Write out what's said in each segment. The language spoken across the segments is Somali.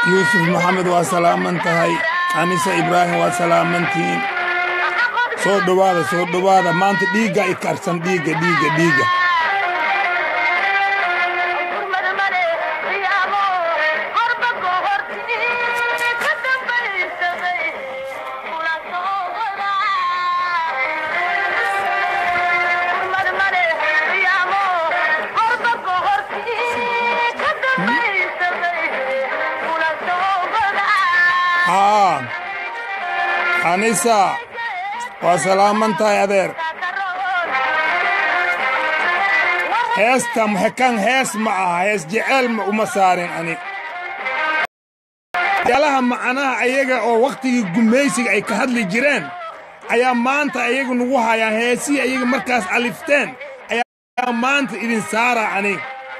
yuusuf maxamed waa salaaman tahay anisa ibraahim waa salaamantihiin soo dhowaada soo dhowaada maanta dhiigga i karsan dhiigga dhiigga dhiigga haa anisa waa salaaman tahay adeer heesta maxekan hees ma aha hees jeceel ma uma saarin ani yaalaha macnaha ayaga oo wakhtigii gumaysiga ay ka hadli jireen ayaa maanta ayagu nagu hayaan heesihii ayaga markaas alifteen ayaa maanta idin saara ani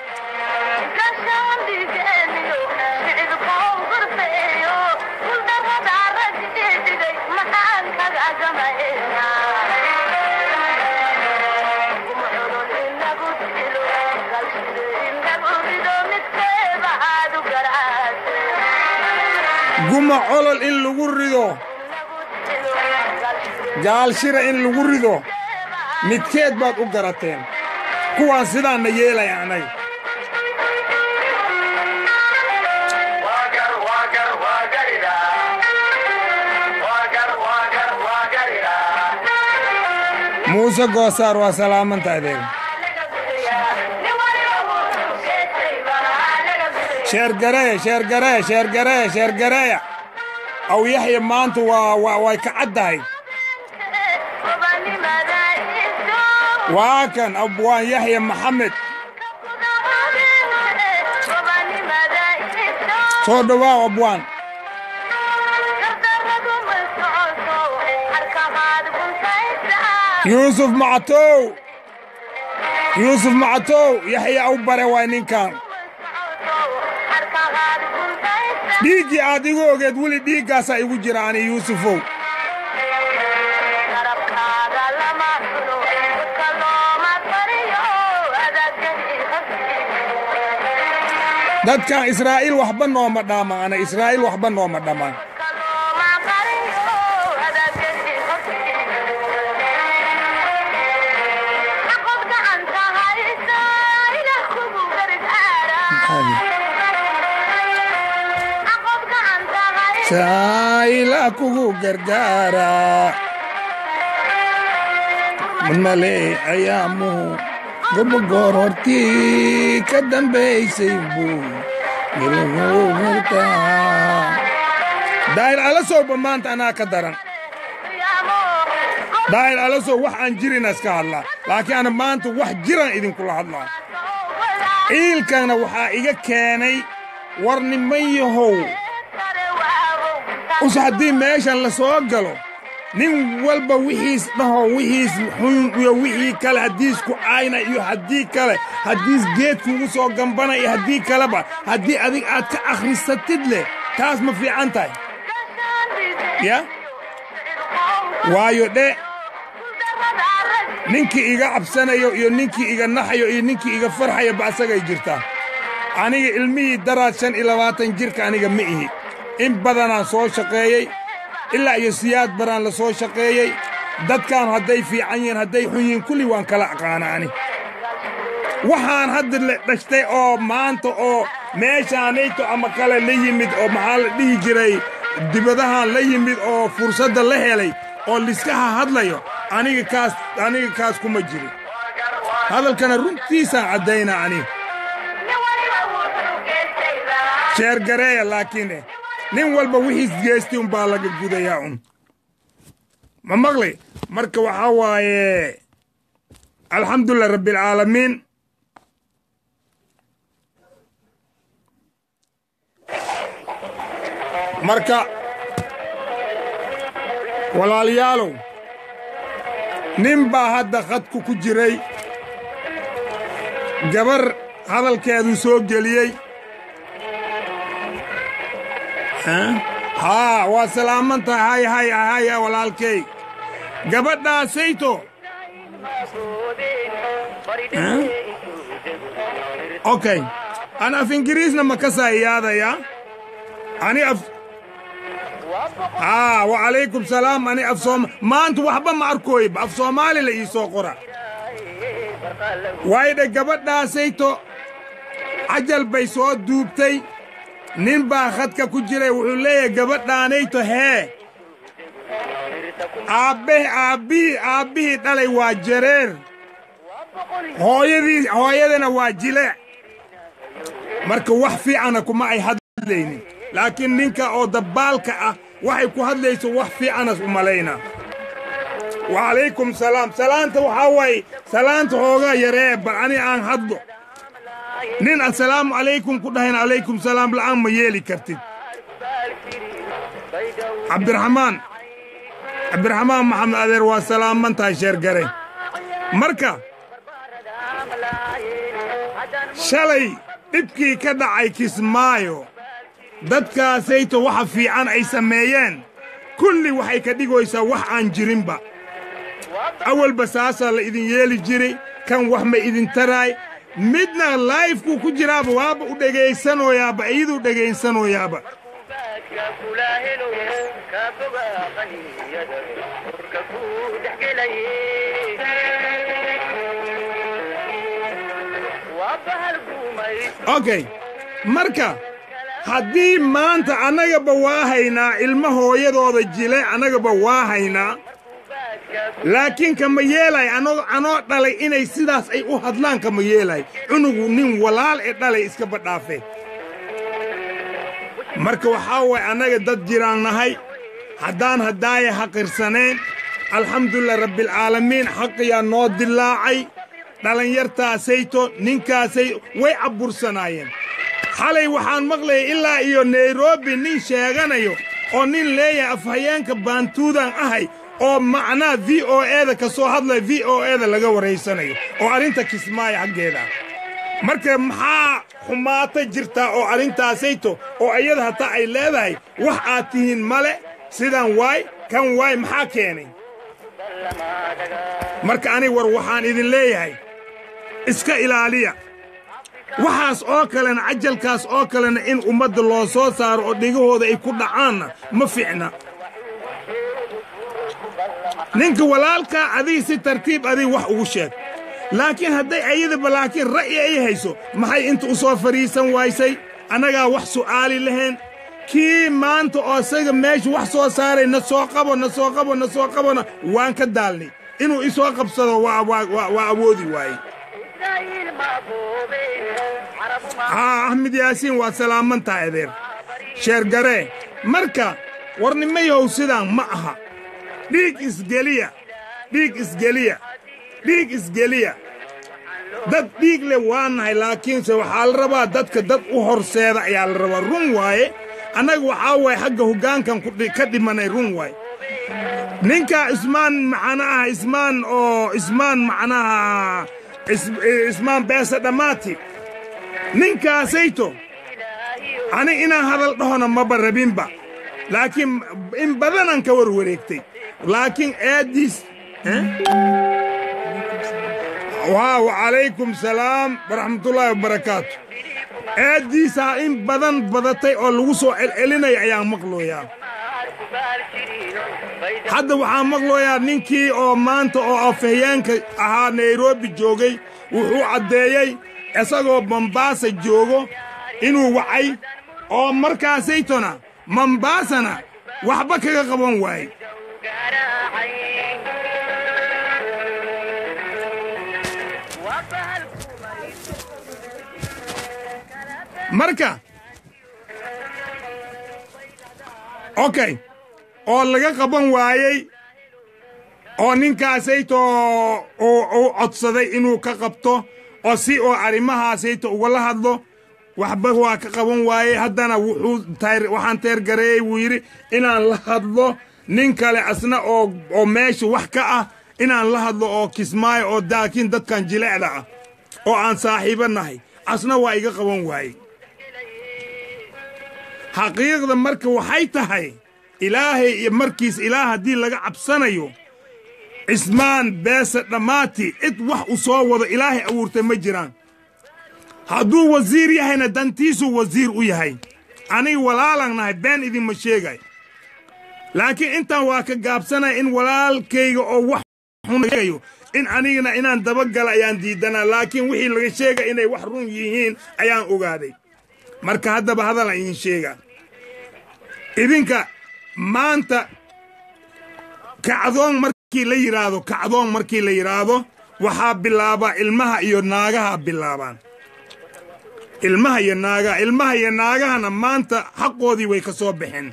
guma colol in lagu rido gaalshira in lagu rido midkeed baad u garateen kuwaan sidaanna yeelaya anay muuse goosaar waa salaamanta adeeg sheergareeya sheergareeya sheergareeya sheergareeya aw yaxya maanta waa waa way ka caddahay waa kan abwaan yaxya maxamed soo dhowaaw abwaan yuusuf macatow yuusuf macatow yaxya aw bare waay ninkan dhiiggii aad igu ogeed weli dhiiggaasaa igu jira ani yuusufow dadkan israa'iil waxba nooma dhaaman ana israa'iil waxba nooma dhammaan saa'ila kugu gargaara male ayaamuhu gobogoor hortii ka dambaysay buu daahir alasowba maanta anaa ka daran daahir alasow wax aan jirina iska hadlaa laakiin ana maanta wax jiraan idinkula hadlaa ciilkanna waxaa iga keenay war niman yahow us haddii meeshan la soo galo nin walba wixiis dhaho wixiis xun iyo wixii kale haddiisku ayna iyo haddii kale haddiis geedkuugu soo gambana iyo haddii kaleba haddii adig aad ka akhrisatid leh taas ma fiican tahay ya waayo dhe ninkii iga cabsanayo iyo ninkii iga naxayo iyo ninkii iga farxayo ba asagay jirtaa aniga ilmihii daraad shan iyo labaatan jirka aniga ma ihi in badanaan soo shaqeeyey ilaa iyo siyaad baraan la soo shaqeeyey dadkan hadday fiican yihiin hadday xun yihiin kulli waan kala aqaana ani waxaan hadda la dhashtay oo maanta oo meeshaanayto ama kale la yimid oo maxaa la dhihi jiray dibadahan la yimid oo fursadda la helay oo liskaha hadlayo aniga kaas aniga kaas kuma jirin hadalkana runtiisaan caddayna ani sheergareeya laakiin nin walba wixiis geestay umbaa laga gudayaa un ma maqli marka waxaa waaye alxamdulilah rabbialcaalamiin marka walaalayaalow nin baa hadda khadku ku jiray gabar hadalkeeduu soo geliyey haa waa salaaman tahay hay hay hay walaalkay gabadhaasayto okay an af ingiriisna ma ka saa iyaadaya ani af haa wacalaykum salaam ani af sooma maanta waxba ma arkooyba af soomaali la ii soo qora waydhe gabadhaasayto cajal bay soo duubtay nin baa khadka ku jiray wuxuu leeyahay gabadhaanayto hee aabbe aabbihii aabbihii dhalay waa jareer hooyadii hooyadana waa jileec marka wax fiicana kuma ay hadlaynin laakiin ninka oo dabbaalka ah waxay ku hadlayso wax fiicanas u malaynaa wacalaykum salaam salaanta waxaa waaye salaanta hoogaa yaree bal ani aan hadlo nin assalaamu calaykum ku dhahayn calaykum salaam la'aan ma yeeli kartid cabdiraxmaan cabdiraxmaan maxamed adeer waa salaamantahay sheergare marka shalay dhibkii ka dhacay kismaayo dadkaasayto waxa fiican ay sameeyeen kulli waxay ka dhigaysaa wax aan jirinba awalba saasaa la idin yeeli jiray kan wax ma idin taraay midna laayfkuu ku jiraaba waaba u dhegaysanoyaaba iyaduu dhegaysanoyaaba okay marka haddii maanta annagaba waa haynaa ilmo hooyadooda jile annagaba waa haynaa laakiin kama yeelay anoo dhalay inay sidaas ay u hadlaan kama yeelay cunugu nin walaal ee dhalay iska badhaafe marka waxaa waay annaga dad jiraan nahay haddaan haddaaya haqirsaneen alxamdulilah rabbialcaalamiin xaqiyaa noo dilaacay dhallinyartaasayto ninkaasay way cabbursanaayeen xalay waxaan maqlayay ilaa iyo nairobi nin sheeganayo oo nin leeyahay afhayeenka baantuudan ahay oo macnaa v o eda ka soo hadlaya v o eda laga waraysanayo oo arrinta kismaayo xaggeeda marka maxaa xumaata jirtaa oo arrintaasayto oo iyada hataa ay leedahay wax aad tihiin male sidan waay kan waay maxaa keenay marka ani war waxaan idin leeyahay iska ilaaliya waxaas oo kalena cajalkaas oo kalena in ummadda loo soo saaro oo dhegahooda ay ku dhacaanna ma fiicna ninka walaalkaa adiga si tartiib adiga wax ugu sheeg laakiin hadday ayadaba laakiin ra'yi ay hayso maxay inta u soo fadhiisan waysay annagaa wax su'aali lahayn kii maanta oo isaga meesha wax soo saaray na soo qabo na soo qabo na soo qabona waan ka daalnay inuu isoo qabsado waa awoodi waaye haa axmed yaasiin waa salaamantaa adeer sheergaree marka warnimayahow sidaan ma aha dhiig isgeliya dhiig isgeliya dhiig isgeliya dad dhiig leh waa nahay laakiinse waxaa la rabaa dadka dad u horseeda ayaa la rabaa run waaye annaga waxaa waaye xagga hoggaankan ka dhimanay run waaye ninka ismaan macnaha ismaan oo ismaan macnaha ismaan beesa dhammaati ninkaasayto ani inaan hadal dhahona maba rabinba laakiin in badanaan ka war wareegtay laakiin eeddiis waa wacalaykum salaam waraxmatullaahi wabarakaatu eeddiisaa in badan badatay oo lagu soo celcelinaya ayaan maqlooyaa hadda waxaan maqlooyaa ninkii oo maanta oo afhayeenka ahaa nairobi joogay wuxuu caddeeyey isagoo mombaasa joogo inuu wacay oo markaasaytona mombaasana waxba kaga qaban waaye marka okay oo laga qaban waayey oo ninkaasayto uu codsaday inuu ka qabto oo si oo arrimahaasayto ugala hadlo waxba waa ka qaban waayey haddana wuxuu waxaan teergareeyey wuu yidhi inaan la hadlo nin kale asna oo oo meesha wax ka ah inaan la hadlo oo kismaayo oo daakiin dadkan jilecda ah oo aan saaxiibo nahay asna waa iga qaban waayey xaqiiqda marka waxay tahay ilaahay iyo markiis ilaah haddii laga cabsanayo cismaan beese dhammaati cid wax u soo wado ilaahay abuurtay ma jiraan hadduu wasiir yahayna dantiisuu wasiir u yahay aniga walaalan nahay been idinma sheegay laakiin intaan waa ka gaabsanaya in walaalkayga oo wax xunayo in anigana inaan dabagala ayaan diidanaa laakiin wixii laga sheega inay wax run yihiin ayaan ogaaday marka haddaba hadalan idin sheegaa idinka maanta kacdoon markii la yidhaahdo kacdoon markii la yidhaahdo waxaa bilaabaa ilmaha iyo naagaha bilaabaan ilmaha iyo naagaha ilmaha iyo naagahana maanta xaqoodii way ka soo baxeen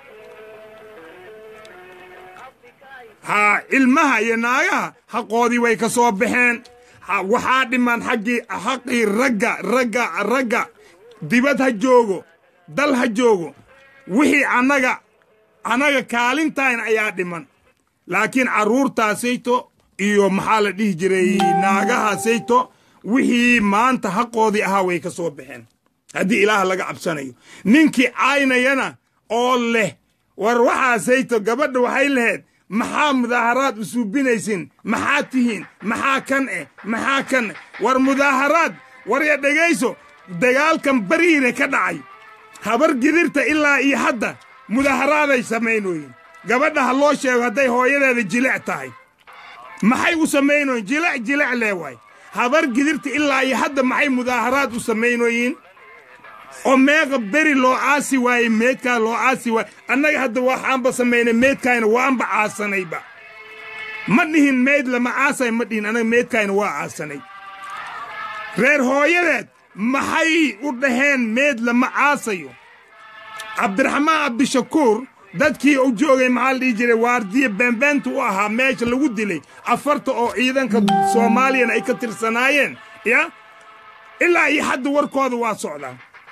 haa ilmaha iyo naagaha xaqoodii way ka soo baxeen waxaa dhiman xaggii xaqii ragga ragga ragga dibad ha joogo dal ha joogo wixii annaga annaga kaalintayn ayaa dhiman laakiin carruurtaasayto iyo maxaa la dhihi jiray naagahaasayto wixii maanta xaqoodii ahaa way ka soo baxeen haddii ilaah laga cabsanayo ninkii caynayana oo leh war waxaasayto gabadha waxay lahayd maxaa mudaaharaad u suubinaysin maxaa tihiin maxaa kan eh maxaa kan eh war mudaaharaad war ya dhegayso dagaalkan bariire ka dhacay habar gidirta ilaa iyo hadda mudaharaaday samaynooyin gabadha ha loo sheego hadday hooyadeeda jilic tahay maxay u samaynoyin jilic jilic lee waay habar gidirta ilaa iyo hadda maxay mudaaharaad u samaynooyin oo meeqa beri loo aasi waayey meedkaa loo aasi waayey annaga hadda waxaanba samaynay meedkaayna waanba caasanayba ma dhihin meyd lama caasay ma dhihin annaga meedkaayna waa caasanay reer hooyadeed maxay u dhaheen meed lama caasayo cabdiraxmaan cabdishakuur dadkii u joogay maxaa la dhihi jiray waardiye beenbeenta u ahaa meesha lagu dilay afarta oo ciidanka soomaaliyana ay ka tirsanaayeen ya ilaa iyo hadda warkooda waa socdaa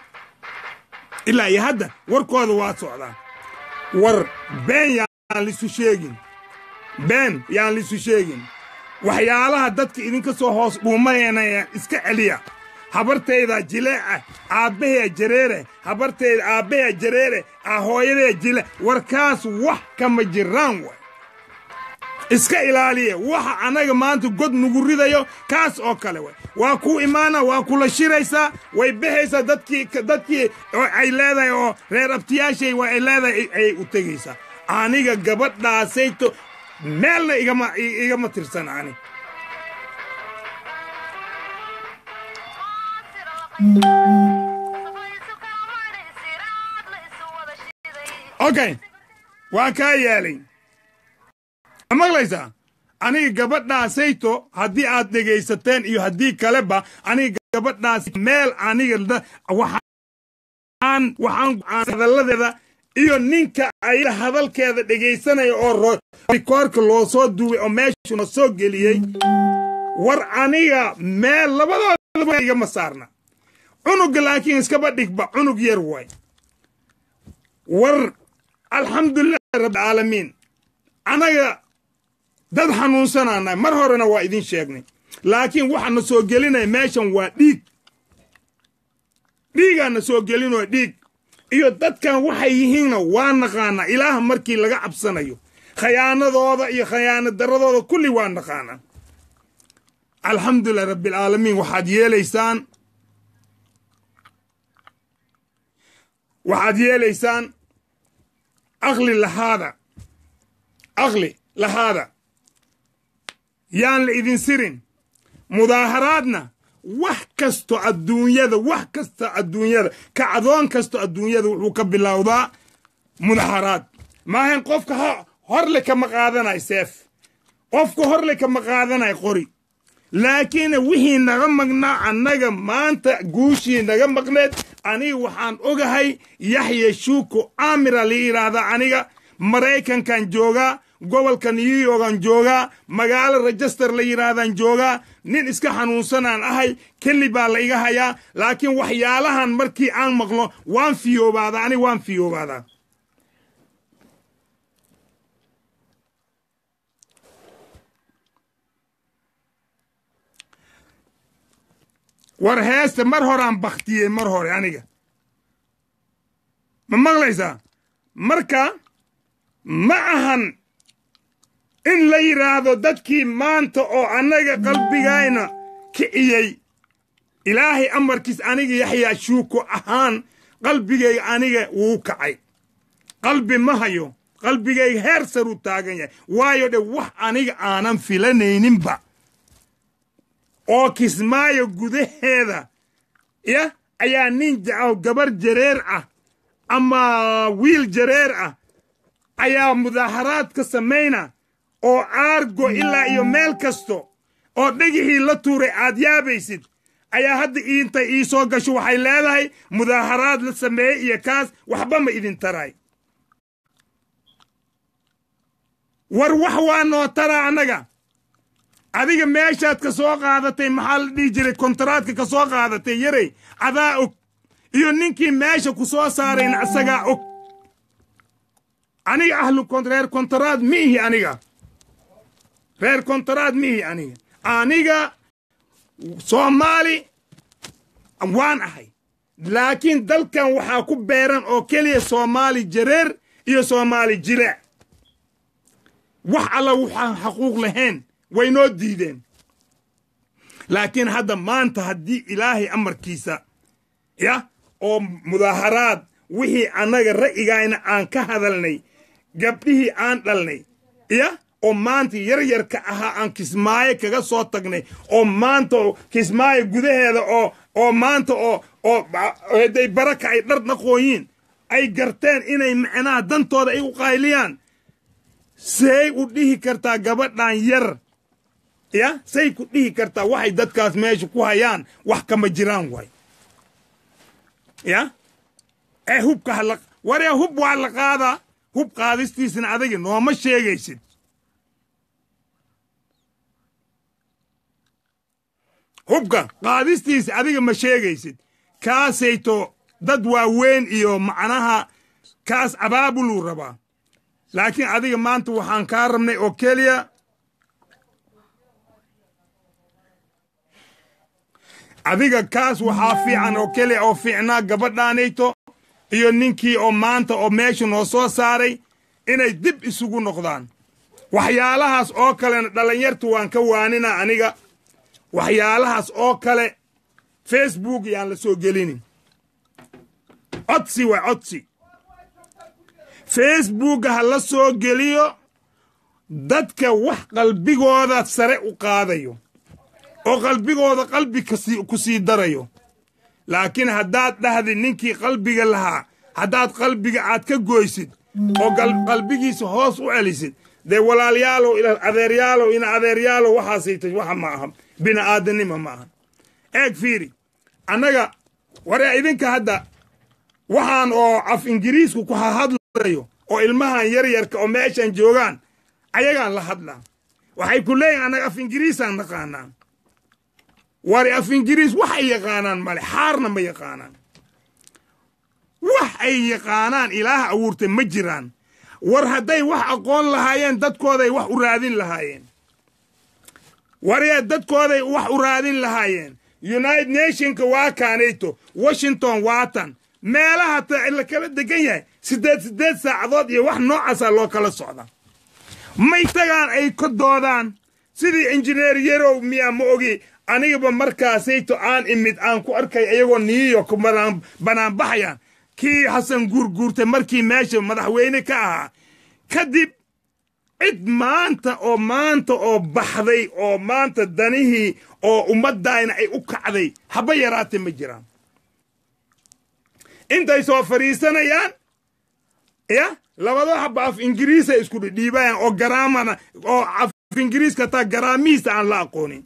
ilaa iyo hadda warkooda waa socdaa war been yaan lisu sheegin been yaan lisu sheegin waxyaalaha dadka idinka soo hoos dhuumanayna iska celiya habartayda jileeca aabbaheya jareere habartayda aabbaheya jareere hooyadeya jile warkaas wax kama jiraan way iska ilaaliya waxa annaga maanta god nugu ridayo kaas oo kale way waa kuu imaana waa kula shiraysaa way baxaysaa dadkii dadkii ay leedahay oo reer abtiyaashay waa ay leedahay ayay u tegaysaa aniga gabadhaasayto meelna igama igama tirsan ani okay waa kaa yeelay ma maqlaysaa aniga gabadhaasayto haddii aad dhegaysateen iyo haddii kaleba aniga gabadhaas meel aniga waxaan waxaan hadalladeeda iyo ninka ay hadalkeeda dhegaysanaya oo rikoorka loo soo duway oo meeshuna soo geliyey war aniga meel labadooda igama saarna cunuga laakiin iskaba dhigba cunug yar waay war alxamdulilah rabbilcaalamiin anaga dad xanuunsanaana mar horena waa idin sheegnay laakiin waxaana soo gelinaya meeshan waa dhiig dhiigaana soo gelinayo dhiig iyo dadkan waxay yihiinna waa naqaanaa ilaah markii laga cabsanayo khayaanadooda iyo khayaano daradooda kulli waa naqaanaa alxamdulilah rabbilcaalamiin waxaad yeelaysaan waxaad yeelaysaan aqli lahaada aqli lahaada yaan la idin sirin mudaaharaadna wax kasto adduunyada wax kasta adduunyada kacdoon kasto adduunyada wuxuu ka bilowdaa mudaaharaad maahan qofka horle kama qaadanay seef qofka horle kama qaadanay qori laakiin wixii naga maqnaa annaga maanta guushii naga maqneed aniga waxaan ogahay yaxya shuuko amira la yidhaahdaa aniga maraykankan joogaa gobolka new yorkan joogaa magaalo rejester la yidhaahdaan joogaa nin iska xanuunsanaan ahay keli baa la iga hayaa laakiin waxyaalahan markii aan maqlo waan fiyoobaadaa aniga waan fiyoobaadaa war heesta mar horaan baktiyey mar hore aniga ma maqlaysaa marka ma ahan in la yidhaahdo dadkii maanta oo annaga qalbigayna kiciyey ilaahay amarkiis aniga yaxyaa shuuko ahaan qalbigayga aniga wuu kacay qalbi ma hayo qalbigayga heer saruu taagan yahay waayo dhe wax aniga aanan filanayninba oo kismaayo gudaheeda ya ayaa nin jacaw gabar jareer ah ama wiil jareer ah ayaa mudaaharaadka samayna oo aargo ilaa iyo meel kasto oo dhegixii la tuuray aad yaabaysid ayaa hadda intay ii soo gasho waxay leedahay mudaaharaad la sameeyey iyo kaas waxba ma idin taray war wax waa noo taraa annaga adiga meeshaad ka soo qaadatay maxaa la dhihi jiray kontaraadka ka soo qaadatay yarey adaa og iyo ninkii meesha ku soo saarayna isagaa og aniga ahlu reer kontaraad ma ihi aniga reer kontaraad ma ihi aniga aniga soomaali waan ahay laakiin dalkan waxaa ku beeran oo keliya soomaali jareer iyo soomaali jileec wax alla waxaan xaquuq lahayn way noo diideen laakiin hadda maanta haddii ilaahay amarkiisa ya oo mudaaharaad wixii annaga ra'yigayna aan ka hadalnay gabdhihii aan dhalnay ya oo maanta yaryarka ahaa aan kismaayo kaga soo tagnay oo maanta kismaayo gudaheeda oo oo maanta oo oo haday baraka ay dhar dhaqooyiin ay garteen inay macnaha dantooda ay u qayliyaan say u dhihi kartaa gabadhan yar ya say ku dhihi kartaa waxay dadkaas meesha ku hayaan wax kama jiraan waay ya ee hubka hala waree hub waa la qaadaa hub qaadistiisna adagi nooma sheegaysid hubka qaadistiisa adiga ma sheegaysid kaasayto dad waaweyn iyo macnaha kaas abaabuluu rabaa laakiin adiga maanta waxaan kaa rabnay oo keliya adiga kaas waxaa fiican oo keliya oo fiicnaa gabadhaanayto iyo ninkii oo maanta oo meesha noo soo saaray inay dib isugu noqdaan waxyaalahaas oo kalena dhallinyartu waan ka waaninaa aniga waxyaalahaas oo kale facebook yaan la soo gelinin codsi waa codsi facebooka ha la soo geliyo dadka wax qalbigooda sare u qaadayo oo qalbigooda qalbi ku sii darayo laakiin haddaad dhahdi ninkii qalbiga lahaa haddaad qalbiga aad ka goysid oo qalbigiisa hoos u celisid dee walaalyaalow adeeryaalow ina adeeryaalow waxaasayta waxa ma aha bini aadanima ma aha eeg fiiri annaga waree idinka hadda waxaan oo af ingiriisku ku hahadlayo oo ilmahan yaryarka oo meeshan joogaan ayagaan la hadlaa waxay ku leeyihin annaga af ingiriisaan naqaanaa wari af ingiriis wax ay yaqaanaan male xaarna ma yaqaanaan wax ay yaqaanaan ilaah abuurtay ma jiraan war hadday wax aqoon lahaayeen dadkooday wax u raadin lahaayeen waryaa dadkooday wax u raadin lahaayeen united nationka waa kaanayto washington waatan meelaha ta la kala degan yahay siddeed siddeed saacadood iyo wax noocaasaa loo kala socda may tagaan ay ka doodaan sidii injineer yarow miyaa ma ogi anigaba markaasayto aan imid aan ku arkay ayagoo new york banaanbaxayaan kii xasan guurguurtay markii meesha madaxweyne ka ahaa kadib cid maanta oo maanta oo baxday oo maanta danihii oo ummaddaayna ay u kacday haba yaraate ma jiraan intay soo fadhiisanayaan ya labado haba af ingiriisay isku dhidhiibayaan oo garaamana oo af ingiriiska taa garaamihiisa aan la aqoonin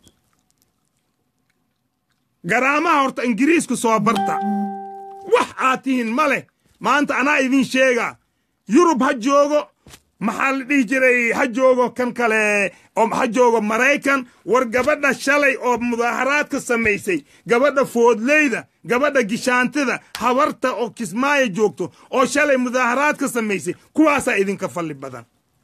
garaamaha horta ingiriisku soo barta wax aad tihiin ma leh maanta anaa idin sheegaa yurub ha joogo maxaa la dhihi jiray ha joogo kan kale oo ha joogo maraykan war gabadha shalay oo mudaaharaadka samaysay gabadha foodleyda gabadha gishaantida habarta oo kismaayo joogto oo shalay mudaaharaadka samaysay kuwaasaa idinka falli badan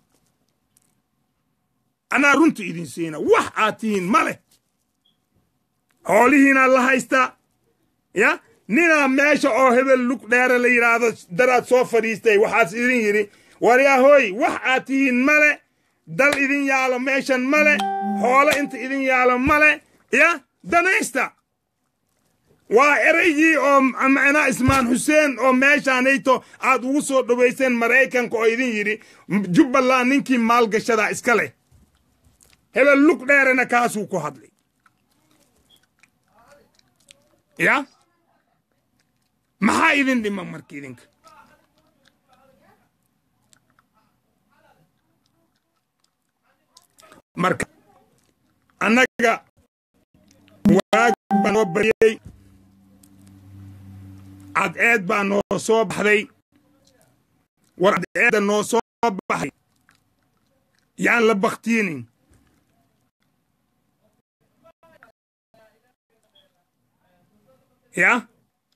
anaa runta idin siina wax aad tihiin ma leh xoolihiinaa la haystaa ya ninaa meesha oo hebel lug dheere la yidhaahdo daraad soo fadhiistay waxaas idin yidhi waryahooy wax aad tihiin male dal idin yaalo meeshan male xoolo inta idin yaalo male ya danaysta waa eraygii oo macnaa ismaan xuseen oo meeshaanayto aad ugu soo dhowayseen maraykanka oo idin yidhi jubbaland ninkii maalgashadaa iska leh hebel lug dheerena kaasuu ku hadlay ya maxaa idin dhima marka idinka marka annaga waag baa noo bariyey cadceed baa noo soo baxday war cadceedda noo soo baxay yaan la baktiinin ya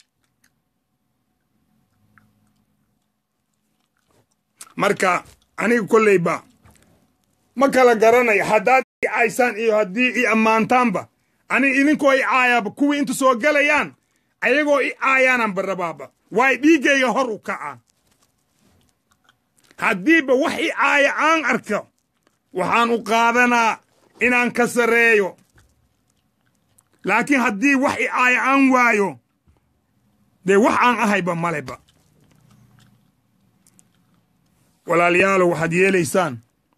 marka aniga kolleyba ma kala garanayo haddaad i caysaan iyo haddii i ammaantaanba aniga idinkoo i caayaaba kuwii inta soo galayaan ayagoo i caayaanaan barabaaba waay dhiiggayga hor u kacaa haddiiba wax i caaya aan arko waxaan u qaadanaa inaan ka sarreeyo laakiin haddii wax i caaya aan waayo dee wax aan ahayba maleba walaalayaalow waxaad yeelaysaan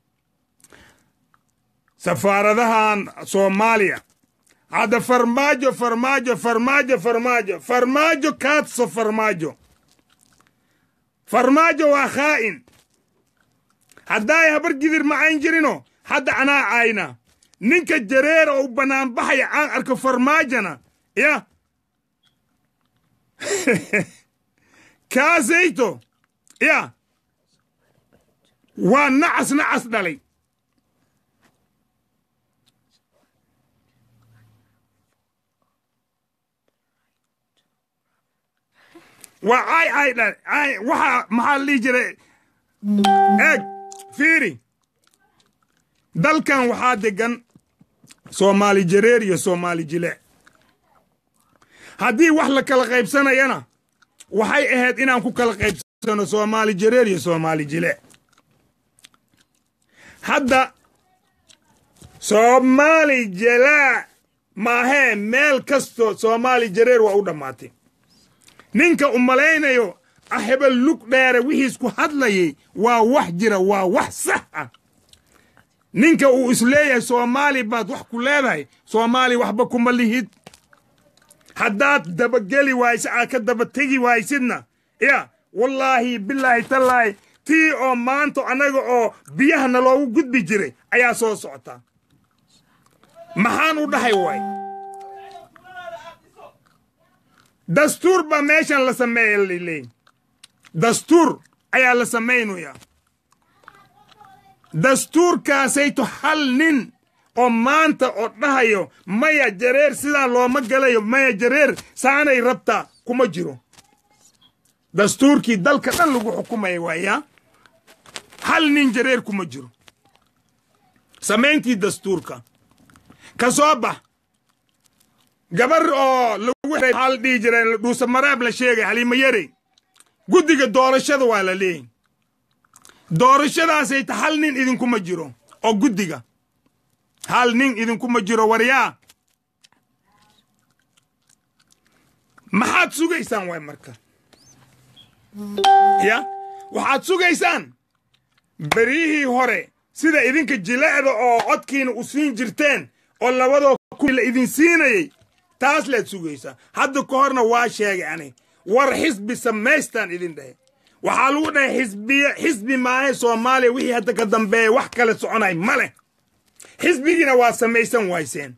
safaaradahan soomaaliya hadda farmaajo farmaajo farmaajo farmaajo farmaajo kaadso farmaajo farmaajo waa khaa'in haddaay habar gidir macayn jirino hadda anaa caayna ninka jareera oo u bannaanbaxaya aan arko farmaajona ya kaasayto ya waa nacas nacas dhalay waa caay caay dhalay caay waxaa maxaa la dhihi jiray eeg fiiri dalkan waxaa degan soomaali jareer iyo soomaali jile haddii wax la kala qaybsanayana waxay ahayd inaan ku kala qaybsano soomaali jareer iyo soomaali jile hadda soomaali jalaa maahee meel kastoo soomaali jareer waa u dhammaatay ninka u malaynayo ahebel lug dheere wixiis ku hadlayay waa wax jira waa wax sax ah ninka uu isleeyahay soomaali baad wax ku leedahay soomaali waxba kuma lihid haddaad dabageli waaysid aad ka daba tegi waaysidna ya wallaahi bilaahi tallaahi tii oo maanta annaga oo biyahana loogu gudbi jiray ayaa soo socotaa maxaan u dhahay waay dastuur baa meeshan la sameeya laleey dastuur ayaa la samaynayaa dastuurkaasayto hal nin oo maanta oo dhahayo maya jareer sidaa looma galayo maya jareer saanay rabtaa kuma jiro dastuurkii dalka dhan lagu xukumaya waayaa hal nin jareer kuma jiro samayntii dastuurka ka soo bax gabar oo lagu maxaa la dhihi jira dhuusa maraab la sheegay haliima yarey guddiga doorashada waa la leeyahy doorashadaasay ta hal nin idinkuma jiro oo guddiga hal nin idinkuma jiro waryaa maxaad sugaysaan waay marka ya waxaad sugaysaan beryihii hore sida idinka jilecda oo codkiina u siin jirteen oo labadoo kuwii la idin siinayay taas lead sugaysaa hadda ka horna waa sheegay ani war xisbi samaystaan idin dhahe waxaa lagu dhahay xisbiy xisbi maahe soomaaliya wixii hadda ka dambeeya wax kale soconay ma leh xisbigiina waa samaysan wayseen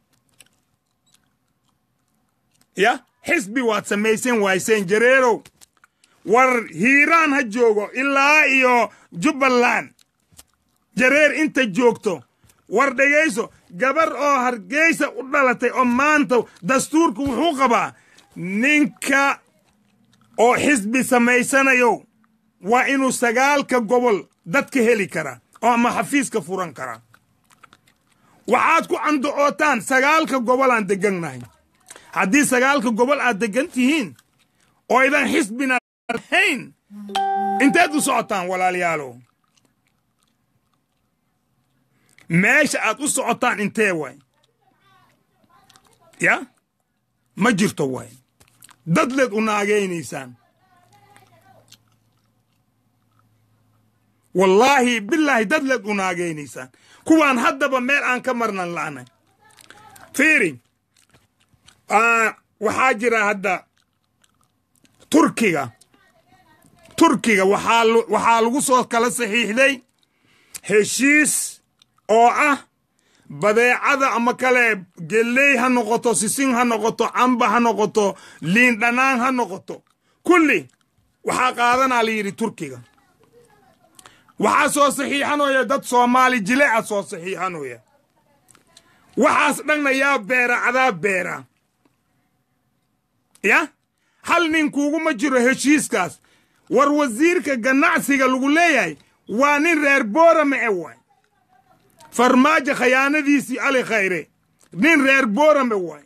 ya xisbi waad samaysan wayseen jareerow war hiiraan ha joogo ilaa iyo jubbaland jareer inta joogto war dhegayso gabar oo hargeysa u dhalatay oo maanta dastuurku wuxuu qabaa ninka oo xisbi samaysanayo waa inuu sagaalka gobol dadka heli karaa oo ama xafiiska furan karaa waxaad ku candocootaan sagaalka gobol aan degannahay haddii sagaalka gobol aad degan tihiin oo idan xisbina lahayn inteed u socotaan walaalayaalow meesha aad u socotaan intee waay ya ma jirto waay dadleed u naagaynaysaan wallaahi bilaahi dadleed u naagaynaysaan kuwaan haddaba meel aan ka marnan la'nay fiiri waxaa jira hadda turkiga turkiga waxaa lagu soo kala saxiixday heshiis oo ah badeecada ama kale geley ha noqoto sisin ha noqoto camba ha noqoto liin dhanaan ha noqoto kulli waxaa qaadanaa la yidhi turkiga waxaa soo saxiixanooya dad soomaali jileeca soo saxiixanooya waxaas dhanna yaa beera cadaa beera ya hal nin kuuguma jiro heshiiskaas war wasiirka ganacsiga lagu leeyahay waa nin reer boorame e waay farmaajo khayaanadiisii ali khayre nin reer boorame waay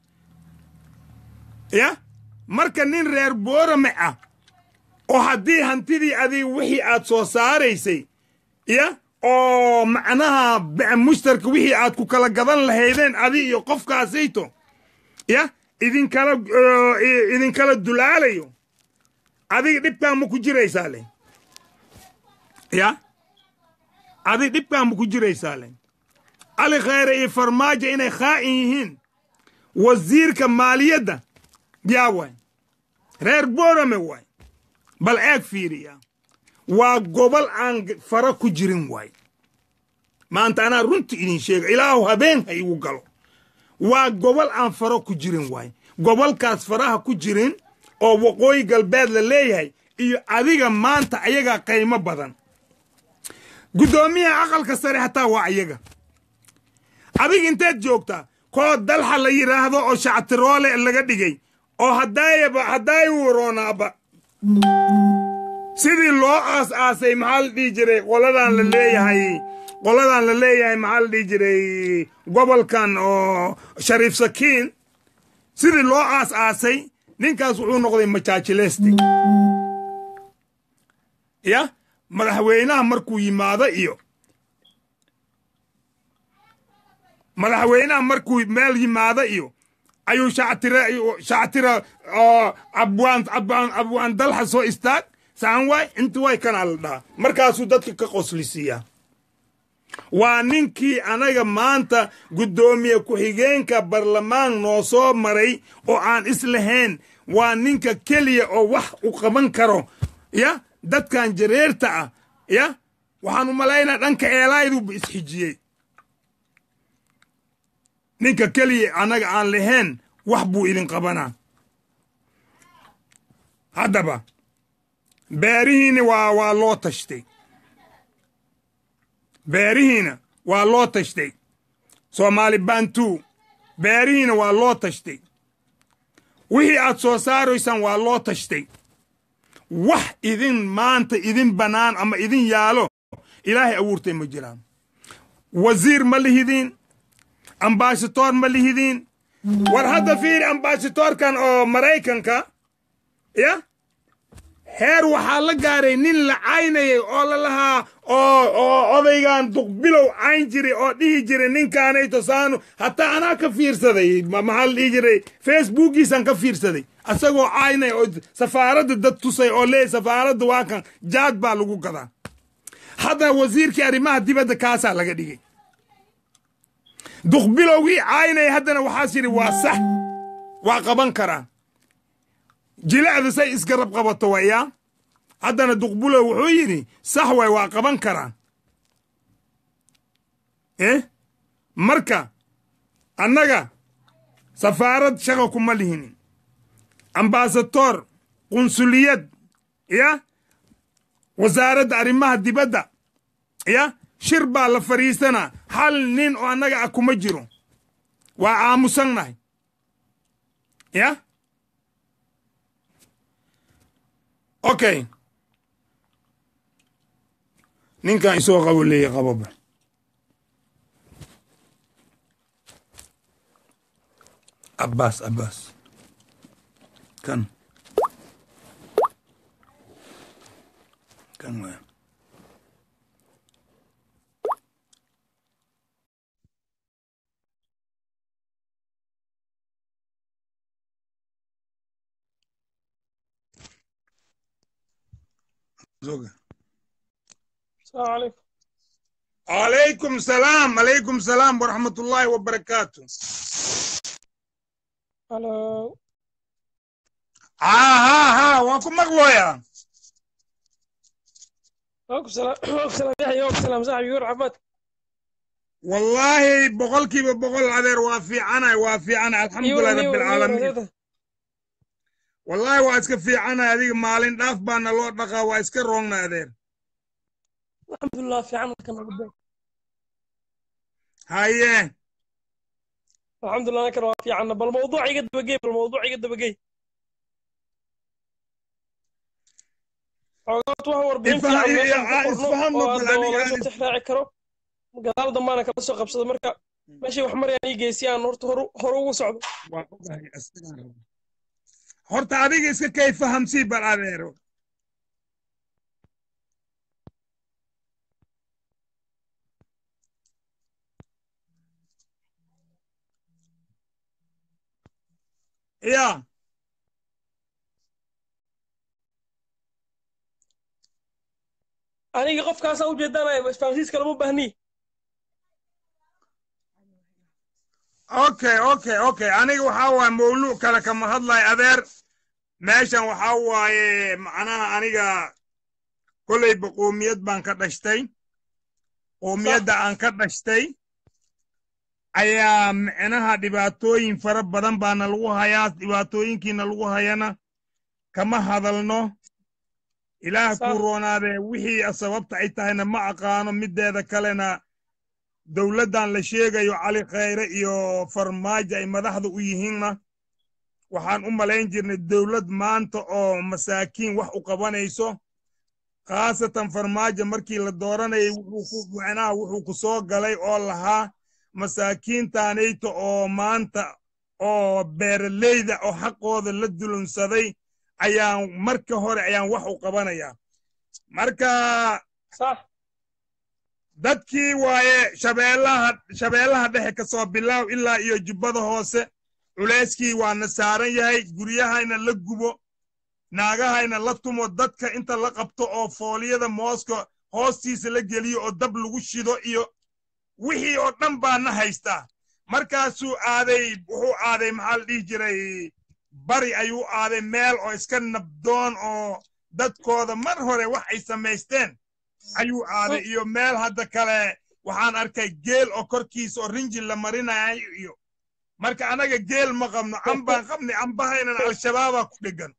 ya marka nin reer boorame ah oo haddii hantidii adig wixii aad soo saaraysay ya oo macnaha mushtarka wixii aad ku kala gadan lahaydeen adi iyo qofkaasayto ya idinkala idinkala dulaalayo adiga dhibkaan ma ku jiraysaa le ya adig dhibkaan ma ku jiraysaa le ali khayre iyo farmaajo inay khaa'in yihiin wasiirka maaliyadda yaa waay reer boorame waay bal eeg fiiriya waa gobol aan fara ku jirin waay maanta anaa runta idin sheega ilaahu habeen ha igu galo waa gobol aan faro ku jirin waay gobolkaas faraha ku jirin oo waqooyi galbeed la leeyahay iyo adiga maanta ayagaa qiimo badan guddoomiyaha aqalka sare hataa waa ayaga adig inteed joogtaa koo dalxa la yidhaahdo oo shactiroole laga dhigay oo haddaayaba haddaay waroonaaba sidii loo aas aasay maxaa la dhihi jiray qoladan la leeyahay qoladan la leeyahay maxaa la dhihi jiray gobolkan oo shariif sakiin sidii loo aas aasay ninkaas wuxuu noqday majaajileyste ya madaxweynaha markuu yimaado iyo madaxweynaha markuu meel yimaado iyo ayuu shactira shactira abwaan abwaan abwaan dalxa soo istaag saan waay inta way kanaa la dhahaa markaasuu dadka ka qoslisiiyaa waa ninkii anaga maanta guddoomiye ku-xigeenka barlamaan noo soo maray oo aan islahayn waa ninka keliya oo wax u qaban karo ya dadkan jareerta ah ya waxaan u malaynaa dhanka eelaayduuba isxijiyey ninka keliya annaga aan lahayn wax buu idin qabanaa haddaba beerihiina waa waa loo tashtay beerihiina waa loo tashtay soomaali bantu beerihiina waa loo tashtay wixii aad soo saaraysaan waa loo tashtay wax idin maanta idin bannaan ama idin yaalo ilaahay abuurtay ma jiraan wasiir ma lihidiin ambaashadoor ma lihidiin war hadda fiiri ambaashadoorkan oo maraykanka ya heer waxaa la gaaray nin la caynayay oo la lahaa oo oo odaygan duqbilow cayn jiray oo dhihi jiray ninkaanayto saanu hataa anaa ka fiirsaday maxaa la dhihi jiray facebookiisaan ka fiirsaday asagoo caynaya oo safaaradda dad tusay oo leeyahy safaaradda waa kan jaad baa lagu gadaa hadda wasiirkii arrimaha dibadda kaasaa laga dhigay duqbilowgii caynaya haddana waxaas yidhi waa sax waa qaban karaa jilecda say isgarab qabato wayaa haddana duqbulow wuxuu yidhi sax way waa qaban karaa eh marka annaga safaarad shaqa kuma lihinin ambasadoor qunsuliyad ya wasaaradda arrimaha dibadda ya shir baa la fadhiisanaa hal nin oo annaga ah kuma jiro waa aamusannahay ya okay ninkan isoo qabo leeya qaboba abbaas abbaas kan kan waa zoga السلام عليكم عليكم سلام عليكم سلام ورحمة الله وبركاته هلو ها ها ها وانكم مغلويا وعليكم السلام وعليكم السلام يحيى وعليكم السلام صاحبي يقول عفاتك والله بقولكي بقول عذير وافي انا وافي انا الحمد لله رب العالمين والله waa iska fiicana adiga maalin dhaaf baana loo dhaqaa waa iska roogna adeer الحمد لله في عمل كان قدام haye الحمد لله كان في عنا بالموضوع يقد بقي بالموضوع يقد بقي xogaad wax warbixin Isfahan- fiican meeshan ah, ku qorno isfahan ma oo bal hadda adiga laga soo aad- tixraaci karo gadaal dambaana kala soo qabsada marka meeshay wax marayaan ii geysi aan horta hore hore ugu socdo waa ogahay isagaan raba. horta adiga iska kay fahamsii bal adeero ya aniga qofkaasaa ujeedanaya isfahamsiiska lama baahni okay okay okay aniga waxaa waaye mawluuc kale kama hadlay adeer meeshan waxaa waaye macnaha aniga kolleyba qoomiyad baan ka dhashtay qoomiyadda aan ka dhashtay ayaa micnaha dhibaatooyin fara badan baana lagu hayaa dhibaatooyinkiina lagu hayana kama hadalno ilaah Sax. kuu roonaadee wixii sababta ay tahayna ma aqaano mideeda kalena dowladdan la sheegayo cali khayre iyo farmaajo ay madaxda u yihiinna waxaan u malayn jirnay dowlad maanta oo masaakiin wax u qabanayso khaasatan farmaajo markii la dooranayay wuxuu ku macnaha wuxuu ku soo galay oo lahaa masaakiintaanayta oo maanta oo beeraleyda oo xaqooda la dulunsaday ayaan marka hore ayaan wax u qabanayaa marka sax dadkii waaye shabeellaha shabeellaha dhexe ka soo bilaaw ilaa iyo jubbada hoose culayskii waana saaran yahay guryahayna la gubo naagahayna la tumo dadka inta la qabto oo fooliyada mooska hoostiisa la geliyo oo dab lagu shido iyo wixii oo dhan baana haystaa markaasuu aaday wuxuu aaday maxaa la dhihi jiray bari ayuu aaday meel oo iska nabdoon oo dadkooda mar hore wax ay samaysteen ayuu aaday iyo meel hadda kale waxaan arkay geel oo korkiisa oo rinji la marinayo iyo marka anaga geel ma qabno cambaan qabnay cambahaynan al-shabaabaa ku dhegan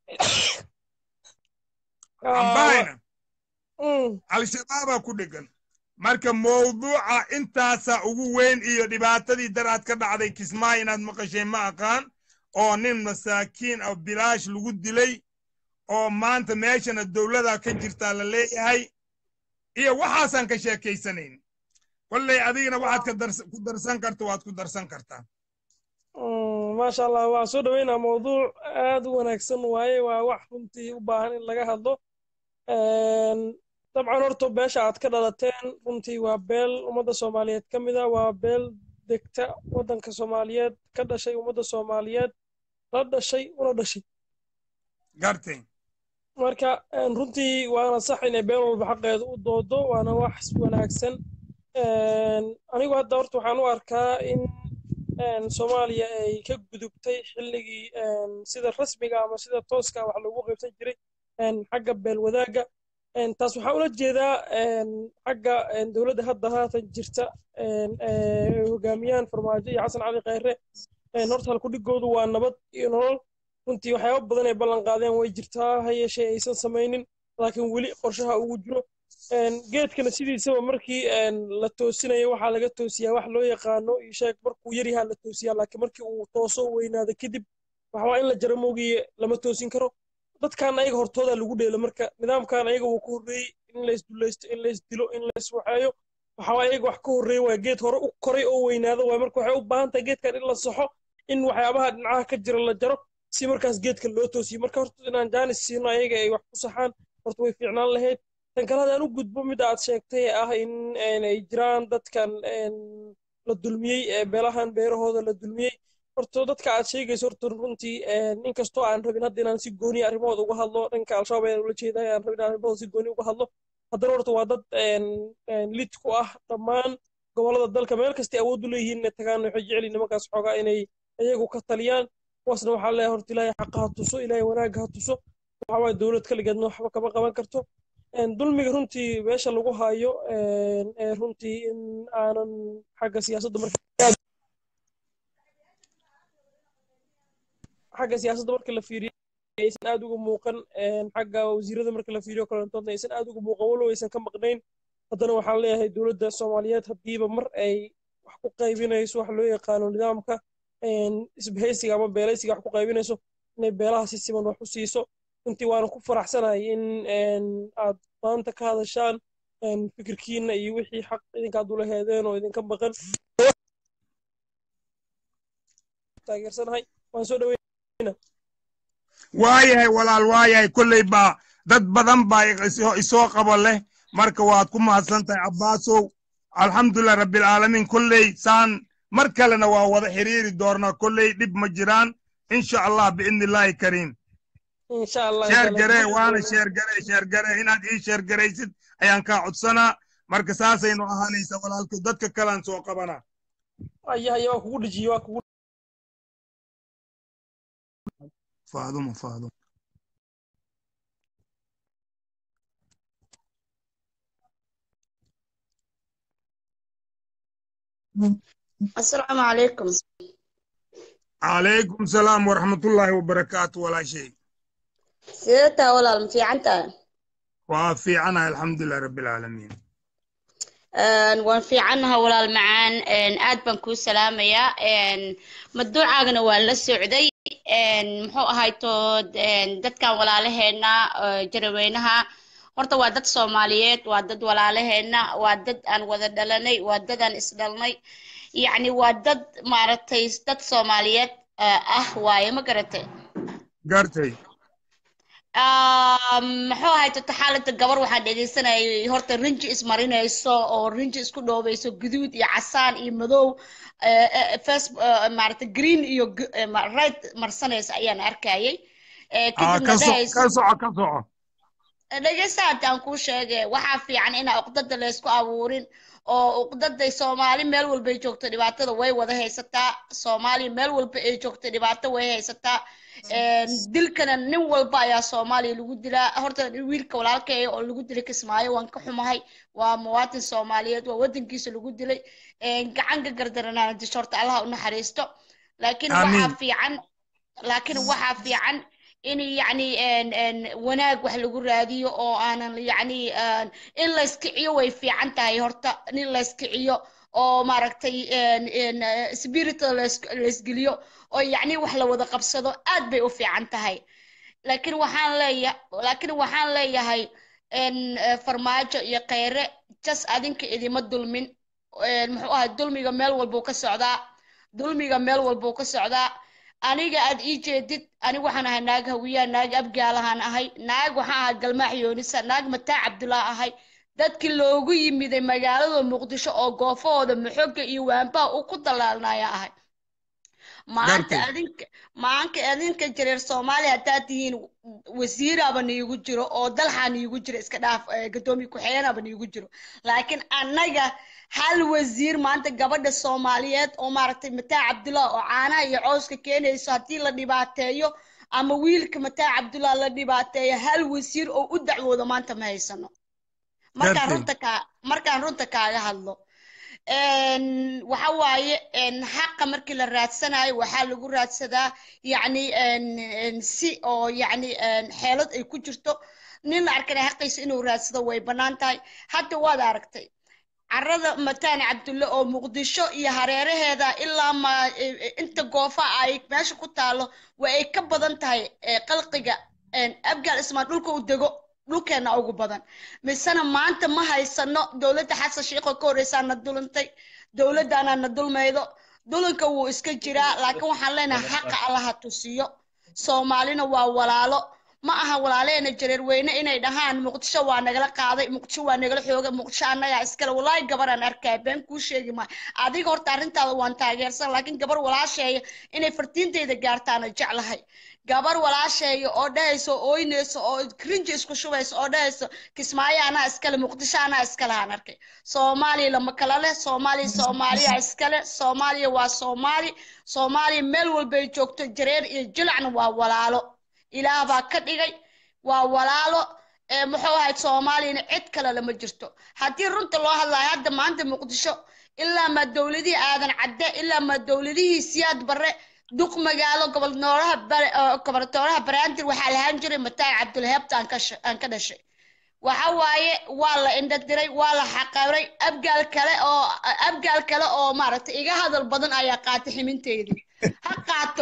cambahayna Mm. al-shabaabaa ku dhegan marka mawduuca intaasaa ugu weyn iyo dhibaatadii daraad ka dhacday kismaayo inaad maqashay ma aqaan oo nin masaakiin oo bilaash lagu dilay oo maanta meeshana dowladaa ka jirtaa la leeyahay iyo waxaasaan ka sheekaysanayn kolley adigana waxaad ka dars- ku darsan karta waad ku darsan kartaa Mm, maasha allah waan soo dhaweynaa mawduuc aad u wanaagsan waaye waa wax runtii u baahan in laga hadlo Een, dabcan horta beesha aad ka dhalateen runtii waa beel ummadda soomaaliyeed ka mid a waa beel degta waddanka soomaaliyeed ka dhashay ummadda soomaaliyeed la dhashay una dhashay gartay marka een, runtii waana sax inay been walba xaqeeda u doodo waana wax wanaagsan Een, anigu hadda horta waxaan u arkaa in een, soomaaliya ay ka gudubtay xilligii een, sida rasmiga ama sida tooska wax loogu qaybsan jiray een, xagga beelwadaaga Een, taas waxaa ula jeedaa een, xagga een, dowladda hadda haatan jirta een, ee, hogaamiyaan farmaajo iyo xasan cali khayre een, horta halkudhigoodu waa nabad iyo nolol runtii waxyaabo badan ay ballan qaadeen way jirtaa ha yeeshee aysan samaynin laakiin weli qorshaha ugu jiro Een, geedkana sidiisaba markii een, la toosinayo waxaa laga toosiyaa wax loo yaqaano iyo sheeg markuu yar yahaa la toosiyaa laakiin markii uu tooso weynaado kadib waxaa in la jaro moogiye lama toosin karo dadkan ayaga hortooda lagu dheelo marka nidaamkan ayaga wuu ka horreeyey in la isdulaysto in la isdilo in la iswaxeeyo waxaa ayaga wax ka horreeya waa geed hore u koray oo weynaado waay marka waxay u baahan tahay geedkan in la saxo in waxyaabaha dhinacaha ka jira la jaro si markaas geedka loo toosiyo marka horta inaan jaanis siino ayaga ay wax ku saxaan horta way fiicnaan lahayd tan kale hadaan u gudbo mida aad sheegtay ee ah in een, ay jiraan dadkan een, la dulmiyey ee beelahan beerahooda la dulmiyey horta dadka aad sheegayso horta runtii inkastoo aan rabin hadda inaan si gooni arrimahooda uga hadlo dhanka al-shabaab ayaan ula jeedaa aan rabin inaan arrimahooda si gooni uga hadlo haddana horta waa dad lid ku ah dhammaan gobollada dalka meel kastay awood u leeyihiin inay tagaan waxay jeceliin nimankaas xoogaa inay iyagu ka taliyaan kuwaasna waxaa leeyahay horta ilaahay xaqa ha tuso ilaahay wanaagga ha tuso waxaa waaye dowlad kaligeedna waxba kama qaban karto dulmiga runtii meesha lagu hayo runtii in aanan xagga siyaasadda marka xagga siyaasadda marka la fiiriyo aysan aad uga muuqan xagga wasiirada marka la fiiriyo kalantoodna aysan aad uga muuqan walow aysan ka maqnayn haddana waxaan leeyahay dowladda soomaaliyeed haddiiba mar ay wax ku qaybinayso wax loo yaqaano nidaamka isbahaysiga ama beelaysiga wax ku qaybinayso inay beelaha si siman wax u siiso runtii waana ku faraxsanahay in aad maanta ka hadashaan fikirkiina iyo wixii xaq idinkaad ula heedeen oo idinka maqan taageersanahay waan soo dhaweyna waayahay walaal waayahay kolley baa dad badan baa isoo qabo leh marka waad ku mahadsan tahay abbaasow alxamdulilah rabbilcaalamiin kolley saan mar kalena waa wada xiriiri doonaa kolley dhib ma jiraan insha allah biidni illaahi kariim sheergaree waana sheergaree sheergaree inaad ii sheergaraysid ayaan kaa codsanaa marka saasaynu ahaanaysa walaalka dadka kalaan soo qabanaa ayahaya waa kugu dhejiye waa kugu faadumo faadumo السلام عليكم عليكم السلام ورحمة الله وبركاته ولا شيء سيرتها ولا المفيعنتها وفي عنها الحمد لله رب العالمين waan fiicannaha walaal macaan aad baan kuu salaamayaa maduucaagana waa la socday muxuu ahayto dadkan walaalaheena jaraweynaha horta waa dad soomaaliyeed waa dad walaalaheena waa dad aan wada dhalanay waa dad aan isdhalnay yacni waa dad maaragtay dad soomaaliyeed ah waaye ma garatay gartay muxuu ahay tota xaaladda gabar waxaan dhegeysanayay horta rinji ismarinayso oo rinji isku dhoobayso guduud iyo casaan iyo madow first maaragta green iyo red marsanaysa ayaan arkayay ka soco ka soco dhegeysta hadda aan kuu sheegay waxaa fiican inaa uqdada laysku abuurin oo uqdaday soomaali meel walbay joogto dhibaatada way wada haysataa soomaaliya meel walba ay joogto dhibaato way haysataa dilkana nin walba ayaa soomaaliya lagu dilaa horta wiilka walaalkay oo lagu dilay kismaayo waan ka xumahay waa muwaatin soomaaliyeed waa wadankiisa lagu dilay gacan ka gardaranaana disho horta allaha u naxariisto laakiin waxaa fiican laakiin waxaa fiican in yacni wanaag wax lagu raadiyo oo aanan yacni in layskiciyo way fiican tahay horta in layskiciyo oo maaragtay spirit laysgeliyo oo yacni wax la wada qabsado aad bay u fiican tahay laakiin waxaan leeya laakiin waxaan leeyahay farmaajo iyo kheyre jas adinka idima dulmin muxuu ahay dulmiga meel walbuu ka socdaa dulmiga meel walbuu ka socdaa aniga aad ii jeedid aniga waxaan ahay naag hawiyaa naag abgaalahaan ahay naag waxaan ahay galmaax yoonisa naag mataa cabdullah ahay dadkii loogu yimiday magaalada muqdisho oo goofahooda maxooga iyo waanbaha u ku dalaalnaya ahay maanta adinka maanka adinka jareer soomaaliya haddaad tihiin wasiiraba niigu jiro oo dalxaa niigu jiro iska dhaaf gadoomiye ku-xigeenaba niigu jiro laakiin annaga hal wasiir maanta gabadha soomaaliyeed oo maaragtay mataa cabdullah oo caanaha iyo cooska keenayso haddii la dhibaateeyo ama wiilka mataa cabdullah la dhibaateeyo hal wasiir oo u dacwoodo maanta ma haysano markaan runta kaa markaan runta kaaga hadlo waxa waaye xaqa markii la raadsanayo waxaa lagu raadsadaa yacni si oo yacni xeelad ay ku jirto nin la arkana xaqiisa inuu raadsado way bannaan tahay hadda waad aragtay carada mataan cabdulle oo muqdisho iyo hareeraheeda ilaa ma inta goofa ay meesha ku taalo waa ay ka badan tahay qalqiga abgaal ismaan dhulka u dego dhulkeena ugu badan misena maanta ma haysano dowladda xasan sheikho ka horreysaa na dulantay dowladdaana na dulmaydo dulanka wuu iska jiraa laakiin waxaan leenahay xaqa allaha tusiyo soomaalina waa walaalo ma aha walaaleena jareer weyne inay dhahaan muqdisho waa nagala qaaday muqdisho waa nagala xoogay muqdisho annagaa iskale walaahi gabaraan arkaya been kuu sheegi maayo adiga horta arrintaada waan taageersan laakiin gabar walaasheeya inay fartiinteyda gaartaana jeclahay gabar walaasheeya oo dhahayso ooynayso oo cringe isku shubayso oo dhahayso kismaayo anaa iskale muqdisho anaa iskale aan arkay soomaaliya lama kala leh soomaaliya soomaaliya iskale soomaaliya waa soomaali soomaaliya meel walbay joogto jareer iyo jilacna waa walaalo ilaah baa ka dhigay waa walaalo ee muxuu ahayd soomaaliyana cid kale lama jirto haddii runta loo hadlayo hadda maanta muqdisho ilaa ma dowladihii aadan cadde ilaa ma dowladihii siyaad barre duq magaalo gobolnooraha goboltooraha baraandir waxaa lahaan jiray mataay cabdulheebta aan ka aan ka dhashay waxa waaye waa la indha diray waa la xaqabray abgaal kale oo abgaal kale oo maaragtay iga hadal badan ayaa qaatay ximinteydii ha qaato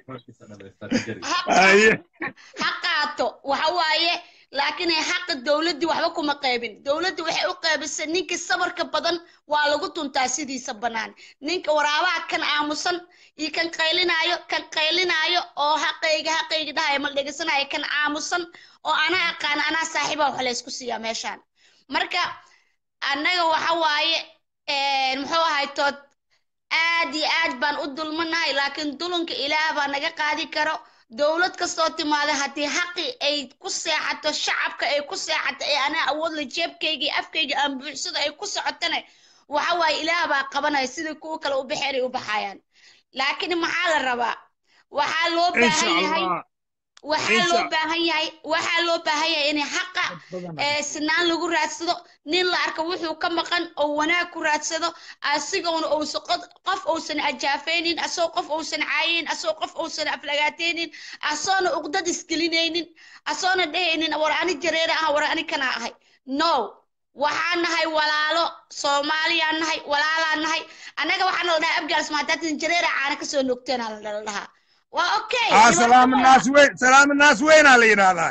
ha qaato waxa waaye laakiin xaqa dowladdii waxba kuma qaybin dowladda waxay u qaybisay ninkii sabarka badan waa lagu tuntaa sidiisa bannaan ninka waraabaha kan aamusan iyo kan qaylinaayo kan qaylinaayo oo xaqayga xaqayga dhahaya mal dhegeysanaayo kan aamusan oo anaa aqaan anaa saaxiiba wax laysku siiyaa meeshaan marka annaga waxa waaye muxuu ahay tood aad iyo aad baan u dulmanahay laakiin dulunka ilaah baa naga qaadi karo dowlad kastoo timaada haddii xaqi ay ku seexato shacabka ay ku seexato ee anaa awood la jeebkayga iyo afkayga aan buuxsado ay ku socotana waxa waaye ilaah baa qabanaya sidai kuwa kale u baxeen ay u baxayaan laakiin maxaa la rabaa waxaa loo baahan yahay waxaa loo baahan yahay waxaa loo baahan yahay in xaqa sinaan lagu raadsado nin la arko wuxuu ka maqan oo wanaag ku raadsado asigoona uusa qof uusan ajaafaynin asoo qof uusan caayaynin asoo qof uusan aflagaataynin asoona uqdad isgelinaynin asoona dhehaynin war ani jareere ah war ani kana ahay no waxaan nahay walaalo soomaaliyaan nahay walaalaan nahay annaga waxaana la dhahaa abgaal smaataatin jareera caana kasoo nogteena la dhahaa waa okay salaam naas weyn salaam naas weynaa la yidhaahdaa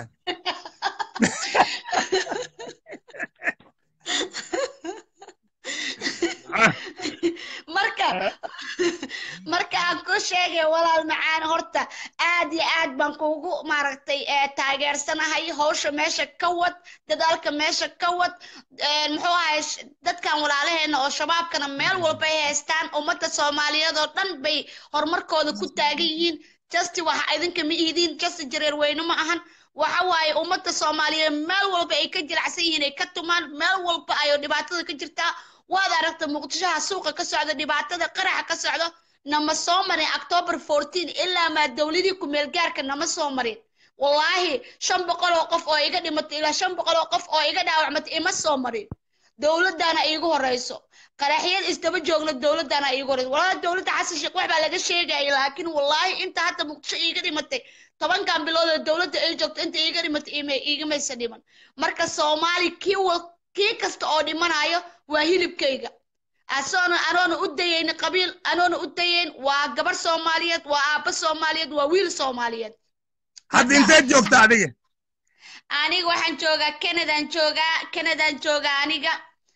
marka marka aan ku sheegay walaal macaan horta aad iyo aad baan kuugu maaragtay taageersanahay hawsha meesha ka wad dadaalka meesha ka wad muxuu ahay dadkan walaalaheena oo shabaabkana meel walba ay haystaan ummadda soomaaliyeed oo dhan bay horumarkooda ku taagan yihiin justi waxa idinka ma ihidiin justi jareer weyne ma ahan waxa waaye ummadda soomaaliyeed meel walba ay ka jiracsan yihiin ay ka tumaan meel walba ayoo dhibaatada ka jirtaa waad aragta muqdishoha suuqa ka socda dhibaatada qaraxa ka socdo nama soo marin october fourteen ilaa maa dowladii ku-meel gaarka nama soo marin wallaahi shan boqol oo qof oo iga dhimatay ilaa shan boqol oo qof oo iga dhaawacmatay ima soo marin dowladdaana iigu horeyso qaraxyad isdaba joogna dowladdaana iigu horeyso walahi dowladda xasan sheekh wax baa laga sheegaya laakiin wallaahi inta hadda muqdisho iiga dhimatay tobankan bilood oo dowladda ay joogto inta iiga dhimatay iigamaysa dhiman marka soomaali kii kii kasta oo dhimanayo waa hilibkayga asoona anoona u dayayn qabiil anoona u dayayn waa gabar soomaaliyeed waa aabba soomaaliyeed waa wiil soomaaliyeed hadda inteed joogta adiga aniga waxaan joogaa canadaan joogaa canadaan joogaa aniga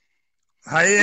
haye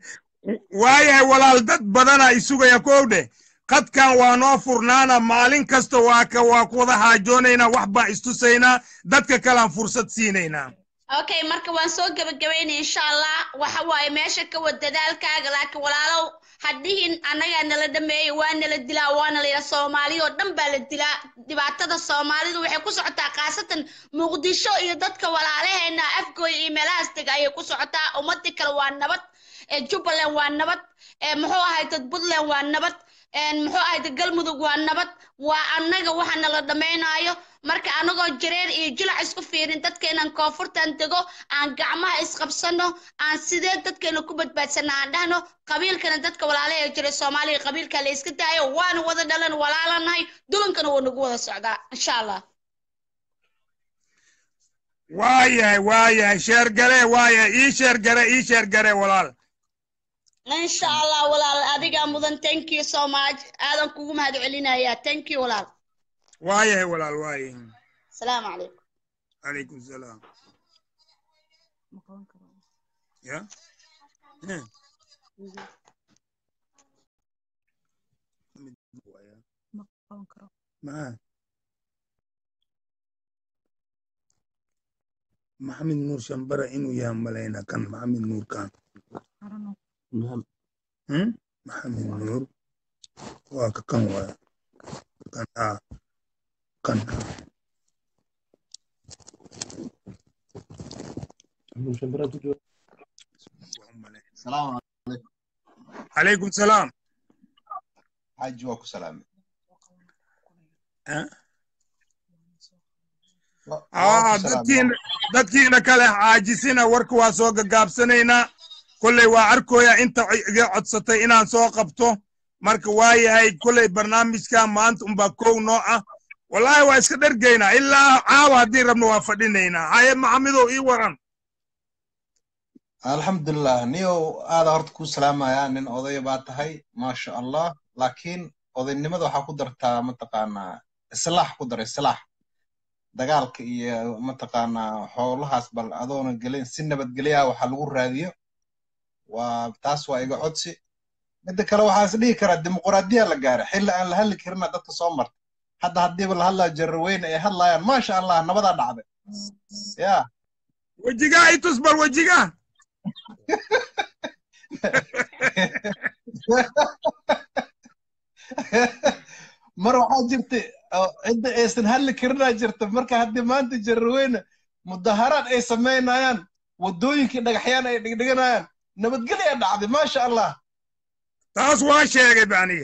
waayahay walaal dad badana isugaya kowdhe qadkan waa noo furnaana maalin kasta waa ka waa ku wada haajoonaynaa wax baan istusaynaa dadka kalean fursad siinaynaa okay marka waan soo gebagabaynay insha allah waxa waaye meesha ka wad dadaalkaaga laakiin walaalow hadhihin annagaa nala dhameeyey waa nala dilaa waana layidhaa soomaaliya oo dhan baa la dilaa dhibaatada soomaalidu waxay ku socotaa khaasatan muqdisho iyo dadka walaalaheena afgooya iyo meelahaas dega ayay ku socotaa ummadii kale waa nabad jubbaland waa nabad muxuu ahay dad puntland waa nabad muxuu ahay dad galmudug waa nabad waa annaga waxa nala dhammaynaayo marka anagoo jareer iyo jilac isku fiirin dadkeenan koonfurtan dego aan gacmaha isqabsano aan sidee dadkeena ku badbaadsana aan dhahno qabiilkana dadka walaalaha ee jiray soomaaliya qabiilka la iska daayo waana wada dhalan walaalanahay dulankana wuu nagu wada socdaa insha allah waayahay waayahay sheergare waayahay ii sheergare ii sheergare walaal insha allah walaal adigaa mudan thank you so much aadan kugu mahad celinayaa thank you walaal waayahay walaal waayahay السلام عليكم عليكم السلام يا ما maxamed nuur shambara inuu yahay malayna kan maxamed nuur kan hmm? maxamed nuur waa ka kan waaya kan haa kan haa السلام calaykum salaam حاج واكو سلام Ah, ah, dadkiina dadkiina kale caajisina warka waa soo gagaabsanaynaa kolley waa arkooya inta iga codsatay inaan soo qabto marka waa yahay kolley barnaamijka maanta unbaa kow noo ah wallaahi waa iska dhergaynaa ilaa caawa haddii rabno waa fadhinaynaa haye maxamidow ii waran الحمد لله نيو هذا هرت كو سلام يا نين أضي باتهاي ما شاء الله لكن أضي نمد وحا قدرتا متقانا إصلاح قدر إصلاح dagaalka iyo mataqaanaa xoolahaas bal adoona gelin si nabadgelya waxa lagu raadiyo waa taas waa iga codsi midda kale waxaa is dhihi karaa dimuqraadiya la gaaray xilli aan la hadli karina dadka soo marta hadda haddiiba la hadlaa jarraweyne ay hadlayaan maasha allah nabadaa dhacday ya wejigaa i tus bal wejigaa mar waxaa jirta oo cidda aysan hadli karinaa jirta marka haddii maanta jarraweyne mudaharaad ay samaynayaan waddooyinkii dhagaxyaan ay dhigdhiganayaan nabadgelya dhacday maasha allah taas waa sheegay ba aniga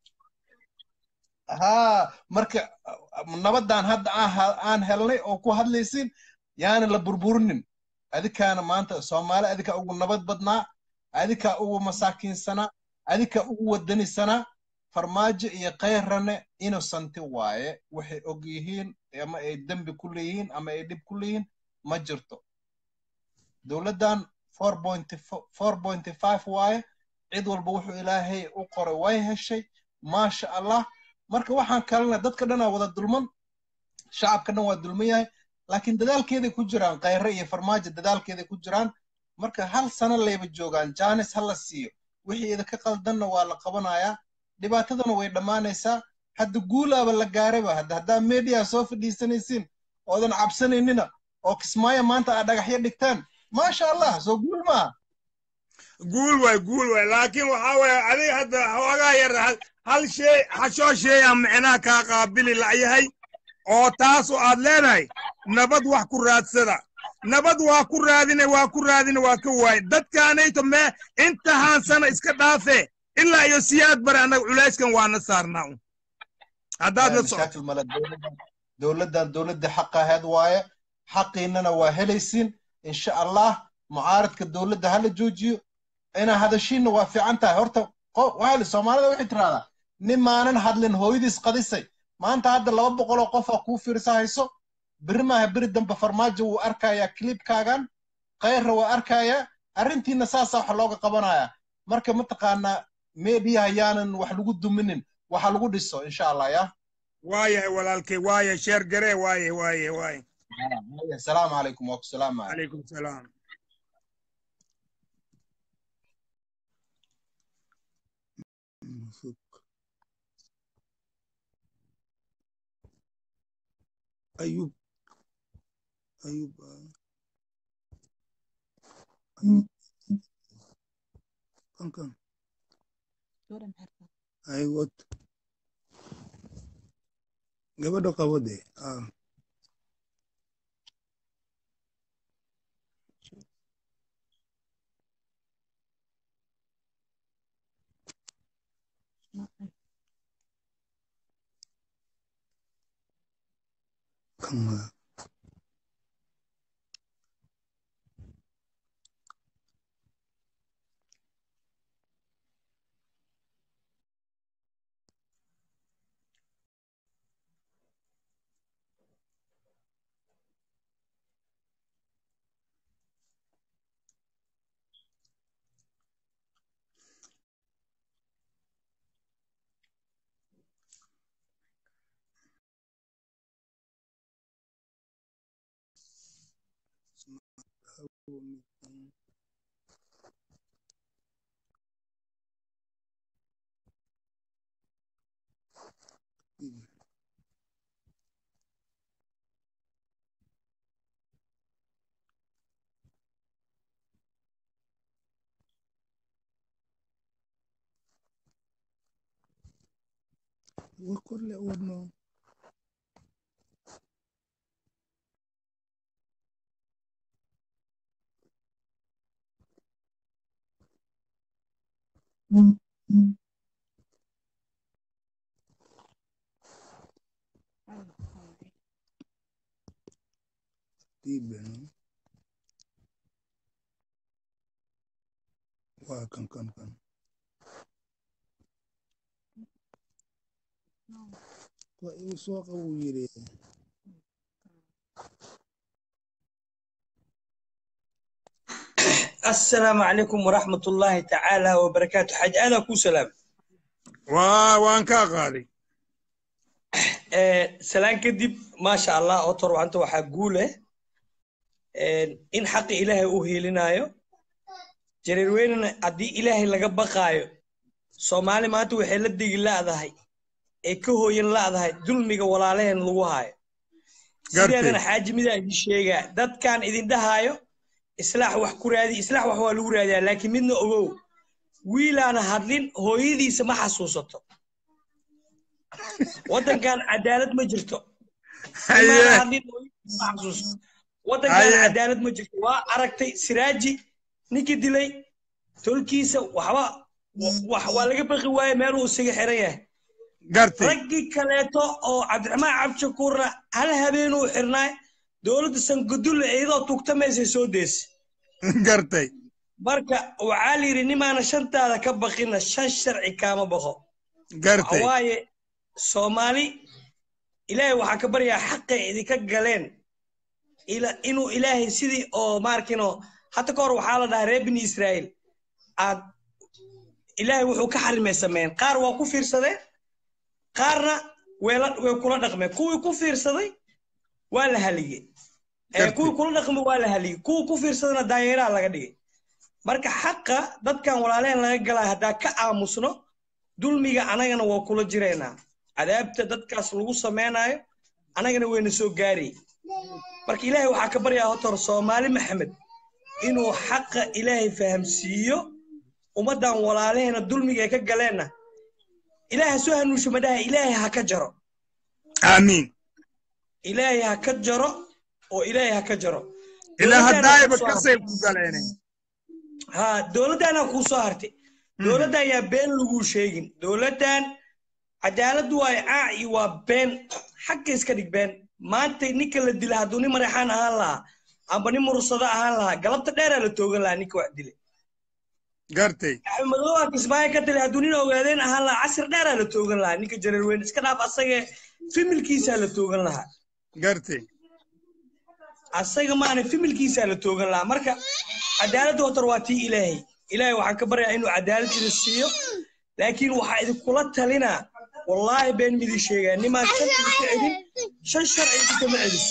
haa marka nabadaan hadda aan ha- aan helnay oo ku hadlaysin yaana la burburinin adikaana maanta soomaali adika ugu nabad badnaa adika ugu masaakiinsanaa adika ugu wadanisanaa farmaajo iyo kayrane innocenti waaye waxay og yihiin ama ay dembi ku leeyihiin ama ay dhib ku leeyihiin ma jirto dowladdan four point four point five waaye cid walba wuxuu ilaahay u qoray way heshay maasha allah marka waxaan kalena dadka dhanaa wada dulman shacabka dhan waa dulman yahay laakiin dadaalkeeday ku jiraan khayre iyo farmaajo dadaalkeeday ku jiraan marka hal sano layba joogaan jaanis ha la siiyo wixii idinka qaldanna waa la qabanayaa dhibaatadana way dhammaanaysaa hadda guulaaba la gaarayba hadda haddaa media soo fadhiisanaysiin oodan cabsanaynina oo kismaayo maanta aad dhagaxyo dhigtaan maasha allah soo guul maaha guul waay guul waay laakiin waxaa waye adiga hadda xoogaa yar hal- hal shay hashoo shay aan micnaha kaa qaabili la'yahay oo taas oo aad leedahay nabad wax ku raadsada nabad waa ku raadine waa ku raadine waa ka waaye dadkaanayto mee inta haansana iska dhaafe ilaa iyo siyaad bare annaga culayskan waana saarnaa un haddaad la socoto mashaakil male dowladdan dowladdan dowladda xaqa ahayd waaye xaqiinana waa helaysiin insha allah mucaaradka dowladda hala joojiyo inaa hadashiinna waa fiican tahay horta qo- waxaa li- soomaalida waxay tiraahdaa nin maanan hadlin hooyadiis qadisay maanta hadda laba boqol oo qof aa kuu fiirsa hayso beri maaha beri dambe farmaajo wuu arkayaa clipkaagan khayrra waa arkayaa arrintiina saasaa wax looga qabanayaa marka mataqaanaa meediyaha yaanan wax lagu duminin waxa lagu dhiso insha allah ya waayahay walaalkay waaye sheer garee waaye waaye waaye asalaamu calaykum waa ku salaamaya calaykum salaam ayub ayub ah. ayub kan kan ay wad gabadha qabo dee ah kan waa وكل ودنه Ibeno. Waa kan kan kan. Waa igu soo qabo uu yiri. السلام عليكم ورحمة الله تعالى وبركاته حاج أنا كو سلام Waa waan kaa qaaday. آه سلام كدب ما شاء الله أطر وأنت وحقوله آه إن حق إلهي أوهي لنايو جرير وين أدي إلهي لقى بقايو سومالي ما تو حيل دي لا ذهي إكهو ين لا ذهي ظلمي ولا لين لوهاي سيدنا حاج ميدا إدي شيغا داد كان إذن دهايو islaax wax ku raadi islaax wax waa lagu raadiyaa laakiin midna ogow wiilaana hadlin hooyadiisa ma xasuusato waddankan cadaalad ma jirto imaana hadlin hooyadiisa ma xasuusato waddankan Haye. cadaalad ma jirto waa aragtay siraaji ninkii dilay tolkiisa waxba wax waa laga baqi waaye meeluu isaga xiran yahay Gartay. raggii kaleeto oo cabdiraxmaan cabdishakuurna hal habeenuu xirnaay dowladda sangadulle iyadoo tugtamaysay soo deysay Gartay. marka waxaa la yidhi nimaana shantaada ka baqina shan sharci kaama baqo Gartay. waaye soomaali ilaahay waxaa ka baryaa xaqay idinka galeen ila inuu ilaahay sidii oo maarkino hadda ka hor waxaa la dhahaa reer bini israa'iil aad ilaahay wuxuu ka xarimay sameeyeen qaar waa ku fiirsadeen qaarna weela way kula dhaqmeen kuwii ku fiirsaday waa la haligey ee Gartay. kuwii kula dhaqmay waa la haligey kuwii ku fiirsadana daayeeraa laga dhigay marka xaqa dadkan walaaleen laga galaa haddaa ka aamusno dulmiga anagana waa kula jireynaa cadaabta dadkaas lagu samaynayo anagana wayna soo gaari marka ilaahay waxaa ka baryaa hotor soomaali maxamed inuu xaqa ilaahay fahamsiiyo ummaddan walaalaheena dulmiga ay ka galeenna ilaahay ha soo hanuusho madhaha ilaahay ha ka jaro Amiin. ilaahay ha ka jaro oo ilaahay ha ka jaro Ilaa Dowladdaana haddaayba kuu soo kasay hartay. ku galeen. ha dowladdaana kuu soo hartay dowladda ayaa been laguu sheegin dowladdan cadaalad waayo caac iyo waa been xagga iska dhig been maanta ninka la dila hadduu nin mareexaan ahaan lahaa amba nin mursado ahaan lahaa galabta dheeraa la toogan lahaa ninka wax dilay Gartay. axmedooba kismaayo ka dilay hadduu nin ogaadeen ahaan lahaa casir dheeraa la toogan lahaa ninka jareer weyn iska dhaaf asagee fimilkiisaa la toogan lahaa Gartay. asaga maana fimilkiisaa la toogan lahaa marka cadaaladda hotor waa tii ilaahay ilaahay waxaan ka baryaa inuu cadaalad idin siiyo laakiin waxaa idinkula talinaa wallaahi been midii sheegaa nimaan shan idinka celin shan sharci idinkama celin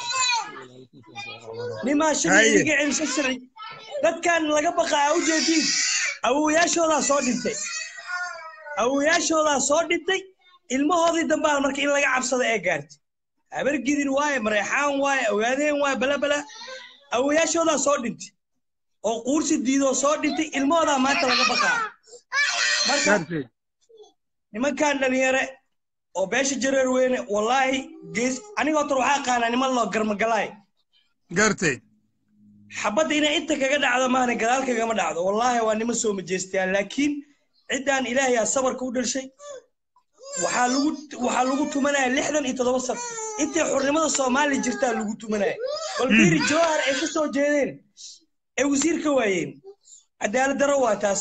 nimaan shan Haye. idinka celin shan sharci dadkan laga baqa aa ujeediin awowayaashoodaa soo dhintay awowayaashoodaa soo dhintay ilmahoodii dambaa marka in laga cabsado ee gaartay habargidin waaye mareexaan waaye ogaadeen waaye balabala awowayaashoodaa soo dhintay oo quursi diidoo soo dhintay ilmahoodaa maanta laga baqaa marka Gartay. nimankan dhalinyare oo beesha jareer weyne wallaahi gees aniga horta waxaa aqaanaa niman loo garmagalaay Gartay. xabadda inay inta kaga dhacdo maahane gadaal kagama dhacdo wallaahi waa niman soo majeestaan laakiin ciddaan ilaahay aa sabarka u dhashay waxaa lagu waxaa lagu tumanaya lixdan iyo toddoba sano intay xurnimada soomaaliya jirtaa lagu tumanaya bal biri jawhar ay ka soo jeedeen ay wasiir ka waayeen cadaalad darro waa taas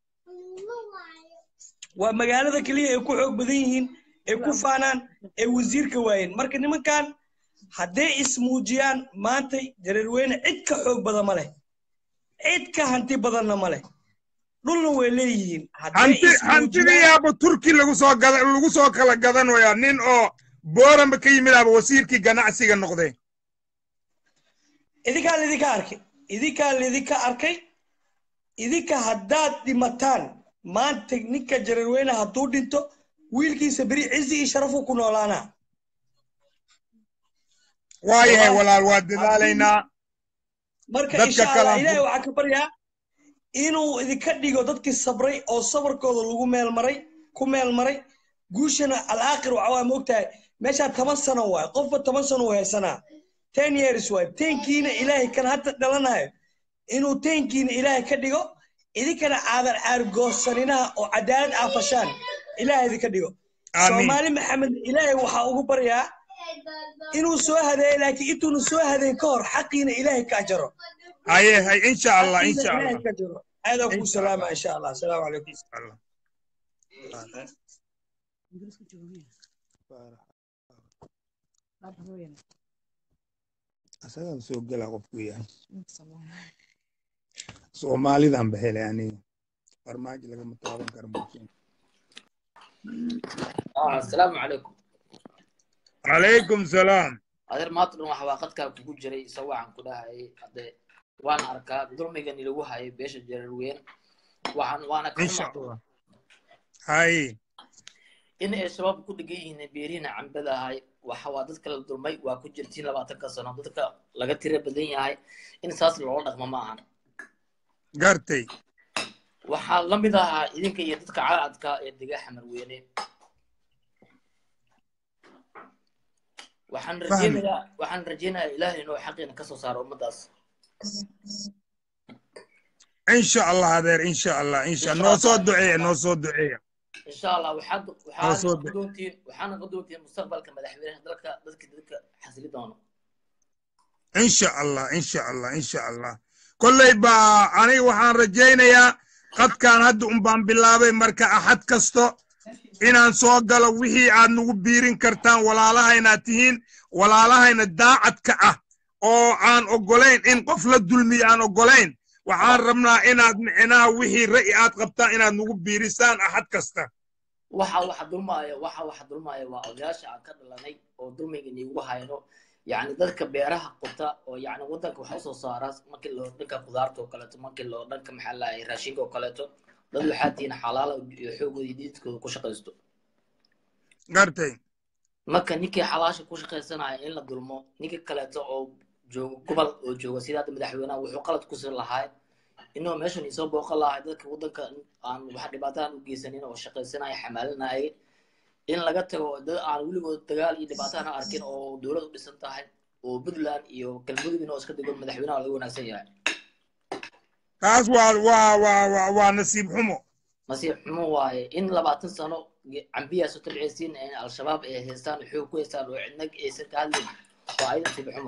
waa magaalada keliya ay ku xoog badan yihiin ay ku faanaan ay wasiir ka waayeen marka nimankan hadday ismuujiyaan maanta jareerweyne cid ka xoog badan ma leh cid ka hanti badanna ma leh dhulna way leeyihiin hadday Hanti ismuujiyaan- hantidiyaaba Turki lagu soo gada lagu soo kala gadanayaa nin oo Booramba ka yimid aba wasiirkii ganacsiga noqday. idinkaa lidinka arkay idinkaa lidinka arkay idinka haddaad dhimataan maanta ninka jareerweyne hadduu dhinto wiilkiisa beri cizi iyo sharafuu ku noolaanaa Waayahay walaal waa dadaalaynaa. marka Dadka insha kale allah aan ilaahay ku- waxaa ka baryaa inuu idinka dhigo dadkii sabray oo sabarkooda lagu meel maray ku meel maray guushana alaakhir waxa waa moogtahay meeshaa toban sano waay qofba toban sano uu haysanaa ten years waay tenkiina ilaahay kan hadda dhalanayo inuu tenkiina ilaahay ka dhigo idinkana aadan caargoossaninaha oo cadaalad aafashaan ilaahay idinka dhigo Amiin. soomaali maxamed ilaahay waxaa ugu baryaa inuu soo hadeeyo laakiin intuuna soo hadeyn ka hor xaqiina ilaahay ka ajaro haye hay insha allah xaqiina insha ilaahay allah ka ajaro aadaa kuu Insha salaama insha allah asalaamu calaykum insha allah asagaan soo gela qofku yahay soomaalidan ba helay aniga farmaajo lagama taaban karo bulshada آه السلام عليكم calaykum salaam adeer maanta dhan waxa waa qadkaa kugu jiray isagoo waxaan ku dhahayay hadde waan arkaa dulmigani lagu hayay beesha jareer weyn waxaan waana ka insha xumaa allah haye in ay shabaab ku dhegan yihiin beerihina cambada ahay waxa waa dadka la dulmay waa ku jirtiin labaatanka sano dadka laga tira badan yahay in saas loola dhaqmo ma ahan gartay waxaa la mid ahaa idinka iyo dadka cadcadka ee dega xamar weyne waxaan fahmi rajeynayaa waxaan rajeynayaa ilaahay inuu xaqiina ka soo saaro ummadaas insha allah adeer insha allah insha insha noo allah soo insha duceeya allah noo soo duceeya insha allah waxaad noo waxaad soo noqon duceeya doontiin waxaad noqon doontiin mustaqbalka madaxweynaha dalka dadka dadka xasili doono insha allah insha allah insha allah kolley baa aniga waxaan rajaynayaa qadkaan hadda un baan bilaabay marka axad kasto inaan soo galo wixii aad nagu biirin kartaan walaalahaynaad tihiin walaalahayna daacadka ah oo aan oggolayn in qof la dulmiyo aan oggolayn waxaan rabnaa inaad micnaha wixii ra'yi aad qabtaan inaad nagu biirisaan axad kasta waxa waxa dulmaaya waxa waxa dulmaaya waa odayaasha aan ka dhalanay oo dulmiga niigu hayno yacni dadka beeraha quta oo yacni waddanka wax usoo saara markii loo dhanka khudaarta oo kaleeto markii loo dhanka maxaa lahay raashinka oo kaleeto dad waxaa tihiin xalaala iyo xoogooda iyo diidkooda ku shaqaysto gartay marka ninkii xalaasha ku shaqaysanaya in la dulmo ninka kaleeto oo joogo gobol oo jooga sida hadda madaxweynaha wuxuu qalad ku siin lahaa inuu meeshan isoo booqan lahay dadka waddanka aan wax dhibaataan u geysanin oo shaqaysanaya xamaalinaya in laga tago dad aan weligood dagaal iyo dhibaataan arkin oo dowlad u dhisan tahay oo puntland iyo galmudugina oo iska dego madaxweynaha laga wanaagsan yahay taas waa waa waa waa waa nasiib xumo nasiib xumo waaye in labaatan sano cambiyaas u tabcaysiin in al-shabaab ay haystaan xoog ku haystaan oo cidna aysan ka hadlin waa ay nasiib xumo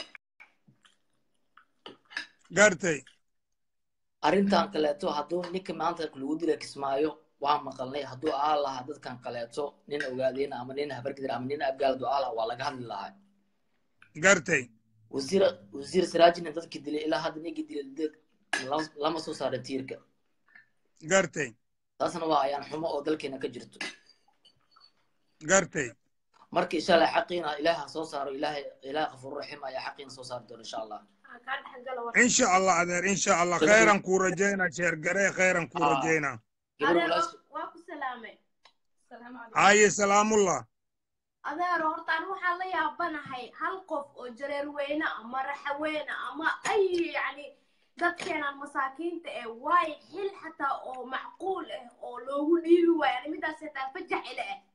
gartay arrintan kaleeto hadduu ninka maanta lagu dila kismaayo waa maqalnay hadduu ahaan lahaa dadkan kaleeto nin ogaadeyna ama nin habargidir ama nin abgaal du'aa laha waa laga hadli lahaa gartay wasiir wasiir siraajina dadkii dilay ilaa hadda ninkii dilay dad lama- lama soo saarin tiirka gartay taasna waa ayaan xumo oo dalkeena ka jirto gartay marka insha allah xaqiina ilaahi ha soo saaro ilaahay ilaahi qafuur raxiim ayaa xaqiina soo saari doona insha allah insha allah adeer insha allah Gabar- khayran kuu rajaynaa sheer garee khayran kuu Ah. rajaynaa gabar adeer walaash waa- waa ku salaamay Salaamu calaykum. haye salaamullah adeer hortaan waxaan la yaabanahay hal qof oo jareer weyne ama raxaweyne ama ay yacni dadkeenan masaakiinta eh waayo xil xataa oo macquul ah oo loogu dhiibi waayo ani midaas xitaa fajax ile ah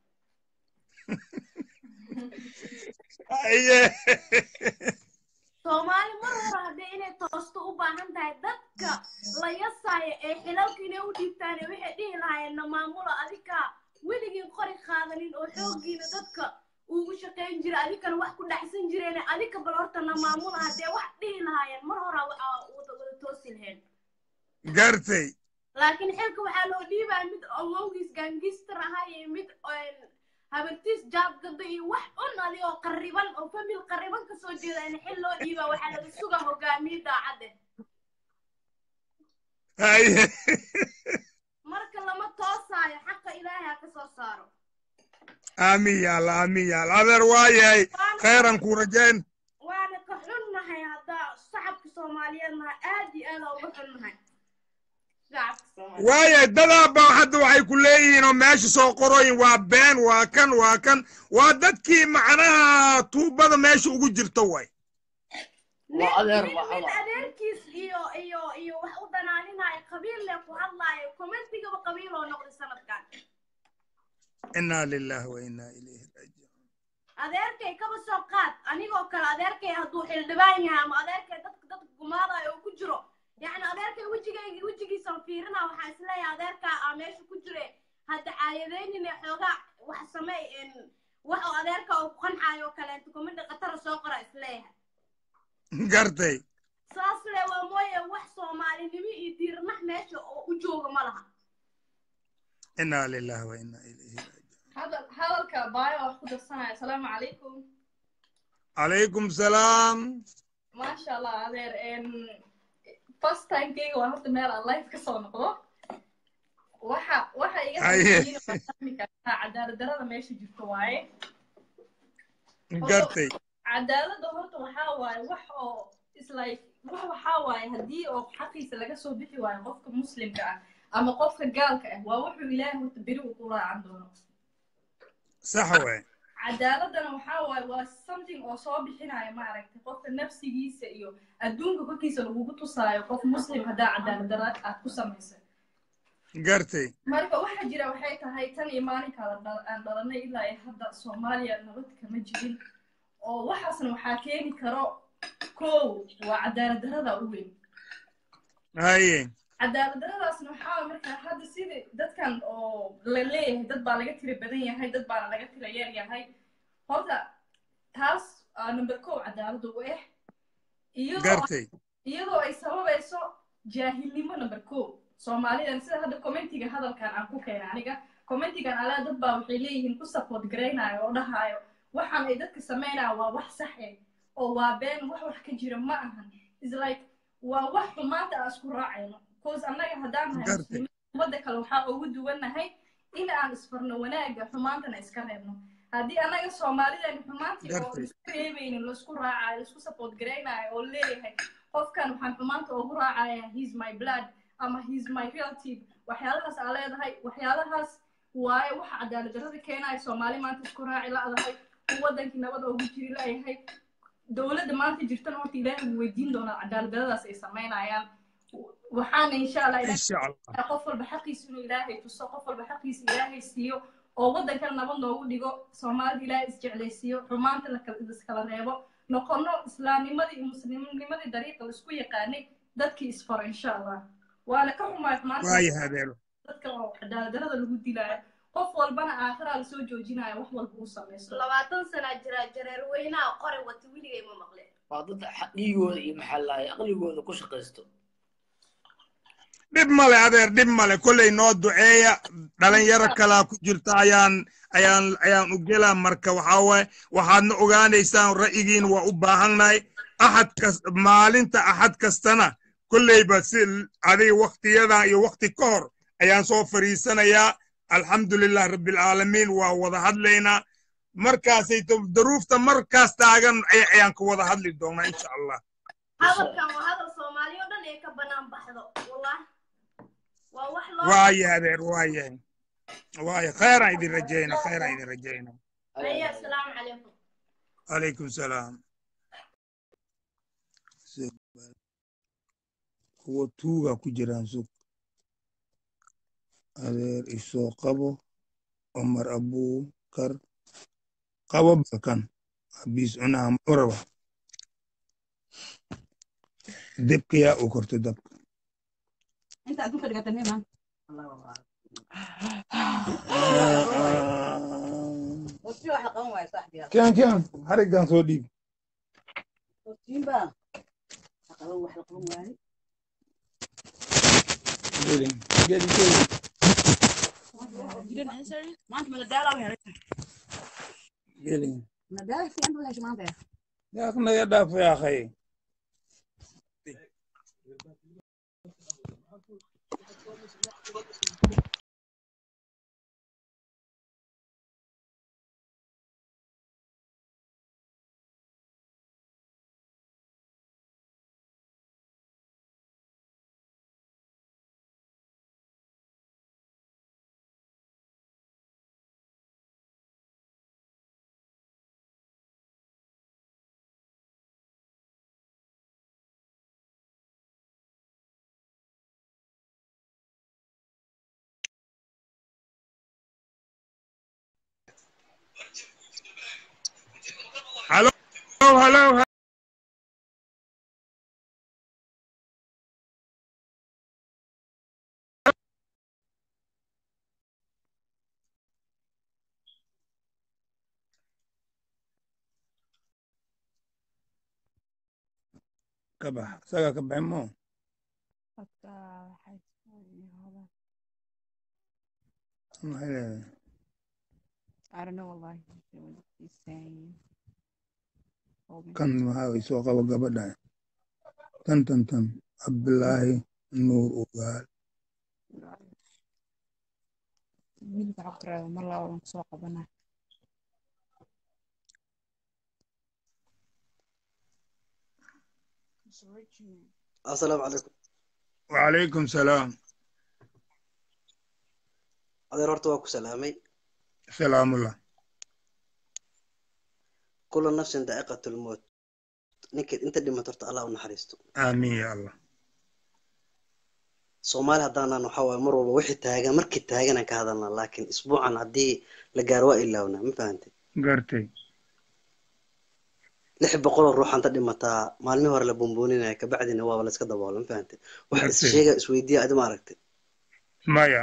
haye soomaali mar hore haddii inay toosto u baahan tahay dadka la yasaayo ee xilalka inay u dhiibtaan waxay dhihi lahaayeen na maamulo adika weligiin qori qaadanin oo xooggiina dadka ugu shaqayn jira adikana wax ku dhacsan jireen adika bal horta na maamula haddee wax dhihi lahaayeen mar hore waxaa wada wada toosi laheen gartay laakiin xilka waxaa loo dhiibaya mid awowgiis gaangistar ahaa iyo mid habartiis jaab gado iyo wax un adi oo qarriban oo famil qarriban kasoo jeeda in xil loo dhiiba waxaa laga suga hogaamiye daacadde haye marka lama toosaayo xaqa ilaahay ha ka soo saaro aamin yaal aamin yaal adeer waa yahay khayran kuu rajayn waana ka xunnahay haddaa shacabka soomaaliyeed nahay aad iyo aad uga xunnahay shacabka soomaaliyeed waayahay dadaaba hadda waxay ku leeyihiin oo meesha soo qorooyin waa been waa kan waa kan waa dadkii macnaha tuubada meesha ugu jirta way waa adeer nin waxa nin waa adeerkiis iyo iyo iyo wax u danaaninaayo qabiil le ku hadlaayo commentigaba qabiil oo noqday sanadkan inaa lillahi wa inaa ilayhi raajicuun adeerkay kaba soo qaad anigoo kale adeerkay hadduu xildhibaan yahay ama adeerkay dadka dadka gumaadayo uu ku jiro yacni adeerkay wejigayga wejigiisa fiirina waxaa isleeyahay adeerkaa aa meesha ku jire hadda caayadaynine xoogaa wax samey wax oo adeerka uu ku qancaayo oo kaleeto kumidha khatara soo qora isleeyahay gartay saas le waa mooye wax soomaalinimo iyo diirnax meesha oo u jooga ma laha inaa lillahi wa inaa ilayhi raajicuun hadal hadalka baayo wax ku darsanaya asalaamu calaykum calaykum salaam maasha allah adeer first timekeyga waa horta meel aan life ka soo noqdo waxa waxa iga Haye. fahmi kartaa cadaalad darada meesha jirto waaye gartay cadaaladda horta waxaa waaye wax oo islike wax waxaa waaye haddii oo xaqiisa laga soo bixi waayo qofka muslimka ah ama qofka gaalka ah waa wuxuu ilaahay horta beri uu ku raacan doono sax waay cadaaladana waxaa waaye waa something oo soo bixinaya maaragtay qofka nafsigiisa iyo adduunka korkiisa lagugu tusaayo qof muslim haddaa cadaalad dara aad ku samaysa gartay marka waxa jira waxay tahay tan iyo maalinka la dhal- aan dhalanay ilaa iyo hadda soomaaliya nabad kama jirin oo waxaasna waxaa keeni karo kow waa cadaalad darada u weyn haye cadaalad daradaasna waxaa markaa hadda sidii dadkan oo la leeyahay dad baa laga tira badan yahay dad baana laga tira yar yahay horta taas aa number kow cadaalada u ah iyadoo gartay iyadoo ay sababayso jaahilnimo number kow soomaalidan sida hadda commentiga hadalkan aan ku keenay aniga commentigan alaa dad baa waxay leeyihiin ku support garaynayo oo dhahaayo waxaan ay dadka samaynaya waa wax sax eh oo waa been wax wax ka jira ma ahan is like waa wax xumaanta aan isku raacayno bcause annaga haddaan nahay Gartay. muslimiin ummadda kale waxaa ugu duwannahay in aan isfarno wanaagga xumaantana iska reebno haddii annaga soomaalidan xumaantii oo Gartay. iska reebaynin laisku raacayo laisku support garaynayo oo leeyahay qofkan waxaan xumaanta ugu raacaya he's my blood ama he's my relative waxyaalahaas aa leedahay waxyaalahaas waaye waxa cadaalad darrada keenaya soomaali maanta isku raaci la'dahay uu wadankii nabad ugu jiri la'yahay dowladda maanta jirtana horta ilaahay wuu weydiin doonaa cadaalad darradaas ay samaynayaan waxaana insha allah ilaahay insha allah qof walba xaqiisa inuu ilaahay tuso qof walba xaqiisa ilaahay siiyo oo waddankana nabad noogu dhigo soomaalida ilaahay isjeclaysiiyo xumaanta lakala- iskala reebo noqono islaamnimadii iyo muslimnimadii dariiqa laisku yaqaanay dadkii isfaro insha allah waana ka xumaay xumaanta waayo hadeero dadka oo cadaaladdarada lagu dilaayo qof walbana aakhiraa lasoo joojinayo wax walba uu samaysto labaatan sanaa jira jareer weynaha qore wata weligay ma maqleen waa dad xa- dhiigooda iyo maxallahay aqligooda ku shaqaysto dhib male adeer dhib male kolley noo duceeya dhalinyaro kalaa ku jirta ayaan ayaan ayaan u gelaa marka waxaa waaye waxaadna ogaanaysaan ra'yigiin waa u baahannahay axad kas maalinta axad kastana kolleyba si adiga waktiyadan iyo wakti ka hor ayaan soo fariisanayaa alxamdulilah rabbilcaalamiin waa wada hadlaynaa markaasay to- daruufta markaas taagan ay- ayaan ka wada hadli doonaa insha allah hadalkan waa hadal soomaali oo dhan ee ka banaan baxdo wallahi waa wax loo waaye adeer waaye waaye khayraan idin rajayna khayraan idin rajayna haya asalaamu calaykum عليكم السلام kuwa tuuga ku jiraan sug adeer isoo qabo cumar abukar qabo bakan abiis cunaha uraba debka yaa u korto dabka انت ادوك اللي قتلني مان وفي واحد قوم يا صاحبي كان كان حرقان soo dhiib وفين بقى قوم واحد قوم واحد gelin gelin gelin ما انت من الدالة وين gelin من الدالة في عنده ولا شو ما انت yaa naga dhaaf yaa akhay halow halow ka bax isagaa ka baxin moo maxay leedahay I don't know wallahi what he's saying. Hold me. kan waxaa way soo qabo gabadha tan tan tan cabdulaahi nuur ugaal wiilka waxaa ku tiraahdaa mar laba waan kusoo qabanaa asalaamu calaykum wacalaykum salaam adeer horta waa ku salaamay salaamullah kula nafsin daa'iqatulmoot ninka inta dhimato horta allah u naxariisto aamiin ya allah soomaali haddaanan waxaa waaye mar walba wixii taagan markii taaganaan ka hadalnaa laakiin isbuucan haddii la gaaro waa ilaawnaa ma fahantay gartay lix boqoloo ruux anta dhimataa maalmihii hore la buunbuuninaya kabacdina waaba la iska daboola ma fahantay waxa is Gartay. sheega isweydiiya adi ma aragtay maya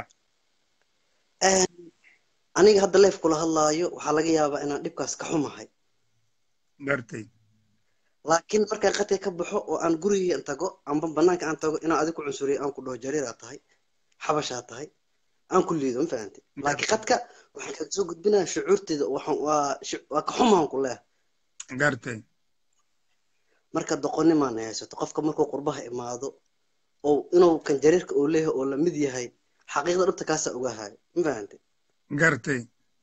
aniga hadda leef kula hadlaayo waxaa laga yaabaa inaan dhibkaas ka xumahay gartay laakiin markaan qadka ka baxo oo aan gurigii tago amba banaanka aan tago inaan adigu cunsuriyo aan ku dhaho jariiraa tahay xabashaa tahay aan ku liido ma fahantay laakiin qadka waxaan kaga soo gudbinaya shucuurteeda waxaan waa shu- waa ka xumaan ku leeyahay gartay marka doqonimaana haysato qofka markuu qurbaha imaado oo inuu kan jariirka uu leeyahay oo lamid yahay xaqiiqda dhabta kaasaa ogahayo ma fahantay gartay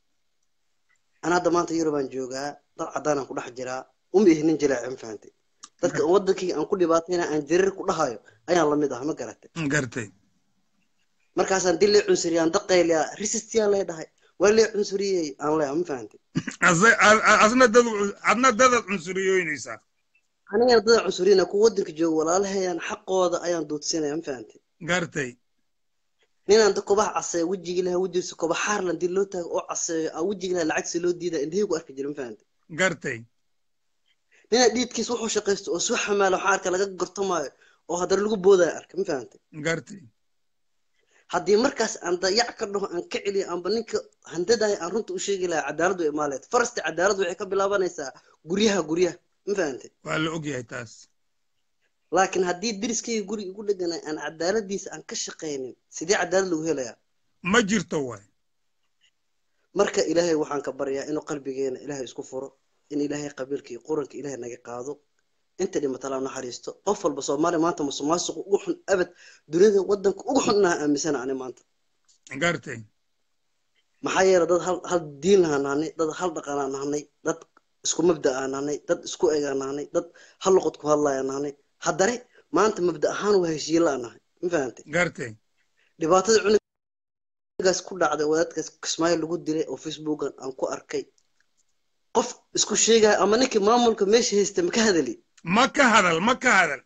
ana hadda maanta yurubaan joogaa dad caddaanaan ku dhex jiraa uma ihi nin jilaace ma fahantay dadka wadankii aan ku dhibaatayna aan jariir ku dhahayo ayaan lamid ah ma garatay gartay markaasaan dil lee cunsuriyaan daqayliyaa resistiyaan lee dhahay waa lee cunsuriyey aan leeyahay ma fahantay Asa- a- a- asna dad adna dadaad cunsuriyoynaysaa anigana dada cunsuriyana kuwa wadanka jooga walaalahayaan xaqooda ayaan duudsinaya ma fahantay gartay ninaan da kobaha caseeyo wejigii lahaa wejigiisa koba xaarlan dil loo taago oo caseeyo aan wejigii lahaa lacagsi loo diida indhahii ku arki jira ma fahantay gartay ninaa dhiidkiisa wuxuu shaqaysto oo soo xamaala waxaa arka laga gortamaayo oo haddana lagu boodaya arka ma fahantay gartay haddii markaas aan dayac ka dhaho aan ka celiyo amba ninka handadaya aan runta u sheegi lahaa cadaalad way imaaleed farasti cadaalad waxay ka bilaabanaysaa guryaha guryaha ma fahantay waa la ogyahay taas laakiin haddii deriskayga guriga igu dheganay aan cadaaladiisa aan ka shaqaynin sidee cadaalad lagu helayaa ma jirto waay marka ilaahay waxaan ka baryaa inuu qalbigeena ilaahay isku furo in ilaahay qabiilka iyo quranka ilaahay naga qaado inta dhimatala naxariisto qof walba soomaaliya maanta musuqmaasuqa ugu xun abad dunida wadanka ugu xun inaha aaminsana ani maanta gartay maxaa yeelay dad hal hal diin lahaan nahnay dad hal dhaqanaan nahnay dad isku mabda aan nahnay dad isku egaan nahnay dad hal luqad ku hadlayaan nahnay haddana maanta mabda ahaan waa heshiye la nahay ma fahantay gartay dhibaatada cunugaas ku dhacday wadaadkaas kismaayo lagu dilay oo facebookan aan ku arkay qof isku sheegaya ama ninkii maamulka meesha haysta ma ka hadali ma ka hadal ma ka hadal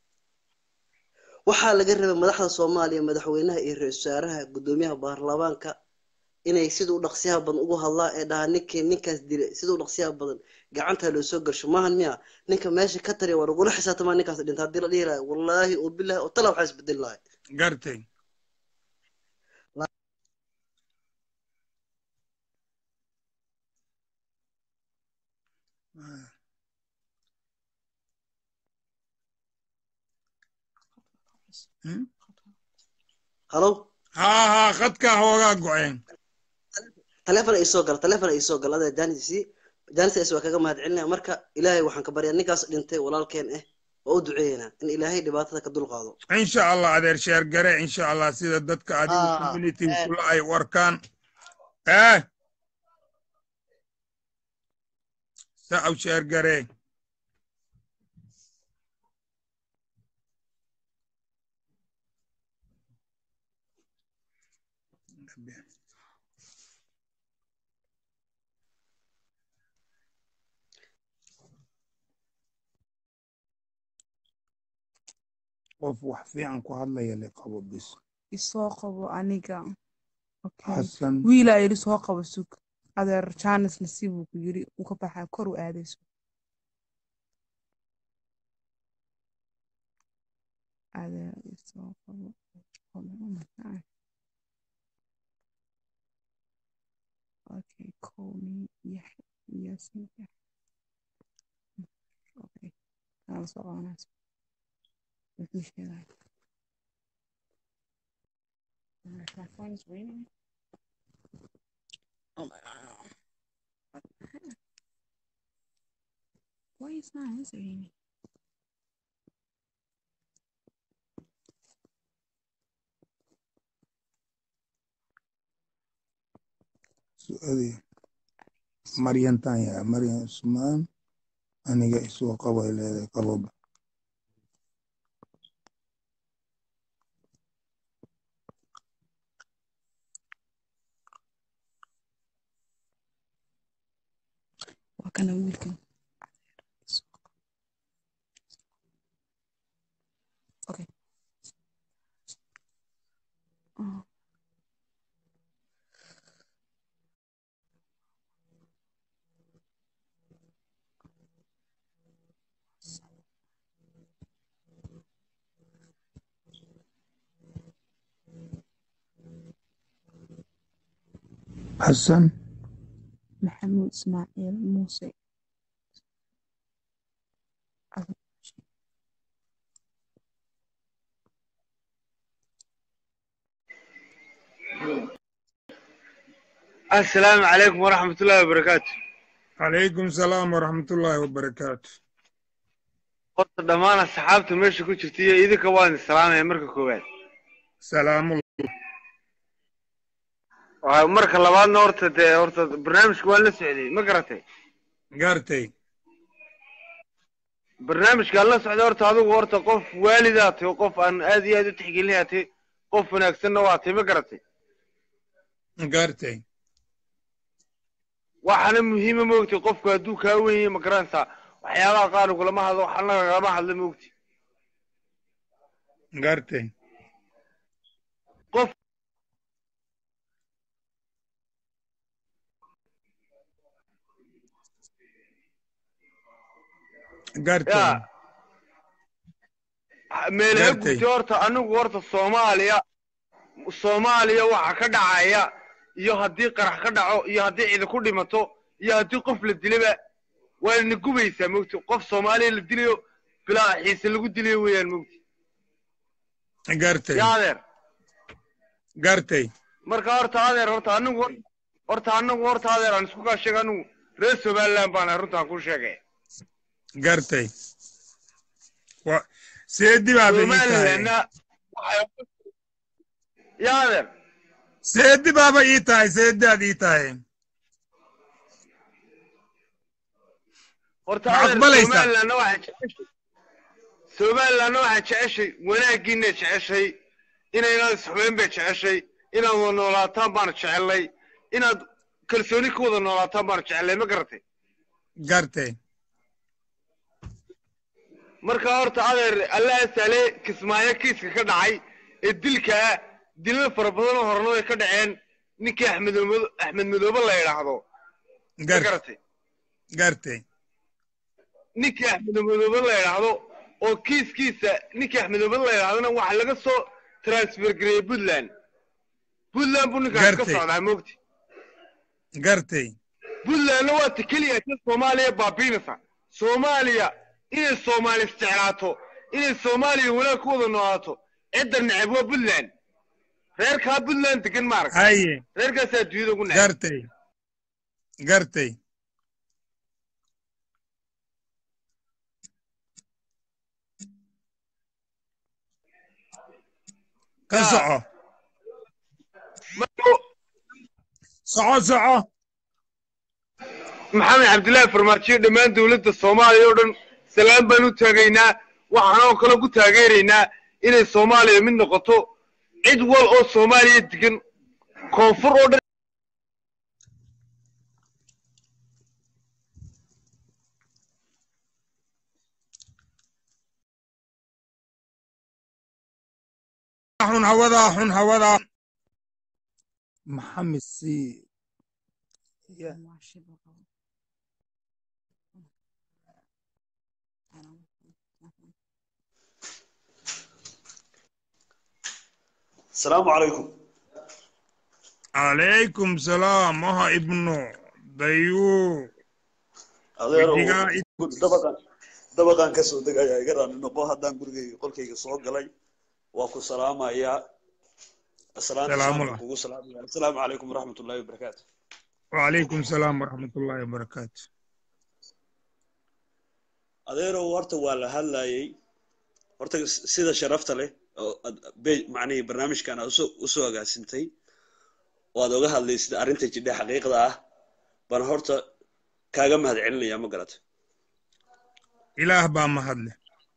waxaa laga rabay madaxda soomaaliya madaxweynaha iyo ra-iisul wasaaraha guddoomiyaha baarlamaanka inay sida u dhaqsiyaha badan ugu hadlaan ee dhahaa ninkii ninkaas dilay sida u dhaqsiyaha badan gacanta loo soo garsho maahan miya ninka meesha ka tariya waa lagula xisaabtamaa ninkaas dhinta haddii la dhihi lahay wallaahi oo bilaahi oo tala waxaa isbedeli lahay gartay halo haa haa khadkaa hoogaa go-een taleefon ay soo gala taleefon ay soo gala adaa jaanisi jaanis waa kaga mahad celinaya marka ilaahay waxaan ka baryaa ninkaas dhintay walaalkeen ah waa u duceeynaa in ilaahay dhibaatada ka dulqaado insha allah adeer sheer gare insha allah sida dadka adiga Ah, community eh. kula ay u arkaan eh sacaw sheer gare qof wax fiican ku hadlaya le qabo bis isoo qabo aniga okay xasan wiilaa yidhi soo qabo sug adeer jaanis nasiib uu ku yidhi uu ka baxaa kor u aadayso adeer isoo qabo qabo oh my god okay call me yes yes yes okay kala soconaas wuxuu sheegay my phone is ringing oh my god What the heck? why is not answering me su'aadii maryantaan yaa maryan usmaan aniga isoo qabo ay leedahay qaboba waa kana wiilkan okay oh. xasan maxamuud ismaaciil muuse السلام عليكم ورحمة الله وبركاته calaykum salaam waraxmatullaahi wabarakaatu horta dhammaan asxaabta meesha ku jirta iyo idinka waan islaamaya marka koowaad salaamullah Waa- marka labaadna horta dee horta barnaamijka waan la socday ma garatay gaartay barnaamijkaan la socday horta adigu horta qof waalidaa tahay qof aan aad iyo aad u tixgelinayaa tahay qof wanaagsanna waa tahay ma garatay gaartay waxaana muhiima moogtay qofku hadduu kaa weyn yahay ma garanaysaa waxyaabaha qaar lagulama hadlo waxna lagama hadlo moogtay gaartay qof gaartay yaa meelaha Gaartay. gubtay horta anigu horta soomaaliya soomaaliya waxa ka dhacaya iyo haddii qarax ka dhaco iyo haddii cidi ku dhimato iyo haddii qof la dilaba waa na gubaysaa mogti qof soomaaliya la dilayo bilaa xiise lagu dilayo weeyaan mogti gaartay yaa adeer gaartay marka horta adeer horta anigu horta anigu horta adeer aan isku kaa sheega anigu reer somaliland baan ahay runtaan kuu sheegay gaartay wa seedi baaba ii tahay somalilandna waxay yaa adeer seedi baaba ii tahay seediaad ii tahay horta Ma adeer aqbalaysaa? somalilandna waxay jeceshay somalilandna waxay jeceshay wanaaggiina jeceshay inaynad isxubeyn bay jeceshay inaad wada noolaataan baana jecelnay inaad kalsooni ku wada noolaataan baana jecelnay ma garatay gaartay marka horta adeer allah sale kismaayo kiiska ka dhacay ee dilka ah dilal fara badan oo horena way ka dhaceen ninkii axmed Mado- axmed madoobe la yidhaahdo ma Gar- garatay gaartay ninkii axmed madoobe la yidhaahdo oo kiiskiisa ninkii axmed madoobe la yidhahdona waxaa laga soo transfer gareeyey puntland puntland buu ninkaas ka Gartay. socdaa moogti gaartay puntlandna waa ta keliya ta soomaaliya baabiinaysa soomaaliya inay soomaali isjeclaato inay soomaaliya wanaag ku wada noolaato cidda neceb waa puntland reerkaa puntland degan maaragta haye reerkaasaa adduunyada ugu neceb gaartay gaartay ka Yaa. soco Marka- soco soco maxamed cabdillaahi farmaajo dhammaan dowladda soomaaliya oo dhan salaan baan u taagaynaa waxaanoo kale ku taageeraynaa inay soomaaliya mid noqoto cid wal oo soomaaliya degan koonfur oo dhan xun hawadaa xun hawadaa maxamed si ya waa shib oo qabo asalaamu calaykum calaykum salaam maha ibnu dayu adeerow Wejigaa dabaqan dabaqan ka soo degayaa iga raali noqo haddaan gurigayga qolkayga soo galay waa ku salaamayaa salaanta Salaamu islaamka kugu salaamaya asalaamu calaykum waraxmat ullahi wabarakaatu وعليكم السلام ورحمة الله وبركاته adeerow horta waa la hadlayay horta sida sharafta leh oo ad- be- macnihii barnaamijkan aad usoo usoo agaasintay oo aad oga hadlaysid arrinta jidha xaqiiqda ah baan horta kaaga mahad celinaya ma garata إله با مهدله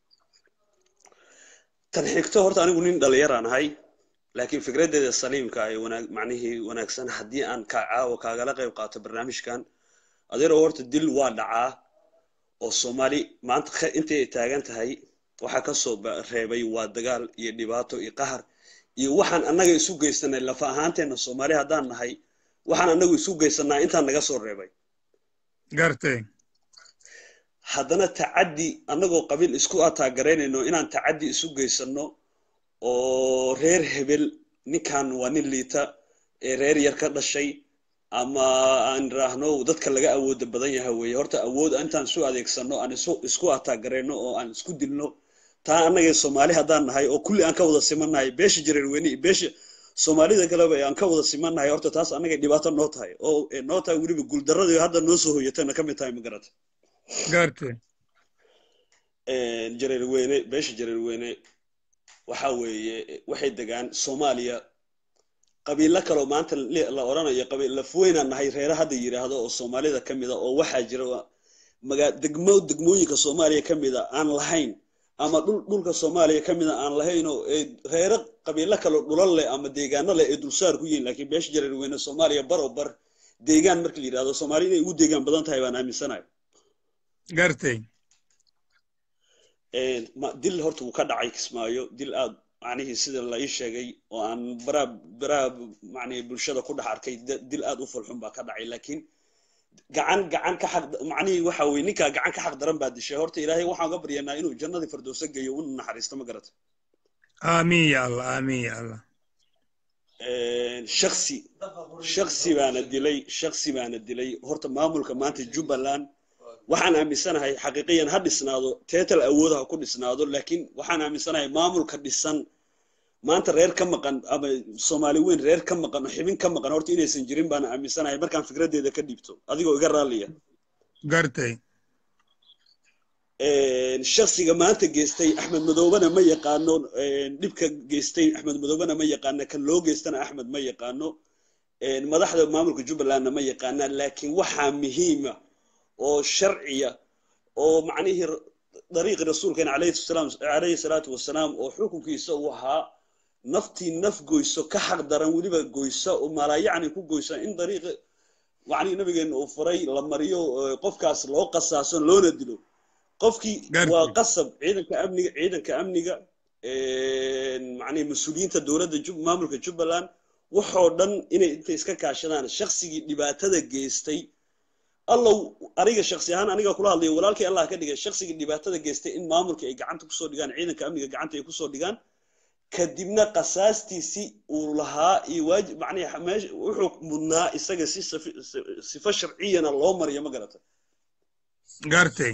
tan xigto horta anigu nin dhalinyaraan ahay laakiin fikraddeeda saliimka ay wanaag macnihii wanaagsan haddii aan ka caawa kaagala qayb qaato barnaamijkan adeerow horta dil waa dhacaa oo soomaali maanta khe- intay ay taagan tahay waxaa ka soo ba- reebay waa dagaal iyo dhibaato iyo qahar iyo waxaan annaga isu geysanay lafa ahaanteenna soomaali haddaan nahay waxaan annagu isu geysanaa intaan naga soo reebay قرتي haddana tacaddi annagoo qabiil isku ataagaraynayno inaan tacaddi isu geysano oo reer hebel ninkan waa nin liita ee reer yar ka dhashay ama aan raahno dadka laga awooda badan yahay weeye horta awood intaan isu adeegsano aan isu isku ataagarayno oo aan isku dilno taa annagee soomaali haddaan nahay oo kulli aan ka wada simannahay beesha jareerweyne iyo beesha soomaalida kaleba ee aan ka wada simannahay horta taas annagay dhibaato noo tahay oo ee noo tahay weliba guuldarradii hadda noo soo hoyatayna ka mid tahay ma garata قرتي jareerweyne beesha jareerweyne waxa weeye waxay degaan soomaaliya qabiilo kaloo maanta li- la odhanayo qabiil lafweynaan nahay reere hadda yidhaahdo oo soomaalida ka mida oo waxaa jira magaa degmo degmooyinka soomaaliya ka mida aan lahayn ama dhul dhulka soomaaliya ka mida aan lahayn oo ee reere qabiilo kaloo dhulal leh ama deegaano leh ee dulsaar ku yihiin laakiin beesha jareerweyne soomaaliya bar oo bar deegaan marka la yidhahdo soomaaliya inay ugu deegaan badan tahay baan aaminsanahay قرتي Een, ma- dil horta wuu ka dhacay kismaayo dil aad macnihii sida la ii sheegay oo aan baraa baraa macnihii bulshada ku dhex arkay da- dil aad u fulxun baa ka dhacay laakiin gacan gacan ka xaq macnihii waxa weye ninkaa gacan ka xaq daran baa dishay horta ilaahay waxaan uga baryanaa inuu jannadii firdowsa geeyo una naxariisto ma garata آمين يا الله آمين يا الله Een, shaksi shaksi baana dilay shaksi baana dilay horta maamulka maanta jubbaland waxaan aaminsanahay xaqiiqiyan ha dhisnaado teetal awood ha ku dhisnaado laakiin waxaan aaminsanahay maamulka dhisan maanta reer ka maqan ama soomaali weyn reer ka maqan oo xibin ka maqan horta inaysan jirin baan aaminsanahay markaan fikraddeeda ka dhiibto adigoo iga raalliya قرتي Een, shaksiga maanta geystay axmed madoobena ma yaqaano een, dhibka geystay axmed madoobena ma yaqaano kan loo geystana axmed ma yaqaano een, madaxda maamulka jubbalandna ma yaqaanaan laakiin waxaa muhiima oo sharciya oo macnihii r- dariiqi rasuulkeena calayhi salaam calayhi salaatu wasalaam oo xukunkiisa uu ahaa naftii naf goyso ka xaq daran weliba goysa oo malaayacni ku goysa in dariiqi macnihii nabigeena uu furay la mariyo oo qofkaas loo qasaaso loona dilo qofkii waa qasab ciidanka amniga ciidanka amniga een, macnihii mas-uuliyiinta dowladda Jub- maamulka jubbaland waxoo dhan inay intay iska kaashadaan shaksigii dhibaatada geystay allow aniga shaksi ahaan aniga kula hadlayo walaalkii allah ka dhigay shaksigii dhibaatada geystay in maamulka ay gacanta kusoo dhigaan ciidanka amniga gacanta ay kusoo dhigaan kadibna qasaastiisii uu lahaa iyo waajib macnihi meesha wuxuu mudnaa isaga si safi- si- sifo sharciyana loo mariyo ma garata قرتي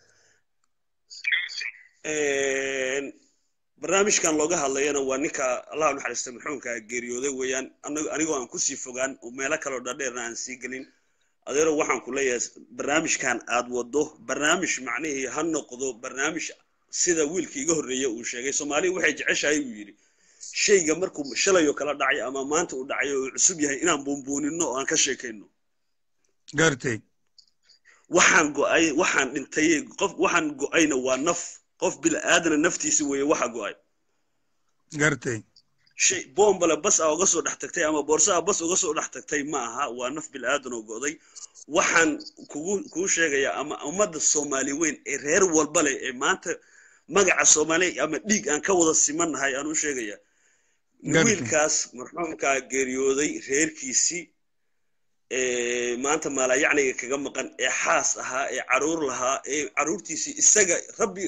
Een, barnaamijkan looga hadlayana waa ninka allah u naxariista maxuumka geeriyooday weeyaan anago anigoo aan kusii fogaan oo meelo kaloo dhadheerna aan sii gelin adeero waxaan ku leeyahay barnaamijkan aad wado barnaamij macnihii ha noqdo barnaamij sida wiilka iga horreeya uu sheegay soomaaliya waxay jeceshahay uu yidhi shayga markuu shalayoo kala dhacay ama maanta uu dhacay oo uu cusub yahay inaan buunbuunino oo aan ka sheekayno قرتي waxaan go'ay waxaan dhintay qof waxaan go'ayna waa naf qof bil'aadana naftiisi weeye waxa go'ay قرتي shay boombale bas a uga soo dhex tagtay ama boorsa a bas uga soo dhex tagtay ma aha waa naf bil'aadan oo go'day waxaan kugu kuu sheegayaa ama ummadda soomaali weyn ee reer walba leh ee maanta magaca soomaaliya ama dhiig aan ka wada simannahay aan u sheegayaa Garta. wiilkaas marxuumkaa geeriyooday reerkiisii ee maanta maalayacniga kaga maqan ee xaas ahaa ee caruur lahaa ee caruurtiisii isaga rabbi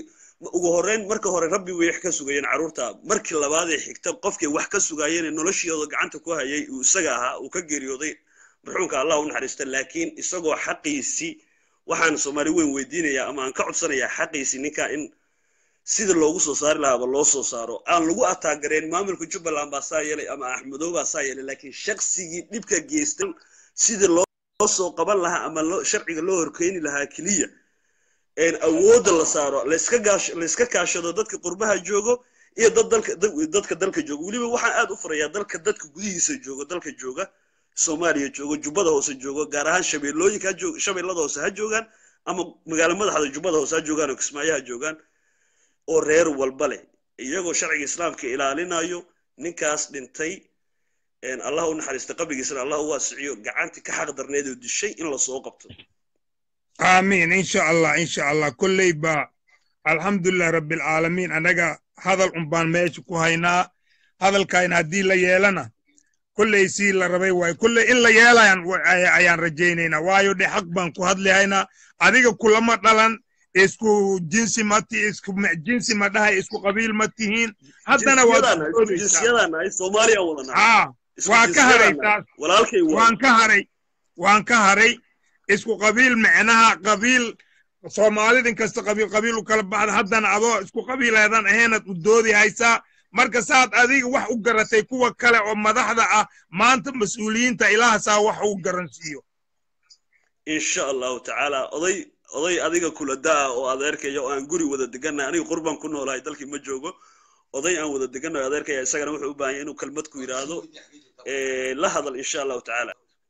ugu horreyn marka hore rabbi way wax ka sugayeen carruurta markii labaad ee xigta qofkay wax ka sugaayeen ee noloshooda gacanta ku hayay uu isaga ahaa uu ka geeriyooday marxuumka allah u naxariista laakiin isagoo xaqiisii waxaan soomaali weyn weydiinayaa ama aan ka codsanayaa xaqiisii ninka in sida loogu soo saari lahaaba loo soo saaro aan lagu ataagareen maamulka jubbaland baa saa yeelay ama axmedow baa saa yeelay laakiin shaqsigii dhibka geystay sidii loo soo qaban lahaa ama loo- sharciga loo horkeeni lahaa keliya een awoodda la saaro layska gaash layska kaashado dadka qurbaha joogo iyo dad dalka dad- dadka dalka jooga weliba waxaan aad u furayaa dalka dadka gudihiisa jooga dalka jooga soomaaliya joogo jubbada hoose joogo gaar ahaan shabeellooyinka ha joog shabeellada hoose ha joogaan ama magaalo madaxda jubbada hoose ha joogaan oo kismaayo ha joogaan oo reer walba leh iyagoo sharciga islaamka ilaalinayo ninkaas dhintay een allah u naxariista qabrigiisana allah u waasiciyo gacantii ka xaq darneed oo dishay in lasoo qabto آمين إن شاء الله إن شاء الله كل با الحمد لله رب العالمين أنا هذا الأمبان ماشي كوهينا هذا الكائن هدي لا يلنا كل يسير لربي واي كل إلا يلا ين أيان رجينا وايو دي حق بان كوهد لي هنا أديك كل ما دلن اسكو جنسي ماتي اسكو م- جنسي ما ده اسكو قبيل ماتيهين حتى أنا jinsiyadaana isku وادي jinsiyadaana ay soomaaliya wadana آه isku waan ka haray jinsiyadaana taas walaalkay waa waan ka haray waan ka haray isku qabiil micnaha qabiil soomaalidin kasta qabiil qabiil u kala baxda haddana adoo isku qabiileedan ahaynaad u doodi haysaa marka saad adiga wax u garatay kuwa kale oo madaxda ah maanta mas-uuliyiinta ilaahasaa wax u garansiiyo insha allahu tacaala oday oday adiga kula daa oo adeerkaya oo aan guri wada degannahay aniga qurbaan ku noolahay dalkii ma joogo oday aan wada degannahay adeerkaya isagana wuxuu u baahan yahay inuu kelmad ku yidhaahdo Eh, la hadal insha allahu tacaala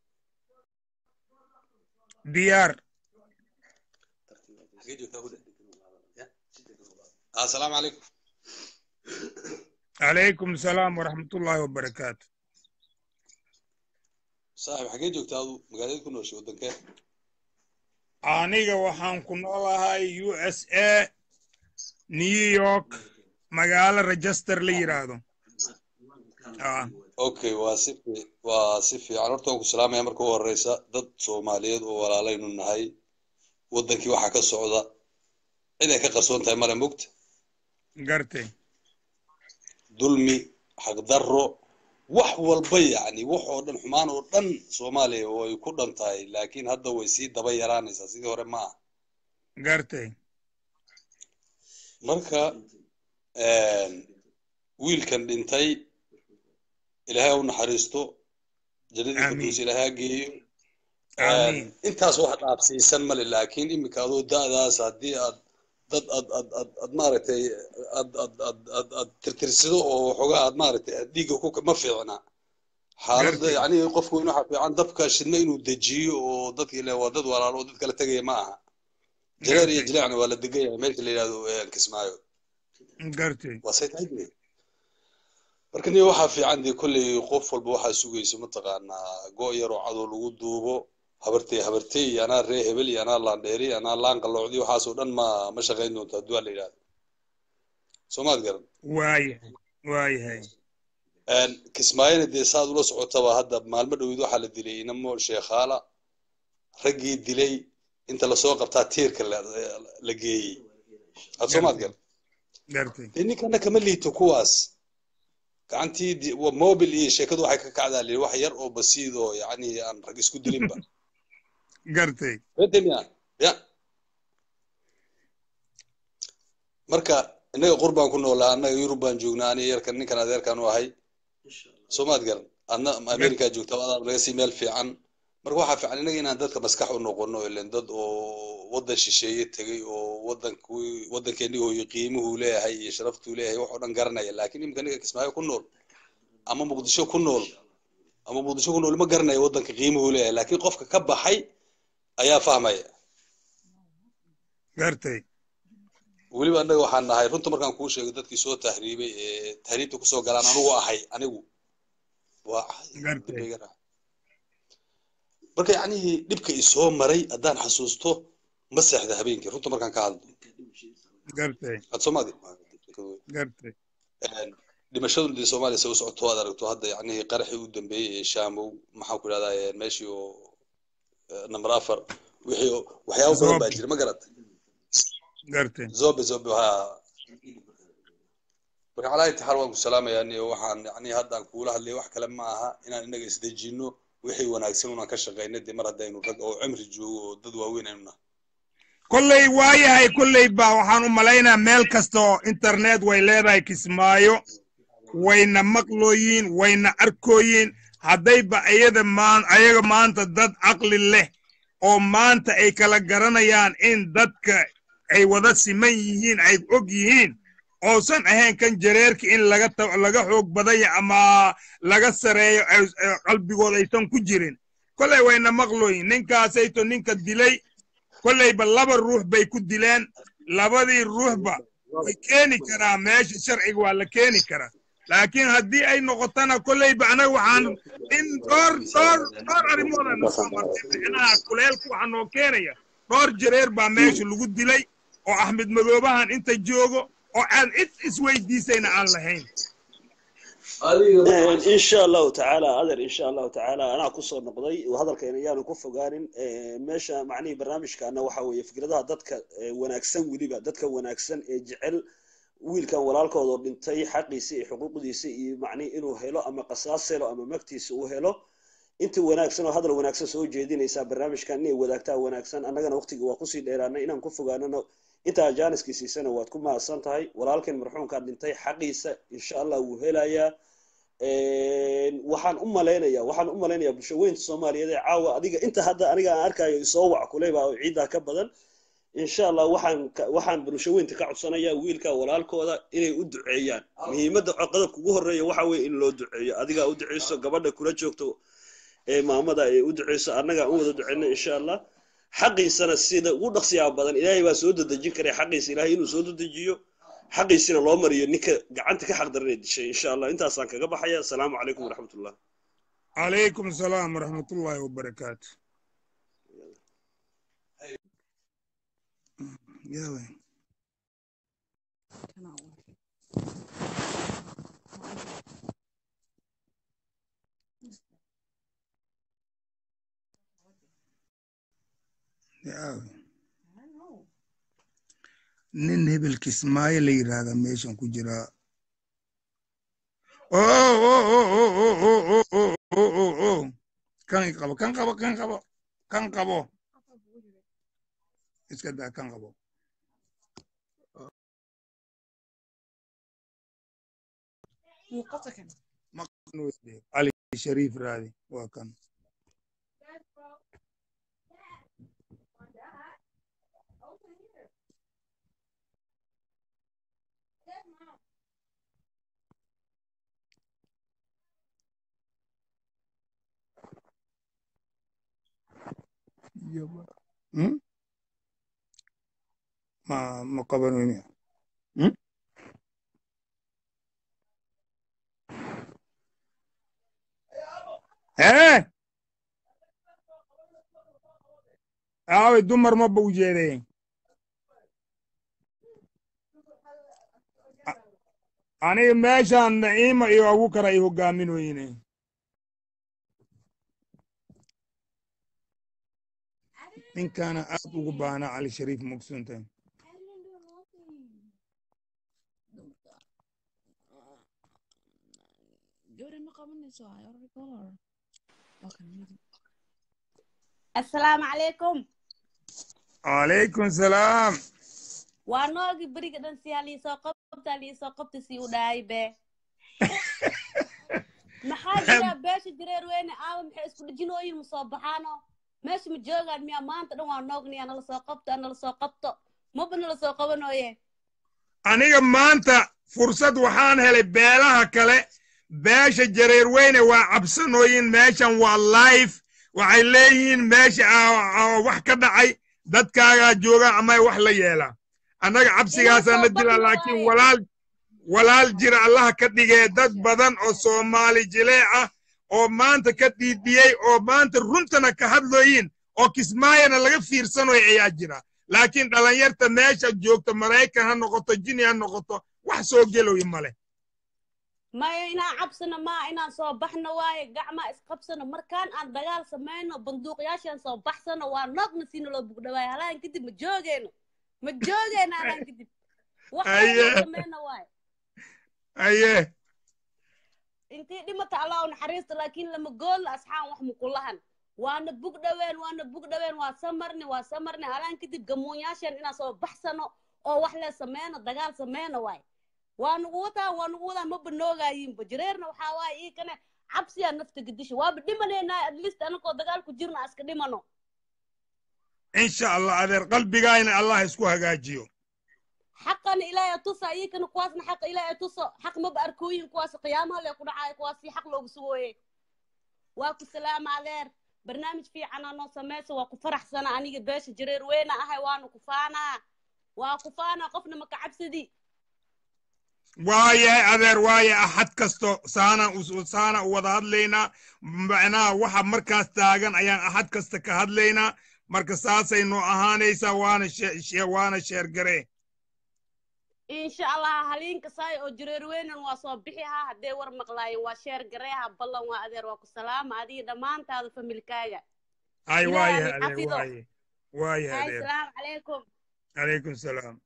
diyaar السلام عليكم calaykum asalaam waraxmatullaahi wabarakaatu صاحب حاجة جوجتا هذا مقالة كنا شو ودنك aniga waxaan ku noolahay u s a new york magaalo register la yidhaahdo Ah, اوكي واسفي واسفي على horta waan ku salaamaya marka ugu horeysa dad soomaaliyeed oo walaalaynu nahay wadankii waxaa ka socda cid ay ka qarsoon tahay male mogta gartay dulmi xaqdarro wax walba yacni wax oo dhan xumaan oo dhan soomaaliya way ku dhan tahay laakiin hadda way sii daba yaraanaysaa sidii hore ma aha gartay marka wiilkan dhintay ilaahay ha u naxariisto jannadii firdaws ilaahay ha geeyo Amiin. intaas wax dhaafsiisan male laakiin iminka adoo da'daas haddii aad dad ad ad ad ad maaragtay ad ad ad ad ad tirtirsido oo waxoogaa aad maaragtay aad dhiigga ku ma fiicna xaaladda Gartay. yacni qofku in waxa fiican dabka shidna inuu dejiyo oo dadka ile waa dad walaalo oo dad kala tegaya ma aha jareer iyo Gartay. jileecna waa la degan yahay meesha la yidhahdo eh, kismaayo gartay waa say tahay dee marka niyo waxaa fiican dee kolley qof walba waxaa sugayso mataqaanaa go' yaroo cadow lagu duubo habartey habartey iyo anaa ree hebel iyo anaa laandheeri iyo anaa laan qalloocdi waxaasoo dhan ma ma shaqayn doonto hadduu la yidhahdo soomaad garan waayahay waayahay kismaayona dee saad ula socotaba hadda maalmo dhowid waxaa la dilay inamo sheekhaala raggii dilay inta lasoo qabtaa tiirka la la geeyey had soomaad garan gartay dee ninkana kama liito kuwaas gacantii di- wa- mobil iyo sheekadu waxay ka kacdaa lii wax yar oo basiid oo yacni aan rag isku dilinba gartay fedemia ya marka innaga qurbaan ku noolaa annaga yurub baan joognaa aniga yarkan ninkan adeerkan u ahay soomaad garan adna america joogta adaa naga sii meel fiican marka waxaa fiican innaga inaan dadka maskax u noqono ilen dad oo waddan shisheeye tegey oo waddankii waddankeennii hooyo qiimuhuu leeyahay iyo sharaftuu leeyahay wax oo dhan garanaya laakiin iminka ninka kismaayo ku nool ama muqdisho ku nool ama muqdisho ku nool ma garanayo waddanka qiimuhuu leeyahay laakiin qofka ka baxay ayaa fahmaya gartay weliba annaga waxaan nahay runta markaan kuu sheego dadkii soo tahriibay ee tahriibta kusoo galaan anigu ahay anigu waa gartay marka yacnihii dhibka isoo maray haddaan xasuusto ma seexda habeenkii runta markaan ka hadlo gartay had soomaadi gartay dhimashadu dee soomaaliya se u socoto aad aragto hadda yacnihii qaraxii u dambeeyey ee shaamow maxaan ku idhahdaa meeshii oo eh, number afar wixii oo- waxyaabo badan baa Zobe. jira ma garatay gartay zobe zobe ha marka calaa intixaar waan ku salaamayaa niyo waxaan yani haddaan kuula hadlaya wax kale ma aha inaan inaga isdejinno wixii wanaagsan unaan ka shaqayna dee mar haddaynu rag oo cimri joogo oo dad waaweyn aynu nahay kolley waayahay kolley baa waxaan u malaynaa meel kasta oo internet way leedahay kismaayo wayna maqlooyiin wayna arkooyiin haddayba ayada maan ayaga maanta dad caqli leh oo maanta ay kala garanayaan in dadka ay wada siman yihiin ay og yihiin oosan ahayn kan jareerka in laga ta- laga xoog badanya ama laga sareeyo ay- ay qalbigooda aysan ku jirin kolley wayna maqlooyin ninkaasayto ninka dilay kolleyba laba ruux bay ku dileen labadii ruuxba way keeni karaa meesha sharciga waa la keeni karaa laakiin haddii ay noqotona kolleyba anaga waxaan in dhowr dhowr dhowr arrimooda na soo martay micnaha kuleelku waxaa noo keenaya dhowr jareer baa meesha lagu dilay oo axmed madoobahan inta joogo oo aan cid isweydiisayna aan lahayn insha allahu tacaala adeer insha allahu tacaala anaa kusoo noqday hadalkayna yaanu ku fogaanin meesha macnihii barnaamijkaana waxa weeye fikradaha dadka eh, wanaagsan weliba dadka wanaagsan ee jecel wiilkan walaalkoodoo dhintay xaqiisa iyo xuquuqdiisa iyo macnihi inuu helo ama qasaas helo ama magtiisa uu helo inta wanaagsan oo hadal wanaagsan soo jeedinaysaa barnaamijkan inay wadaagtaa wanaagsan annagana waqtiga waa kusii dheeraanay inaan ku fogaanano intaa jaaniskii siisana waad ku mahadsan tahay walaalkan marxuumkaa dhintay xaqiisa insha allah wuu helayaa waxaan u malaynaya waxaan u malaynayaa bulshaweynta soomaaliyeed ee caawa adiga inta hadda aniga aan arkayo isoo wac kuleyba oo ciiddaa ka badan insha allah waxaan ka- waxaan bulshaweynta ka codsanayaa wiilka walaalkooda inay u duceeyaan muhiimadda qodobka ugu horreeya waxa weeye in loo duceeyo adigaa u duceyso gabadha kula joogto ee maamada ay u duceyso annagaa u wada duceyno insha allah xaqiisana sida ugu dhaqsiyaa badan ilaahay baa soo dedejin karay xaqiisa ilaahay inuu soo dedejiyo xaqiisina loo mariyo ninka gacanta ka xaqdaranay dishay insha allah intaasaan kaga baxaya asalaamu calaykum waraxmatullah calaykum salaam waraxmatullaahi wabarakaatu yawe yawe nin hebel kismaayo la yidhaahda meeshan ku jiraa oh oh oh oh oh oh oh oh oh oh kan qabo kan qabo kan qabo kan qabo iska daa kan qabo cali shariif raadi waa kan Hmm? ma ma qabanayno Hmm? hee aaway dumar ma bau jeedeen aniga meeshaan naciima iyo abukar ay hogaaminooyine ninkaana aad ugu baana cali shariif mugsuntan asalaamu calaykum calaykum salaam waa noogi beriga dhan siyaa liisoo qabtaa liisoo qabta si u dhahay be maxaa jira beesha jareer weyne aawa maxay isku dhejinooyin ma soo baxaano meesha ma joogaan miyaa maanta dhan waa noogniya nala soo qabto nala soo qabto maba nala soo qabanooye aniga maanta fursad waxaan helay beelaha kale beesha jareer weyne waa cabsanooyin meeshan waa life waxay leeyihiin meesha aa- aa wax ka dhacay dadkaagaa jooga ama wax la yeelaa annaga cabsigaasaa na dila laakiin walaal walaal jira allaha ka dhigee dad badan oo soomaali jilee ah oo maanta ka dhiidhiyey oo maanta runtana ka hadlooyin oo kismaayana laga fiirsanoy ayaa jira laakiin dhalinyarta meesha joogta maraykan ha noqoto jini ha noqoto wax soo geloy male maya inaan cabsano maa inaan soo baxno waaye gacmaa isqabsano markaan aan dagaal samayno banduuqyaashaan soo baxsano waa noogna siina loo bugdhawaayo halaan kadib ma joogeyno ma joogeyno halaan kadib wax Aye. loo sameyna waay aye intii dhimata allah u naxariista laakiin lama gool asxaan wax mukulahan waana bug dhaween waana bug dhaween waa samarni waa samarni halaan kadib gamuunyaasheen inaan soo baxsano oo wax lee sameyno dagaal sameyno waay waa nugu wataa waa nugu wataa ma banoogaayinba jireerna waxaa waaye ii kane cabsiyaa nafta gadisha waaba dhimanaynaa at least anagoo dagaal ku jirna iska dhimano insha allah adeer qalbigaayna allah isku hagaajiyo xaqana ilaahay tusa iyakana kuwaasna xaqa ilaahay tuso xaq maba arkooyin kuwaas qiyaamaha lee ku dhacaayo kuwaasi xaq loogu sugooye waa ku salaama adeer barnaamij fiican anoo sameysa waa ku faraxsana aniga beesha jareer weyna ahay waana ku faanaa waa ku faanaa qofna maka cabsadi waayahay adeer waaya axad kasto saana u- saana u wada hadlaynaa macnaha waxa markaas taagan ayaan axad kasta ka hadlaynaa marka saasay noo ahaanaysaa waana she- she- waana sheergaree insha allah haliinka saay oo jareer weynan waa soo bixi haa haddee war maqlaayeen waa sheer gareeha ballan waa adeer waa ku salaama adiga dhammaantaada familkaaga ay Ilaahay waayahay adeer xafido. waaye waayahay hay adeer salaamu calaykum calaykum salaam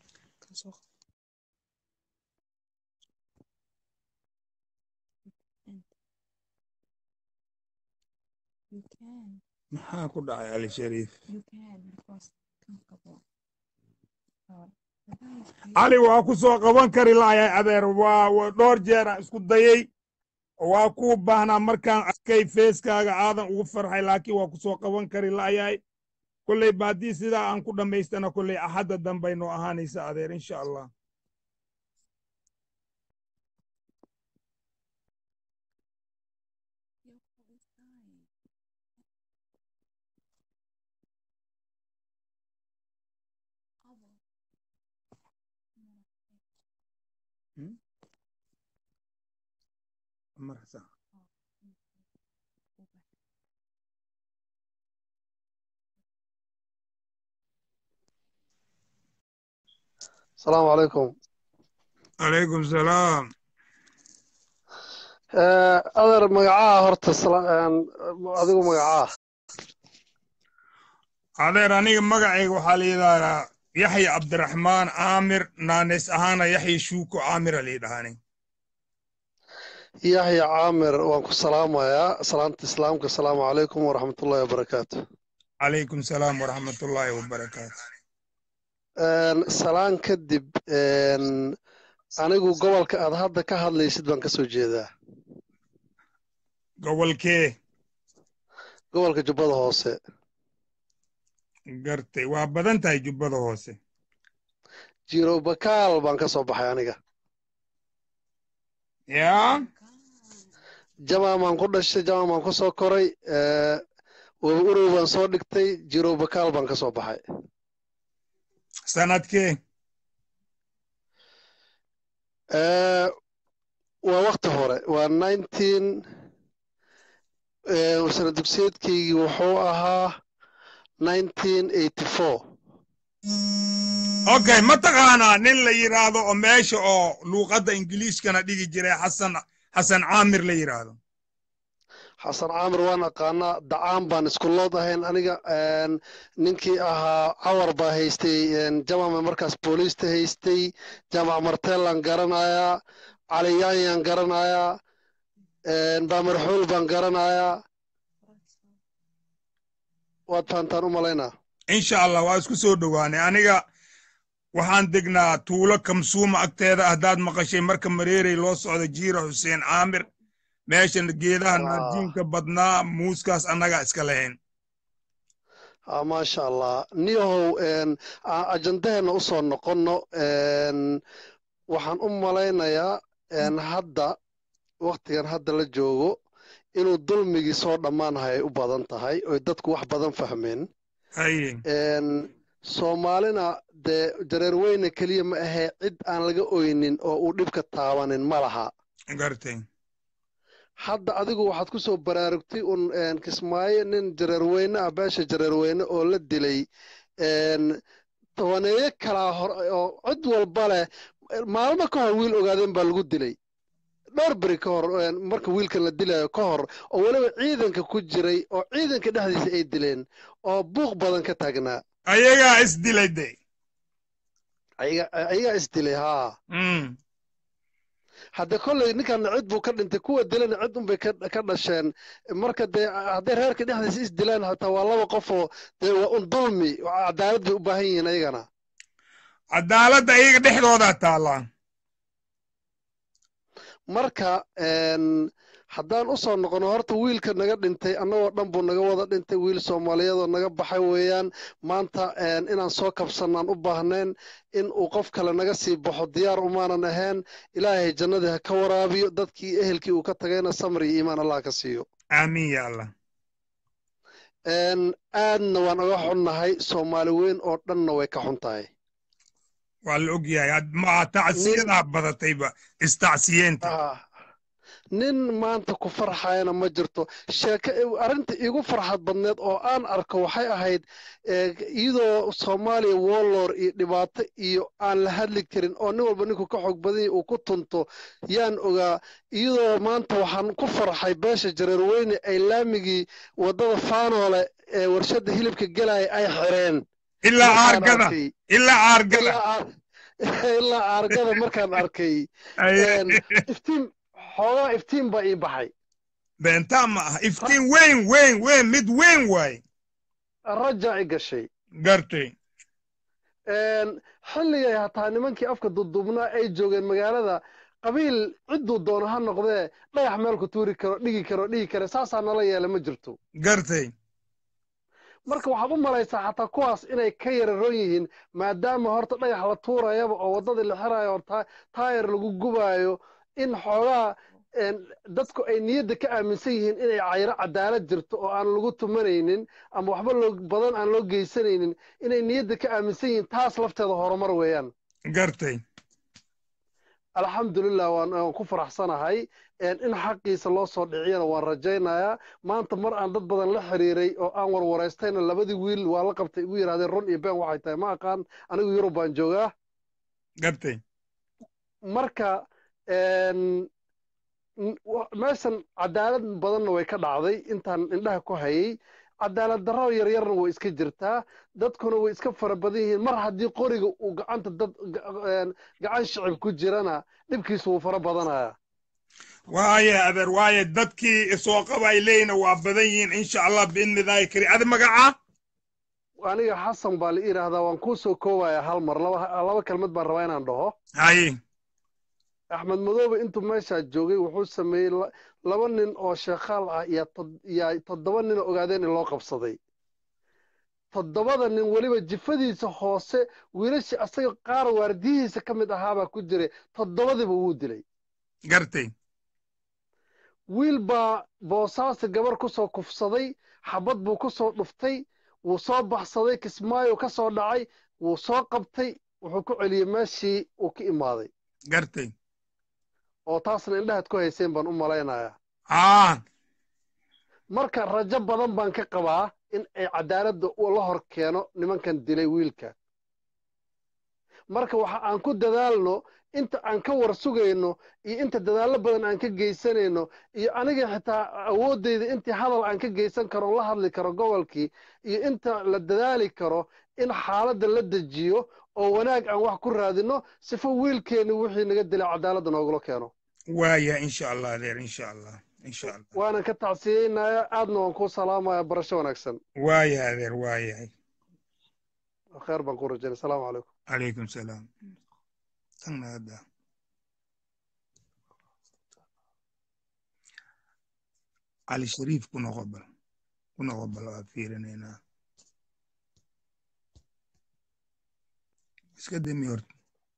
You can. maxaa ku dhacay ali shariif You can because comfortable. Oh, cali waa ku soo qaban kari lahayahay adeer waa waa dhowr jeeraan isku dayey waa kuu baahnaa markaan arkay feeskaaga aadan ugu farxay laakiin waa ku soo qaban kari lahayahay kolley ba haddii sidaa aan ku dhammaystana kolley axadda dambay noo ahaanaysa adeer insha allah marxsan السلام عليكم calaykum salaam آه، أدر مقعاه هرت السلام أديكو مقعاه adeer aniga magacayga waxaa la yidhahdaa yaxya cabdiraxmaan caamir naanes ahaana yaxya shuuko caamira la yidhahaani يحيى عامر وانكو سلام يا سلامة إسلامك السلام عليكم ورحمة الله وبركاته calaykum salaam waraxmatullaahi wabarakaatu آن، سلام كدب آن، anigu gobolka aad hadda ka hadlaysid baan kasoo jeedaa gobolkee gobolka jubbada hoose gartay waa badan tahay jubbada hoose jiro bakaal baan ka soo baxay aniga yaa jamaa baan ku dhashay jamaa baan ku soo koray ee, webi urow baan soo dhigtay jiro bakaal baan ka soo baxay sanadkee Ee, waa wakti hore waa nineteen sana dugsiyeedkaygii wuxuu ahaa nineteen eighty four okay ma taqaanaa nin la yidhaahdo oo meesha oo luuqadda ingiliiskana dhigi jiray xasan xasan caamir la yidhaahdo xasan caamir waan aqaanaa dacaan baan iskulood ahayn aniga een, ninkii ahaa cawar baa haystay een, jamama markaas booliista haystay jamac marteelaan garanayaa caliyaanyaan garanayaa een, baamarxuul baan garanayaa waad fahantaan u malaynaa insha allah waa isku soo dhowaanay aniga waxaan degnaa tuulo kamsuuma agteeda haddaad maqashay marka mareerey loo socdo jiira xuseen caamir meeshan geedaha naarjiinka badnaa muuskaas annaga iska lahayn Ah, maasha allah niyahow een, a- ajandaheena u soo noqonno een, waxaan u malaynayaa een, hadda waktigan hadda la joogo inuu dulmigii soo dhammaanahay ay u badan tahay oy dadku wax badan fahmeen haye een, soomaalina dee jareer weyne keliya ma ahee cid aan laga oynin oo uu dhibka taabanin ma laha gartay hadda adigu waxaad ku soo baraarugtay un een, kismaayo nin jareerweyne ah beesha jareerweyne oo la dilay een, tobaneeyo kalaa hor oo cid walba leh maalmo ka hor wiil ogaadeen baa lagu dilay dhowr beri ka hor een, marka wiilkan la dilayo ka hor oo weliba ciidanka ku jiray oo ciidanka dhexdiisa ay dileen oo buuq badan ka taagnaa ayagaa is dilay de ayaga ayagaa isdilay haa Mm. hadde kolley ninkan cid buu ka dhintay kuwa dilana cid unbay ka ka dhasheen marka dee hadday reerka dhexdiisa isdilaan hataa waa laba qof oo dee waa un dulmi cadaalad bay u baahan yihiin ayagana cadaaladda iyaga dhexdoodaa taallaa marka een, haddaan usoo noqono horta wiilka naga dhintay annagoo dhan buu naga wada dhintay wiil soomaaliyeed oo naga baxay weeyaan maanta een, inaan soo kabsannaan u baahnayn in uu qof kale naga sii baxo diyaar umaanan ahayn ilaahay jannadii ha ka waraabiyo dadkii ehelkii uu ka tagayna samri iyo iimaan allah ka siiyo aamiin ya allah een, aadna waan oga xunnahay soomaali weyn oo dhanna way ka xun tahay waa la ogyahay had- ma tacsiyadaa badatayba istacsiyeenta Ah, nin maanta ku farxayana ma jirto sheeke arrinta iigu farxad badneed oo aan arko waxay ahayd eh, iyadoo soomaaliya warlord iyo dhibaato iyo aan la hadli karin oo nin walba ninku ka xoog badan yahay uu ku tunto yaan ogaa iyadoo maanta waxaan ku farxay beesha jareerweyne ay laamigii waddada faanoole ee warshadda hilibka gelaya ay xireen ilaa markaan aargada arkay ilaa aargada ilaa aar- ilaa aargada markaan arkay Ay- een, iftiin xoogaa iftiin baa ii baxay beentaa ma aha iftiin weyn weyn weyn mid weyn waaye raja i gashay gartay Een, xilligay hataa nimankii afka dudubnaa ay joogeen magaalada qabiil cidduu doono ha noqdee dhagax meel ku tuuri karo dhigi karo dhigi kare saasaa nala yeela ma jirto gartay marka waxaad u malaysaa xataa kuwaas inay ka yararoon yihiin maadaama horta dhagax la tuurayaba oo waddadii la xirayo oo ta- taayar lagu gubaayo in xoogaa een, dadku ay niyadda ka aaminsan yihiin inay cayro cadaalad jirto oo aan lagu tumanaynin ama waxba loo badan aan loo geysanaynin inay niyadda ka aaminsan yihiin taas lafteeda horumar weeyaan gartay alxamdulilah waan waan ku faraxsanahay een, in xaqiisa loo soo dhiciyana waan rajaynayaa maanta mar aan dad badan la xiriiray oo aan warwaraystayna labadii wiil waa la qabtay igu yidhahdeen run iyo been waxay tahay ma aqaan anigu yurub baan joogaa gartay marka een, n- wa- meeshan cadaalad badanna way ka dhacday intaan indhaha ku hayay cadaalad darro yaryarna way iska jirtaa dadkuna way iska fara badan yihiin mar haddii qoriga uu gacanta dad ga- een, gacan shicib ku jirana dhibkiisu wuu fara badanayaa waaye adeer waaye dadkii soo qabay leeyna waa badan yihiin insha allah biidni illaahi kari adi magacaa aniga xasan baa la yidhaahdaa waan kuu soo koobayaa hal mar laba laba kelmad baan rabaa inaan dhaho haye axmed madoobe intuu meeshaa joogay wuxuu sameeyey la- laba nin oo sheekhaal ah iyo tod- iyo toddoba nin oo ogaadeen in loo qabsaday toddobada nin weliba jifadiisa hoose wiilashii asaga qaar waardiyihiisa ka mid ahaabaa ku jiray toddobadiba wuu dilay gartay wiil baa boosaasi gabar ku soo kufsaday xabad buu ku soo dhuftay wuu soo baxsaday kismaayo ka soo dhacay wuu soo qabtay wuxuu ku celiyey meeshii uu ka imaaday gartay oo taasna indhahaad ku hayseen baan u malaynayaa aa marka rajo badan baan ka qabaa in ay cadaaladda u la hor keeno nimankan dilay wiilka marka waxa aan ku dadaalno inta aan ka war sugayno iyo inta dadaallo badan aan ka geysanayno iyo aniga xitaa awooddayda intii hadal aan ka geysan karo la hadli karo gobolkii iyo inta la dadaali karo in xaaladda la dejiyo oo wanaag aan wax ku raadino sifo wiilkeenni wixii naga dilay cadaaladda noogula keeno waaya insha allah adeer insha allah insha allah waanan ka tacsiyeynayaa aadna waan kuu salaamaya barasho wanaagsan waaya adeer waayahay kheer baan ku rajaynay asalaamu calaykum calaykum salaam tagna hadda cali shariif ku noqo bal ku noqo bal waa fiirinaynaa iska demi horta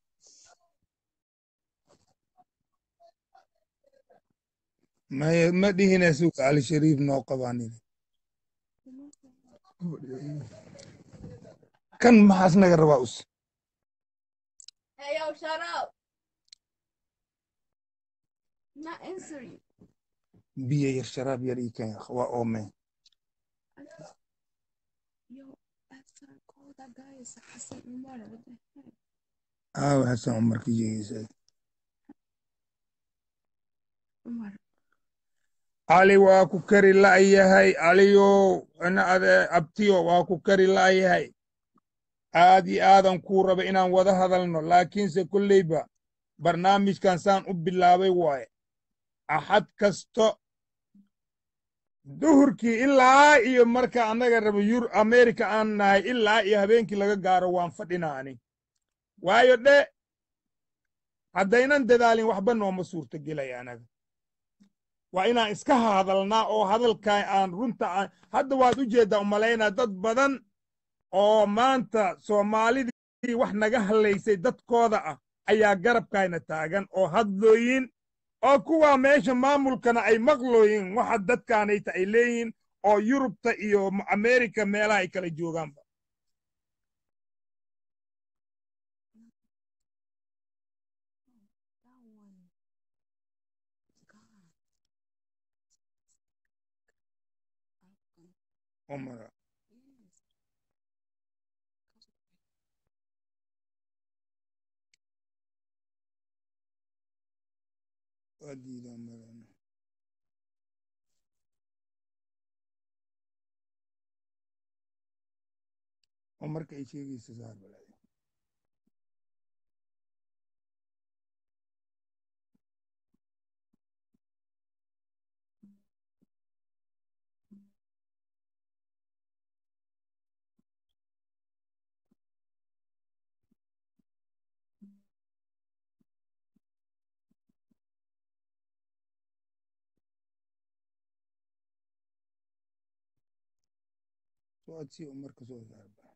maya ma dhihina suuq cali shariif noo qabaanine kan maxaas naga rabaa us Hey, yo, shut up. Not answering. biyo yar sharaab yar ii keen waa oome Yo, after I called that guy is Hassan Umar. What the heck? aawe xasan cumar ka jeegeysa Umar. cali waa ku kari la'yahay caliyow ana ade abtiyo waa ku kari la'yahay aad iyo aadan kuu raba inaan wada hadalno laakiinse kolleyba barnaamijkan saan u bilaabay waaye axad kasto duhurkii ilaa iyo marka annaga raba yur amerika aan nahay ilaa iyo habeenkii laga gaaro waan fadhinaa ani waayo dhe haddaynan dadaalin waxba nooma suurtagelaya anaga waa inaan iska hadalnaa oo hadalkaa aan runta aan hadda waad u jeeddaa umalaynaa dad badan oo maanta soomaalidii wax naga hadlaysay dadkooda ah ayaa garabkayna taagan oo hadlooyin oo kuwaa meesha maamulkana ay maqlooyin waxa dadkaanayta ay leeyihin oo yurubta iyo amerika meelaha ay kala joogaanba Omar. waa diidaa marana oo marka ay sheegaysa saar balaade soo adsii oo marka soo saar baa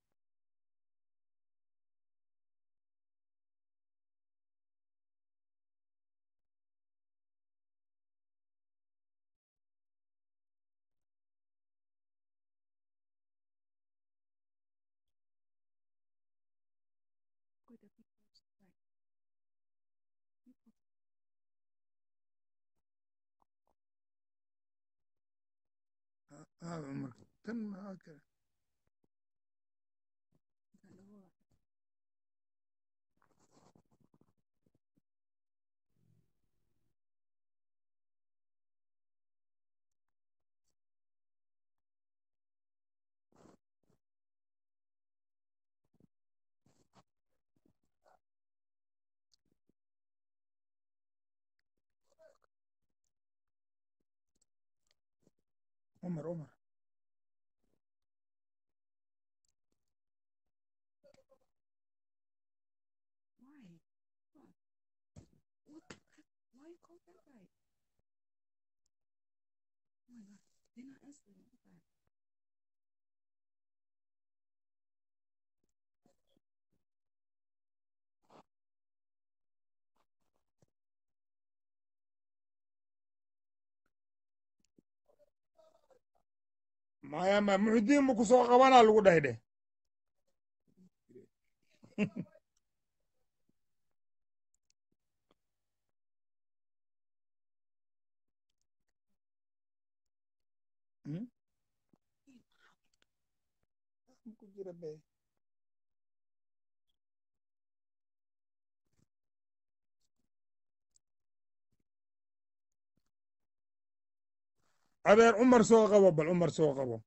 ah marka tan maxaa kale عمر عمر Why you call that right? Oh my god, they're not answering. What the fuck? maya ma muxudiin ma ku soo qabanaa lagu dhahay dheh Hmm? ku jira be adeer cumar soo qabo bal cumar soo qabo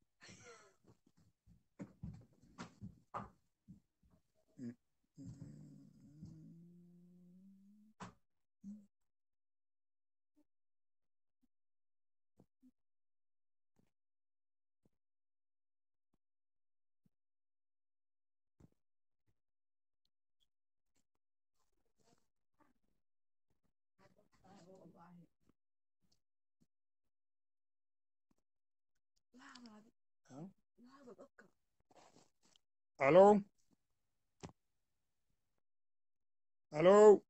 halo halo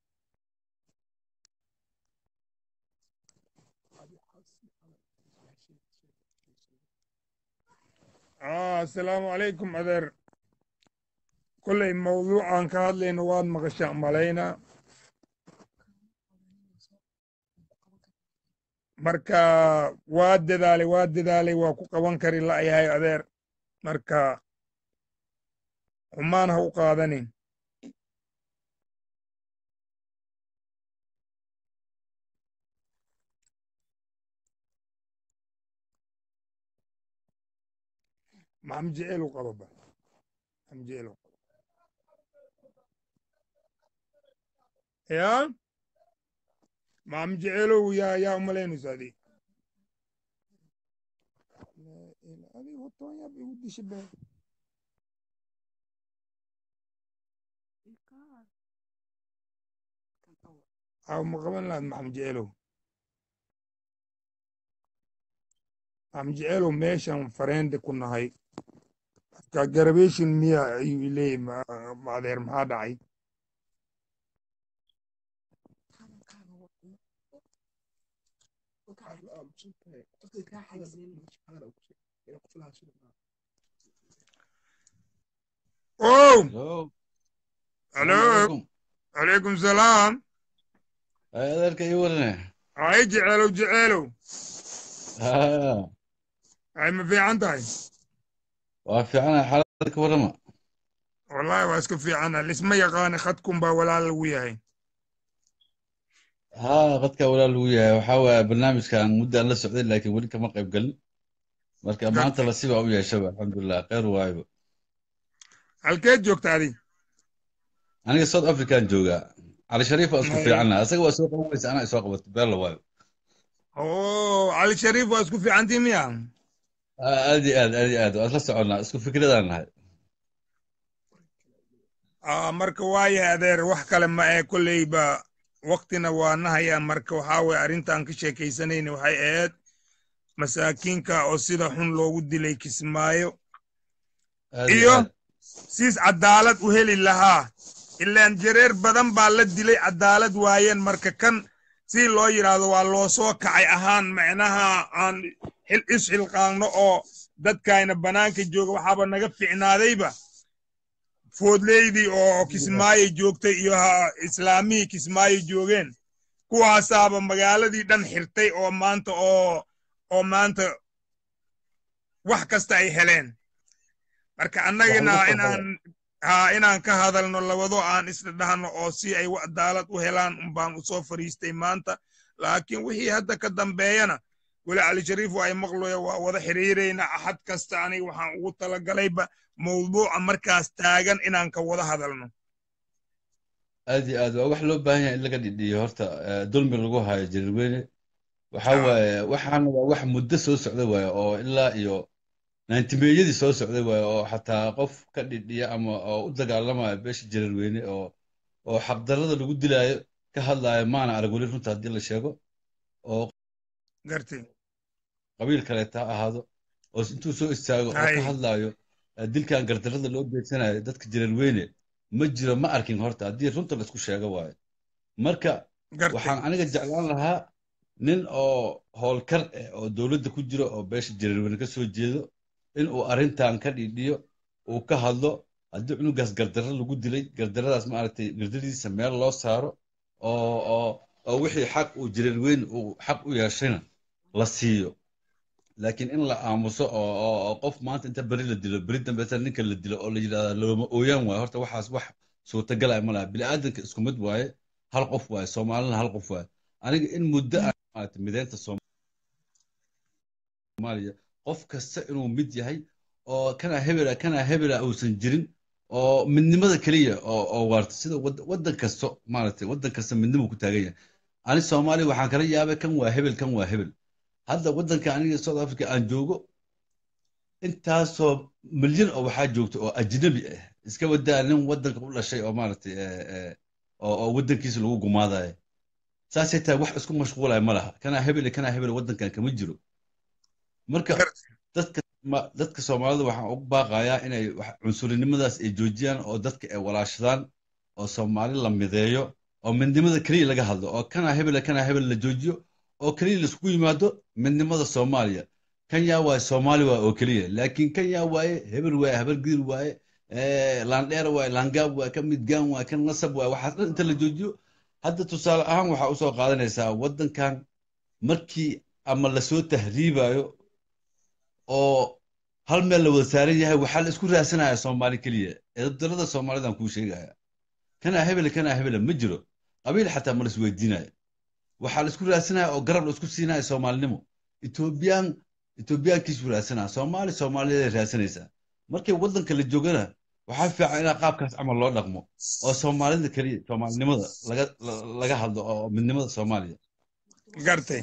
ah asalaamu calaykum adeer kolley mawduucan ka hadlayno waad maqashaan malayna marka waa dadaalay waa dadaalay waa ku qaban kari la'yahay adeer marka xumaan ha u qaadanin maxam jecel u qaba ba amjeelo ya ma amjeelow yaa yaa umalaynayso adi adi hotoon yaab igu disha be aw ma qaban lahaad maxamed jeceelow maxamed jeceelow meeshan fareende ku nahay ka garabeshin miya ayuu leeyahy maadeer maxaa dhacay ow halo calaykum salaam adeerka ii warane ay jeceelow jeceelow ay ma fiican tahay waa fiicana xaalada ka warrama wallahi waa iska fiicana lisma yaqaana khadkun baa walaal lagu yahay haa qadka walaal lagu yahay waxaa waaya barnaamijkan muddaan la socday laakiin weli kama qayb galin marka maanta lasiba u yeeshaba alxamdulilah kheyr waayba halkeed joogta adi aniga south african joogaa cali shariif waa isku fiicanna asaga waa soo qaban weysa anaa isoo qabatay beella waayo oo cali shariif waa isku fiicantii miya aad iyo aad aad iyo aad waa isla soconnaa isku fikradaan nahay marka waayahay adeer wax kale ma ee kolleyba waktina waa nahaya marka waxaa weye arrintan ka sheekaysanayna waxay ahayd masaakiinka oo sida xun loogu dilay kismaayo iyo siis cadaalad u heli lahaa ilaan jareer badan baa la dilay cadaalad waayeen marka kan si loo yidhaahdo waa loo soo kacay ahaan macnaha aan xil isxilqaanno oo dadkayna bannaanka jooga waxaaba naga ficnaadayba foodleydii oo kismaayo joogtay iyo islaamihii kismaayo joogeen kuwaasaaba magaaladii dhan xirtay oo maanta oo oo maanta wax kasta ay heleen marka annagina inaan ha inaan ka hadalno labado aan isla dhahno oo si ay cadaalad u helaan unbaan usoo fariistay maanta laakiin wixii hadda ka dambeeyana weli cali shariif waa ay maqloya waa wada xiriirayna axad kasta aniga waxaan ugu talagalayba mawduuca markaas taagan inaan ka wada hadalno aad iyo aad waa wax loo baahan yahay in laga dhidhiyo horta dulmi lagu hayo jarirweyne waxa waaye waxaana waa wax muddo soo socda waaye oo ilaa iyo naantimeeyadii soo socday waaye oo xataa qof ka dhidhiya ama oo u dagaalamaya beesha jarirweyne oo oo xaqdarrada lagu dilaayo ka hadlaayo maana arag weli runta haddii la sheego oo gartay qabiil kaleeta ha ahaado oo intuu soo istaago oo ka hadlaayo dilkan gardarrada loo beegsanayo dadka jarirweyne ma jiro ma arkin horta haddii runta laisku sheego waayo marka waxaan aniga jeclaan lahaa nin oo howlkar eh oo dowladda ku jiro oo beesha jarirweyne ka soo jeedo in uu arrintan ka dhidhiyo uu ka hadlo haddii cunugaas gardarro lagu dilay gardarradaas maaragtay gardaradiisa meel loo saaro oo oo oo wixii xaq uu jarirweyne uu xaq u yeeshayna la siiyo laakiin in la aamuso oo oo qof maanta inta beri la dilo beri dambeeta ninka la dilo oo la yidhahda looma ooyaan waayo horta waxaas wax suurtagalaya ma laha bini'aadanka isku mid waaye hal qof waaye soomaalina hal qof waaye aniga in muddo ah maaragtay mideynta soomaaliya qof kasta inuu mid yahay oo kana hebela kana hebela uusan jirin oo midnimada keliya oo oo waarta sida waddan kasto maaragtay waddan kasta midnimo ku taagan yahay ani soomaaliya waxaan kala yaabay kan waa hebel kan waa hebel hadda waddanka aniga south africa aan joogo intaasoo milyan oo waxaa joogta oo ajnabi ah iska wadaa nin waddanka u dhashay oo maaragtay oo waddankiisa lagu gumaadayo saasay tahay wax isku mashquulaya ma laha kanaa hebel kanaa hebel waddankan kama jiro marka dadka dadka soomaalida waxaan ugu baaqayaa inay cunsurinimadaas ay joojiyaan oo dadka ay walaashadaan oo soomaali la mideeyo oo midnimada keliya laga hadlo oo kanaa hebel kanaa hebel la joojiyo oo keliya laiskugu yimaado midnimada soomaaliya kan yaa waaye soomaali waa oo keliya laakiin kan yaa waaye hebel waaye habar gidir waaye laandheer waaye laangaab waaye kan midgaan waaye kan nasab waaye waxaas dhan inta la joojiyo hadda tusaale ahaan waxaa usoo qaadanaysaa waddankan markii ama lasoo tahriibayo oo hal meel la wada saaran yahay waxaa la isku raasanaya soomaali keliya eedabdarada soomaalidan kuu sheegaya kanaa hebele kanaa hebele ma jiro qabiil xataa ma la isweydiinaya waxaa la isku raasanaya oo garab la isku siinaya soomaalinimo etoobiyaan etoobiyaankiisu raasanaya soomaali soomaaliyaday raasanaysaa markay waddanka la joogana waxaa fiican inaa qaabkaas camal loo dhaqmo oo soomaalida keliya soomaalinimada laga la- laga hadlo oo midnimada soomaaliya gartay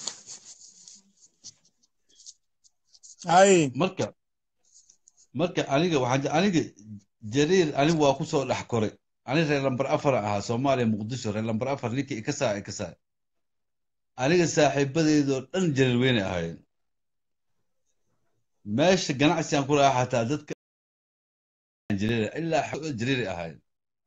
hay marka marka aniga waxaan je- aniga jariir anigu waa kusoo dhex koray ani reer lambar afar ahaa soomaaliya muqdisho reer lambar afar ninkii ikasaa ikasaa aniga saaxiibadeedoo dhan jariir weyne ahaayeen meesha ganacsigan ku lahaa xataa dadka jariir ilaa xoolo jariiri ahaayeen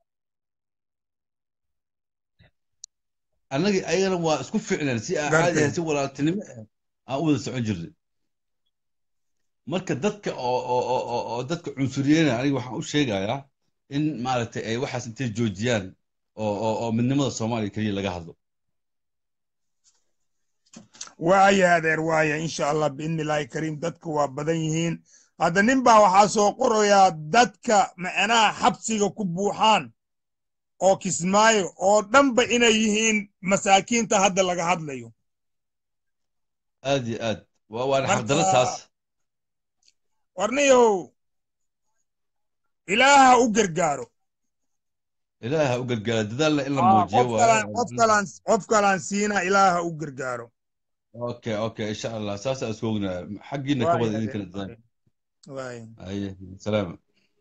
annagii ayagana waa isku ficneen si aan caadi gartay ahayn si walaaltinimo ah aan u wada socon jirnay marka dadka oo oo oo oo oo dadka cunsuriyeyna aniga waxaan u sheegayaa in maaragtay ay waxaas intay joojiyaan oo oo oo midnimada soomaaliya keliya laga hadlo waaya adeer waaya insha allah biidni illaahi kariim dadka waa badan yihiin hadda nin baa waxaa soo qorayaa dadka macnaha xabsiga ku buuxaan oo kismaayo oo dhanba inay yihiin masaakiinta hadda laga hadlayo aad iyo aad waa waana xaqdaro taas marka warniyow ilaaha u gargaaro ilaaha u gargaara dadaalna in la Aa, muujiyo qof waaye kalaan qof kalaan qof kalaan siina ilaaha u gargaaro okay okay insha allah saasaa isku ognahay xaggiina ka waaya wada adeer idinkana dadaal waaya aye salaama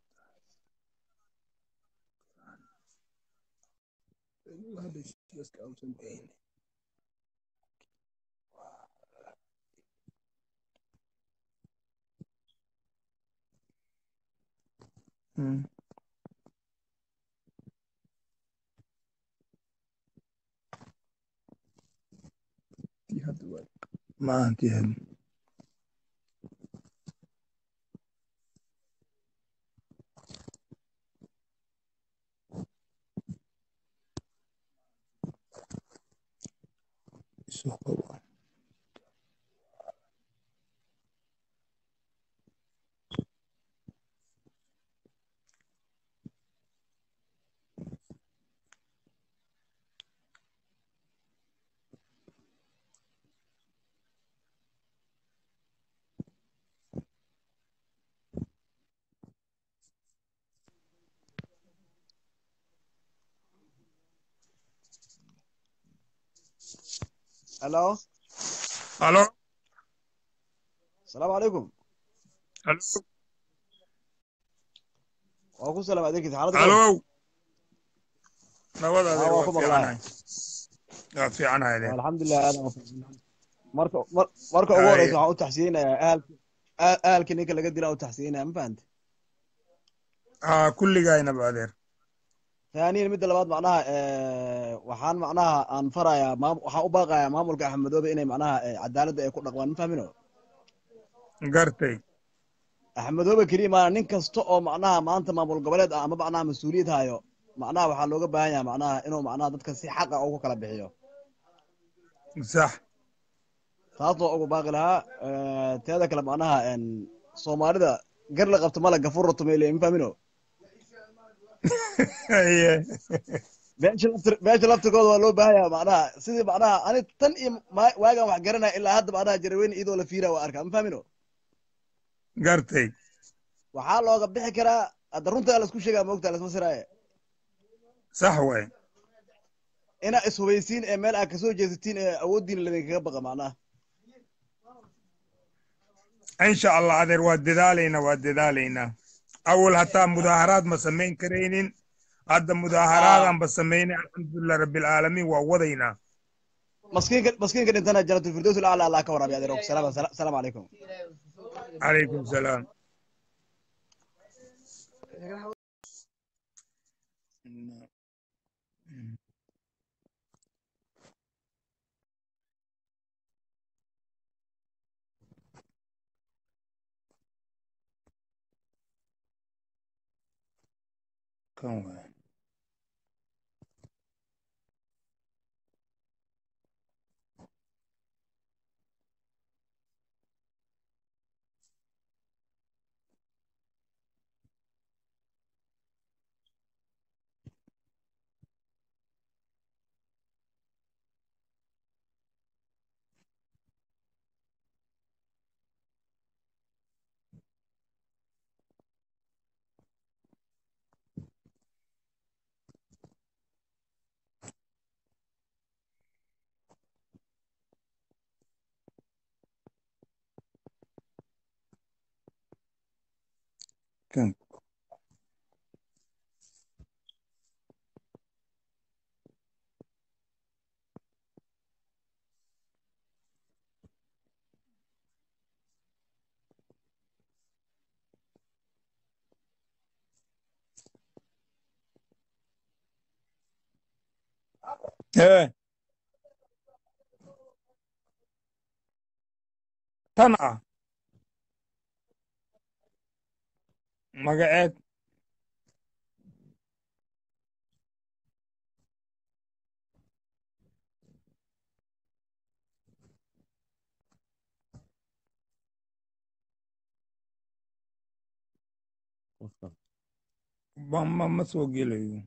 Mm. maahantii had الو halo السلام عليكم halo waa ku salaam adeerkiisa xaaladda halow nabad aa adeer waa waa ku maqlaaya fiicanahay waa fiicanahay adeer alxamdulilah aad aan u fiicnaa. marka mar- marka ugu Hay. horeysa waxaan u taxsiyeynayaa ahalki ah- ahalkii ninka laga dila u taxsiyeynaya ma fahante aa kulligaynaba adeer taaniyan midda labaad macnaha eh, waxaan macnaha aan farayaa maam waxaan u baaqayaa maamulka axmedoobe inay macnaha eh, cadaaladda ay ku dhaqmaan ma fahmino gartay axmedoobe keliya maana nin kasta oo macnaha maanta maamul goboleed ah ama macnaha mas-uuliyad hayo macnaha waxaa looga baahan yahay macnaha inuu macnaha dadka si xaqa ugu kala bixiyo sax taasoo ugu baaqi lahaa eh, teeda kale macnaha en, soomaalida gar la qabto mala gafur tumeyle ma fahmino Haye. meesha laftir- meesha laftirkooda waa loo baahan yahay macnaha sidii macnaha ani tan iyo ma- waagaan wax garanaya ilaa hadda macnaha jaraweyne iyadoo la fiira waa arkaa ma fahmino gartay waxaa looga bixi karaa hadda runta laisku sheegaa moogta lasma siraaye sax waay inaa ishubeysiin ee meel aad kasoo jeesatiin ee awooddiina ladinkaga baqa macnaha insha allah adeer waa dadaalaynaa waa dadaalaynaa awal hataa mudaaharaad ma samayn karaynin hadda mudaaharaadaan ba samaynay alxamdulilah rabbilcaalamiin waa wadaynaa maskiinka maskiinka dhintana janatulfirdows alacla allah ka waraabiya adeer salaam salaamu calaykum calaykum salaam kan waay hee tan ah magaceed ma ma ma soo gelayo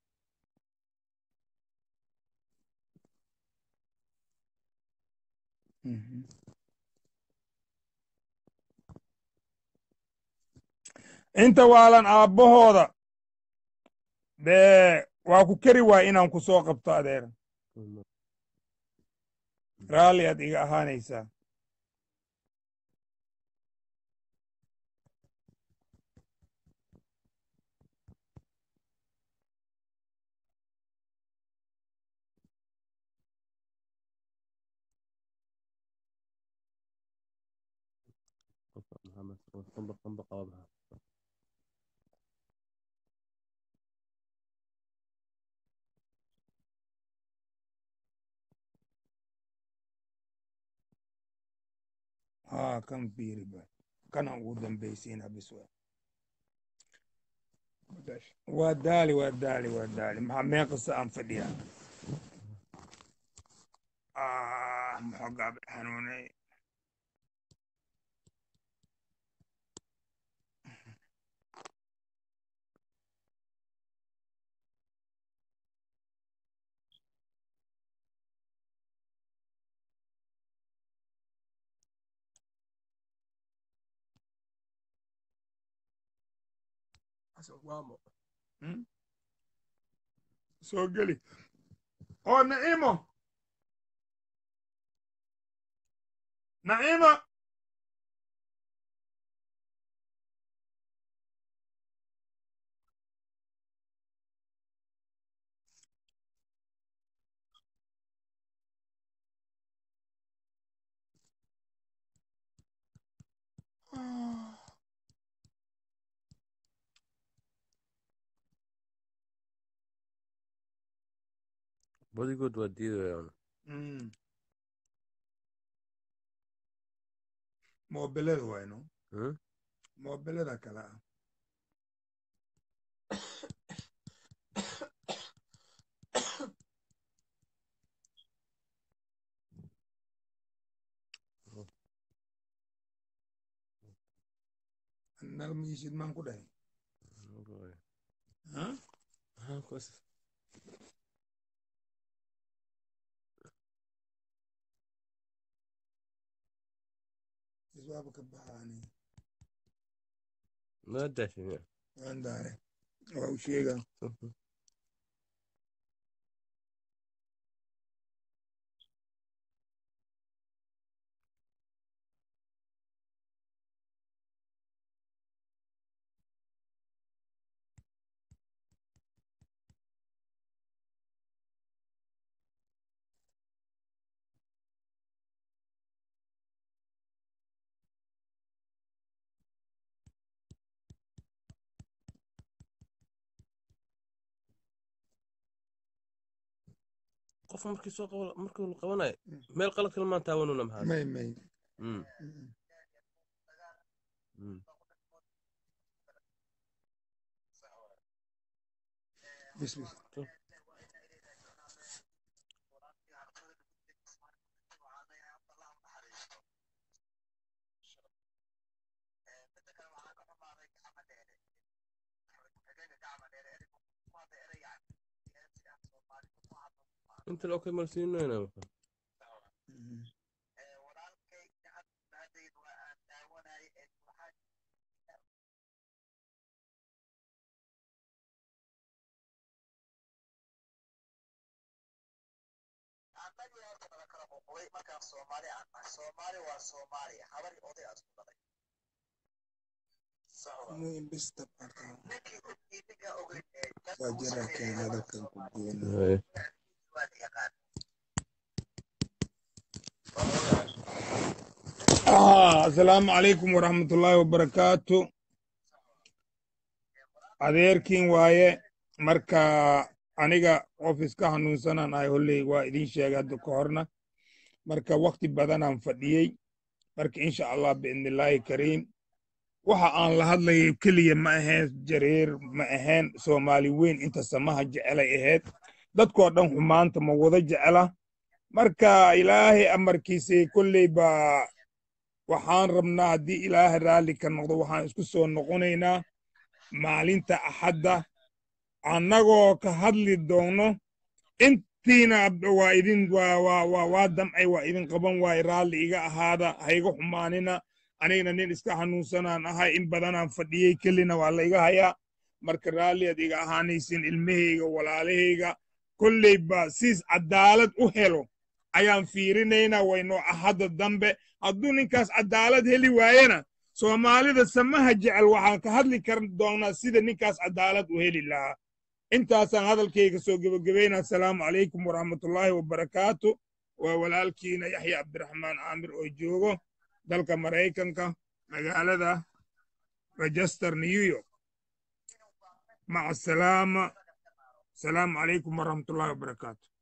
Mhm. inta waalan aabbahooda dee waa ku keri waay inaan ku soo qabto adeer raalli aad iga ahaanaysaa haa kan fiiri ba kana ugu dambaysiina bis waa waa daali waa daali waa daali maxaa meeqasa aan fadhiyaa ah maxoogaa bay xanuunay Hmm? soo geli oo naciimo naciimo badigood waa diidayaan Mm. moobelada wayno Hmm? moobelada kale ah nal miisid maan ku dhahay Huh? iswaaba ka baxaani ma daashin waan daare waa u sheegaa qof markii soo qabo markuu la qabanayo meel qalad kale maan taawanuna maxaa may may Mm. Mm. bis bis inta loo kay malsiinoyna muin bis tab arkaa waa jira keen hadalkan ku goona Ah, asalaamu calaykum waraxmatullaahi wabarakaatu adeerkiin waaye marka aniga qof iska hanuunsanaan ahay holley waa idin sheegay hadda ka horna marka wakti badanaan fadhiyey marka insha allah biidnillaahi kariim waxa aan la hadlayay keliya ma ahayn jareer ma ahayn soomaali weyn inta samaha jecelay ahayd dadkoo dhan xumaanta ma wada jecla marka ilaahay amarkiisay kolley baa waxaan rabnaa haddii ilaahay raalli ka noqdo waxaan isku soo noqonaynaa maalinta axadda annagoo ka hadli doono intiina waa idin waa waa waa waa damcay waa idin qaban waaye raalli iga ahaada hayga xumaanina anigana nin iska xanuunsanaan ahay in badanaan fadhiyey kelina waa layga hayaa marka raalli ad iga ahaanaysin ilmahayga walaalahayga kolley ba siis cadaalad u helo ayaan fiirinaynaa waynoo ahadda dambe hadduu ninkaas cadaalad heli waayena soomaalida samaha jecel waxaan ka hadli kar doonaa sida ninkaas cadaalad u heli lahaa intaasaan hadalkayga soo gebagabaynaa asalaamu calaykum waraxmatullaahi wabarakaatu waa walaalkiina yaxya cabdiraxmaan caamir oo joogo dalka maraykanka magaalada rajester new york maca asalaama asalaamu calaykum waraxmatullaahi wabarakaatu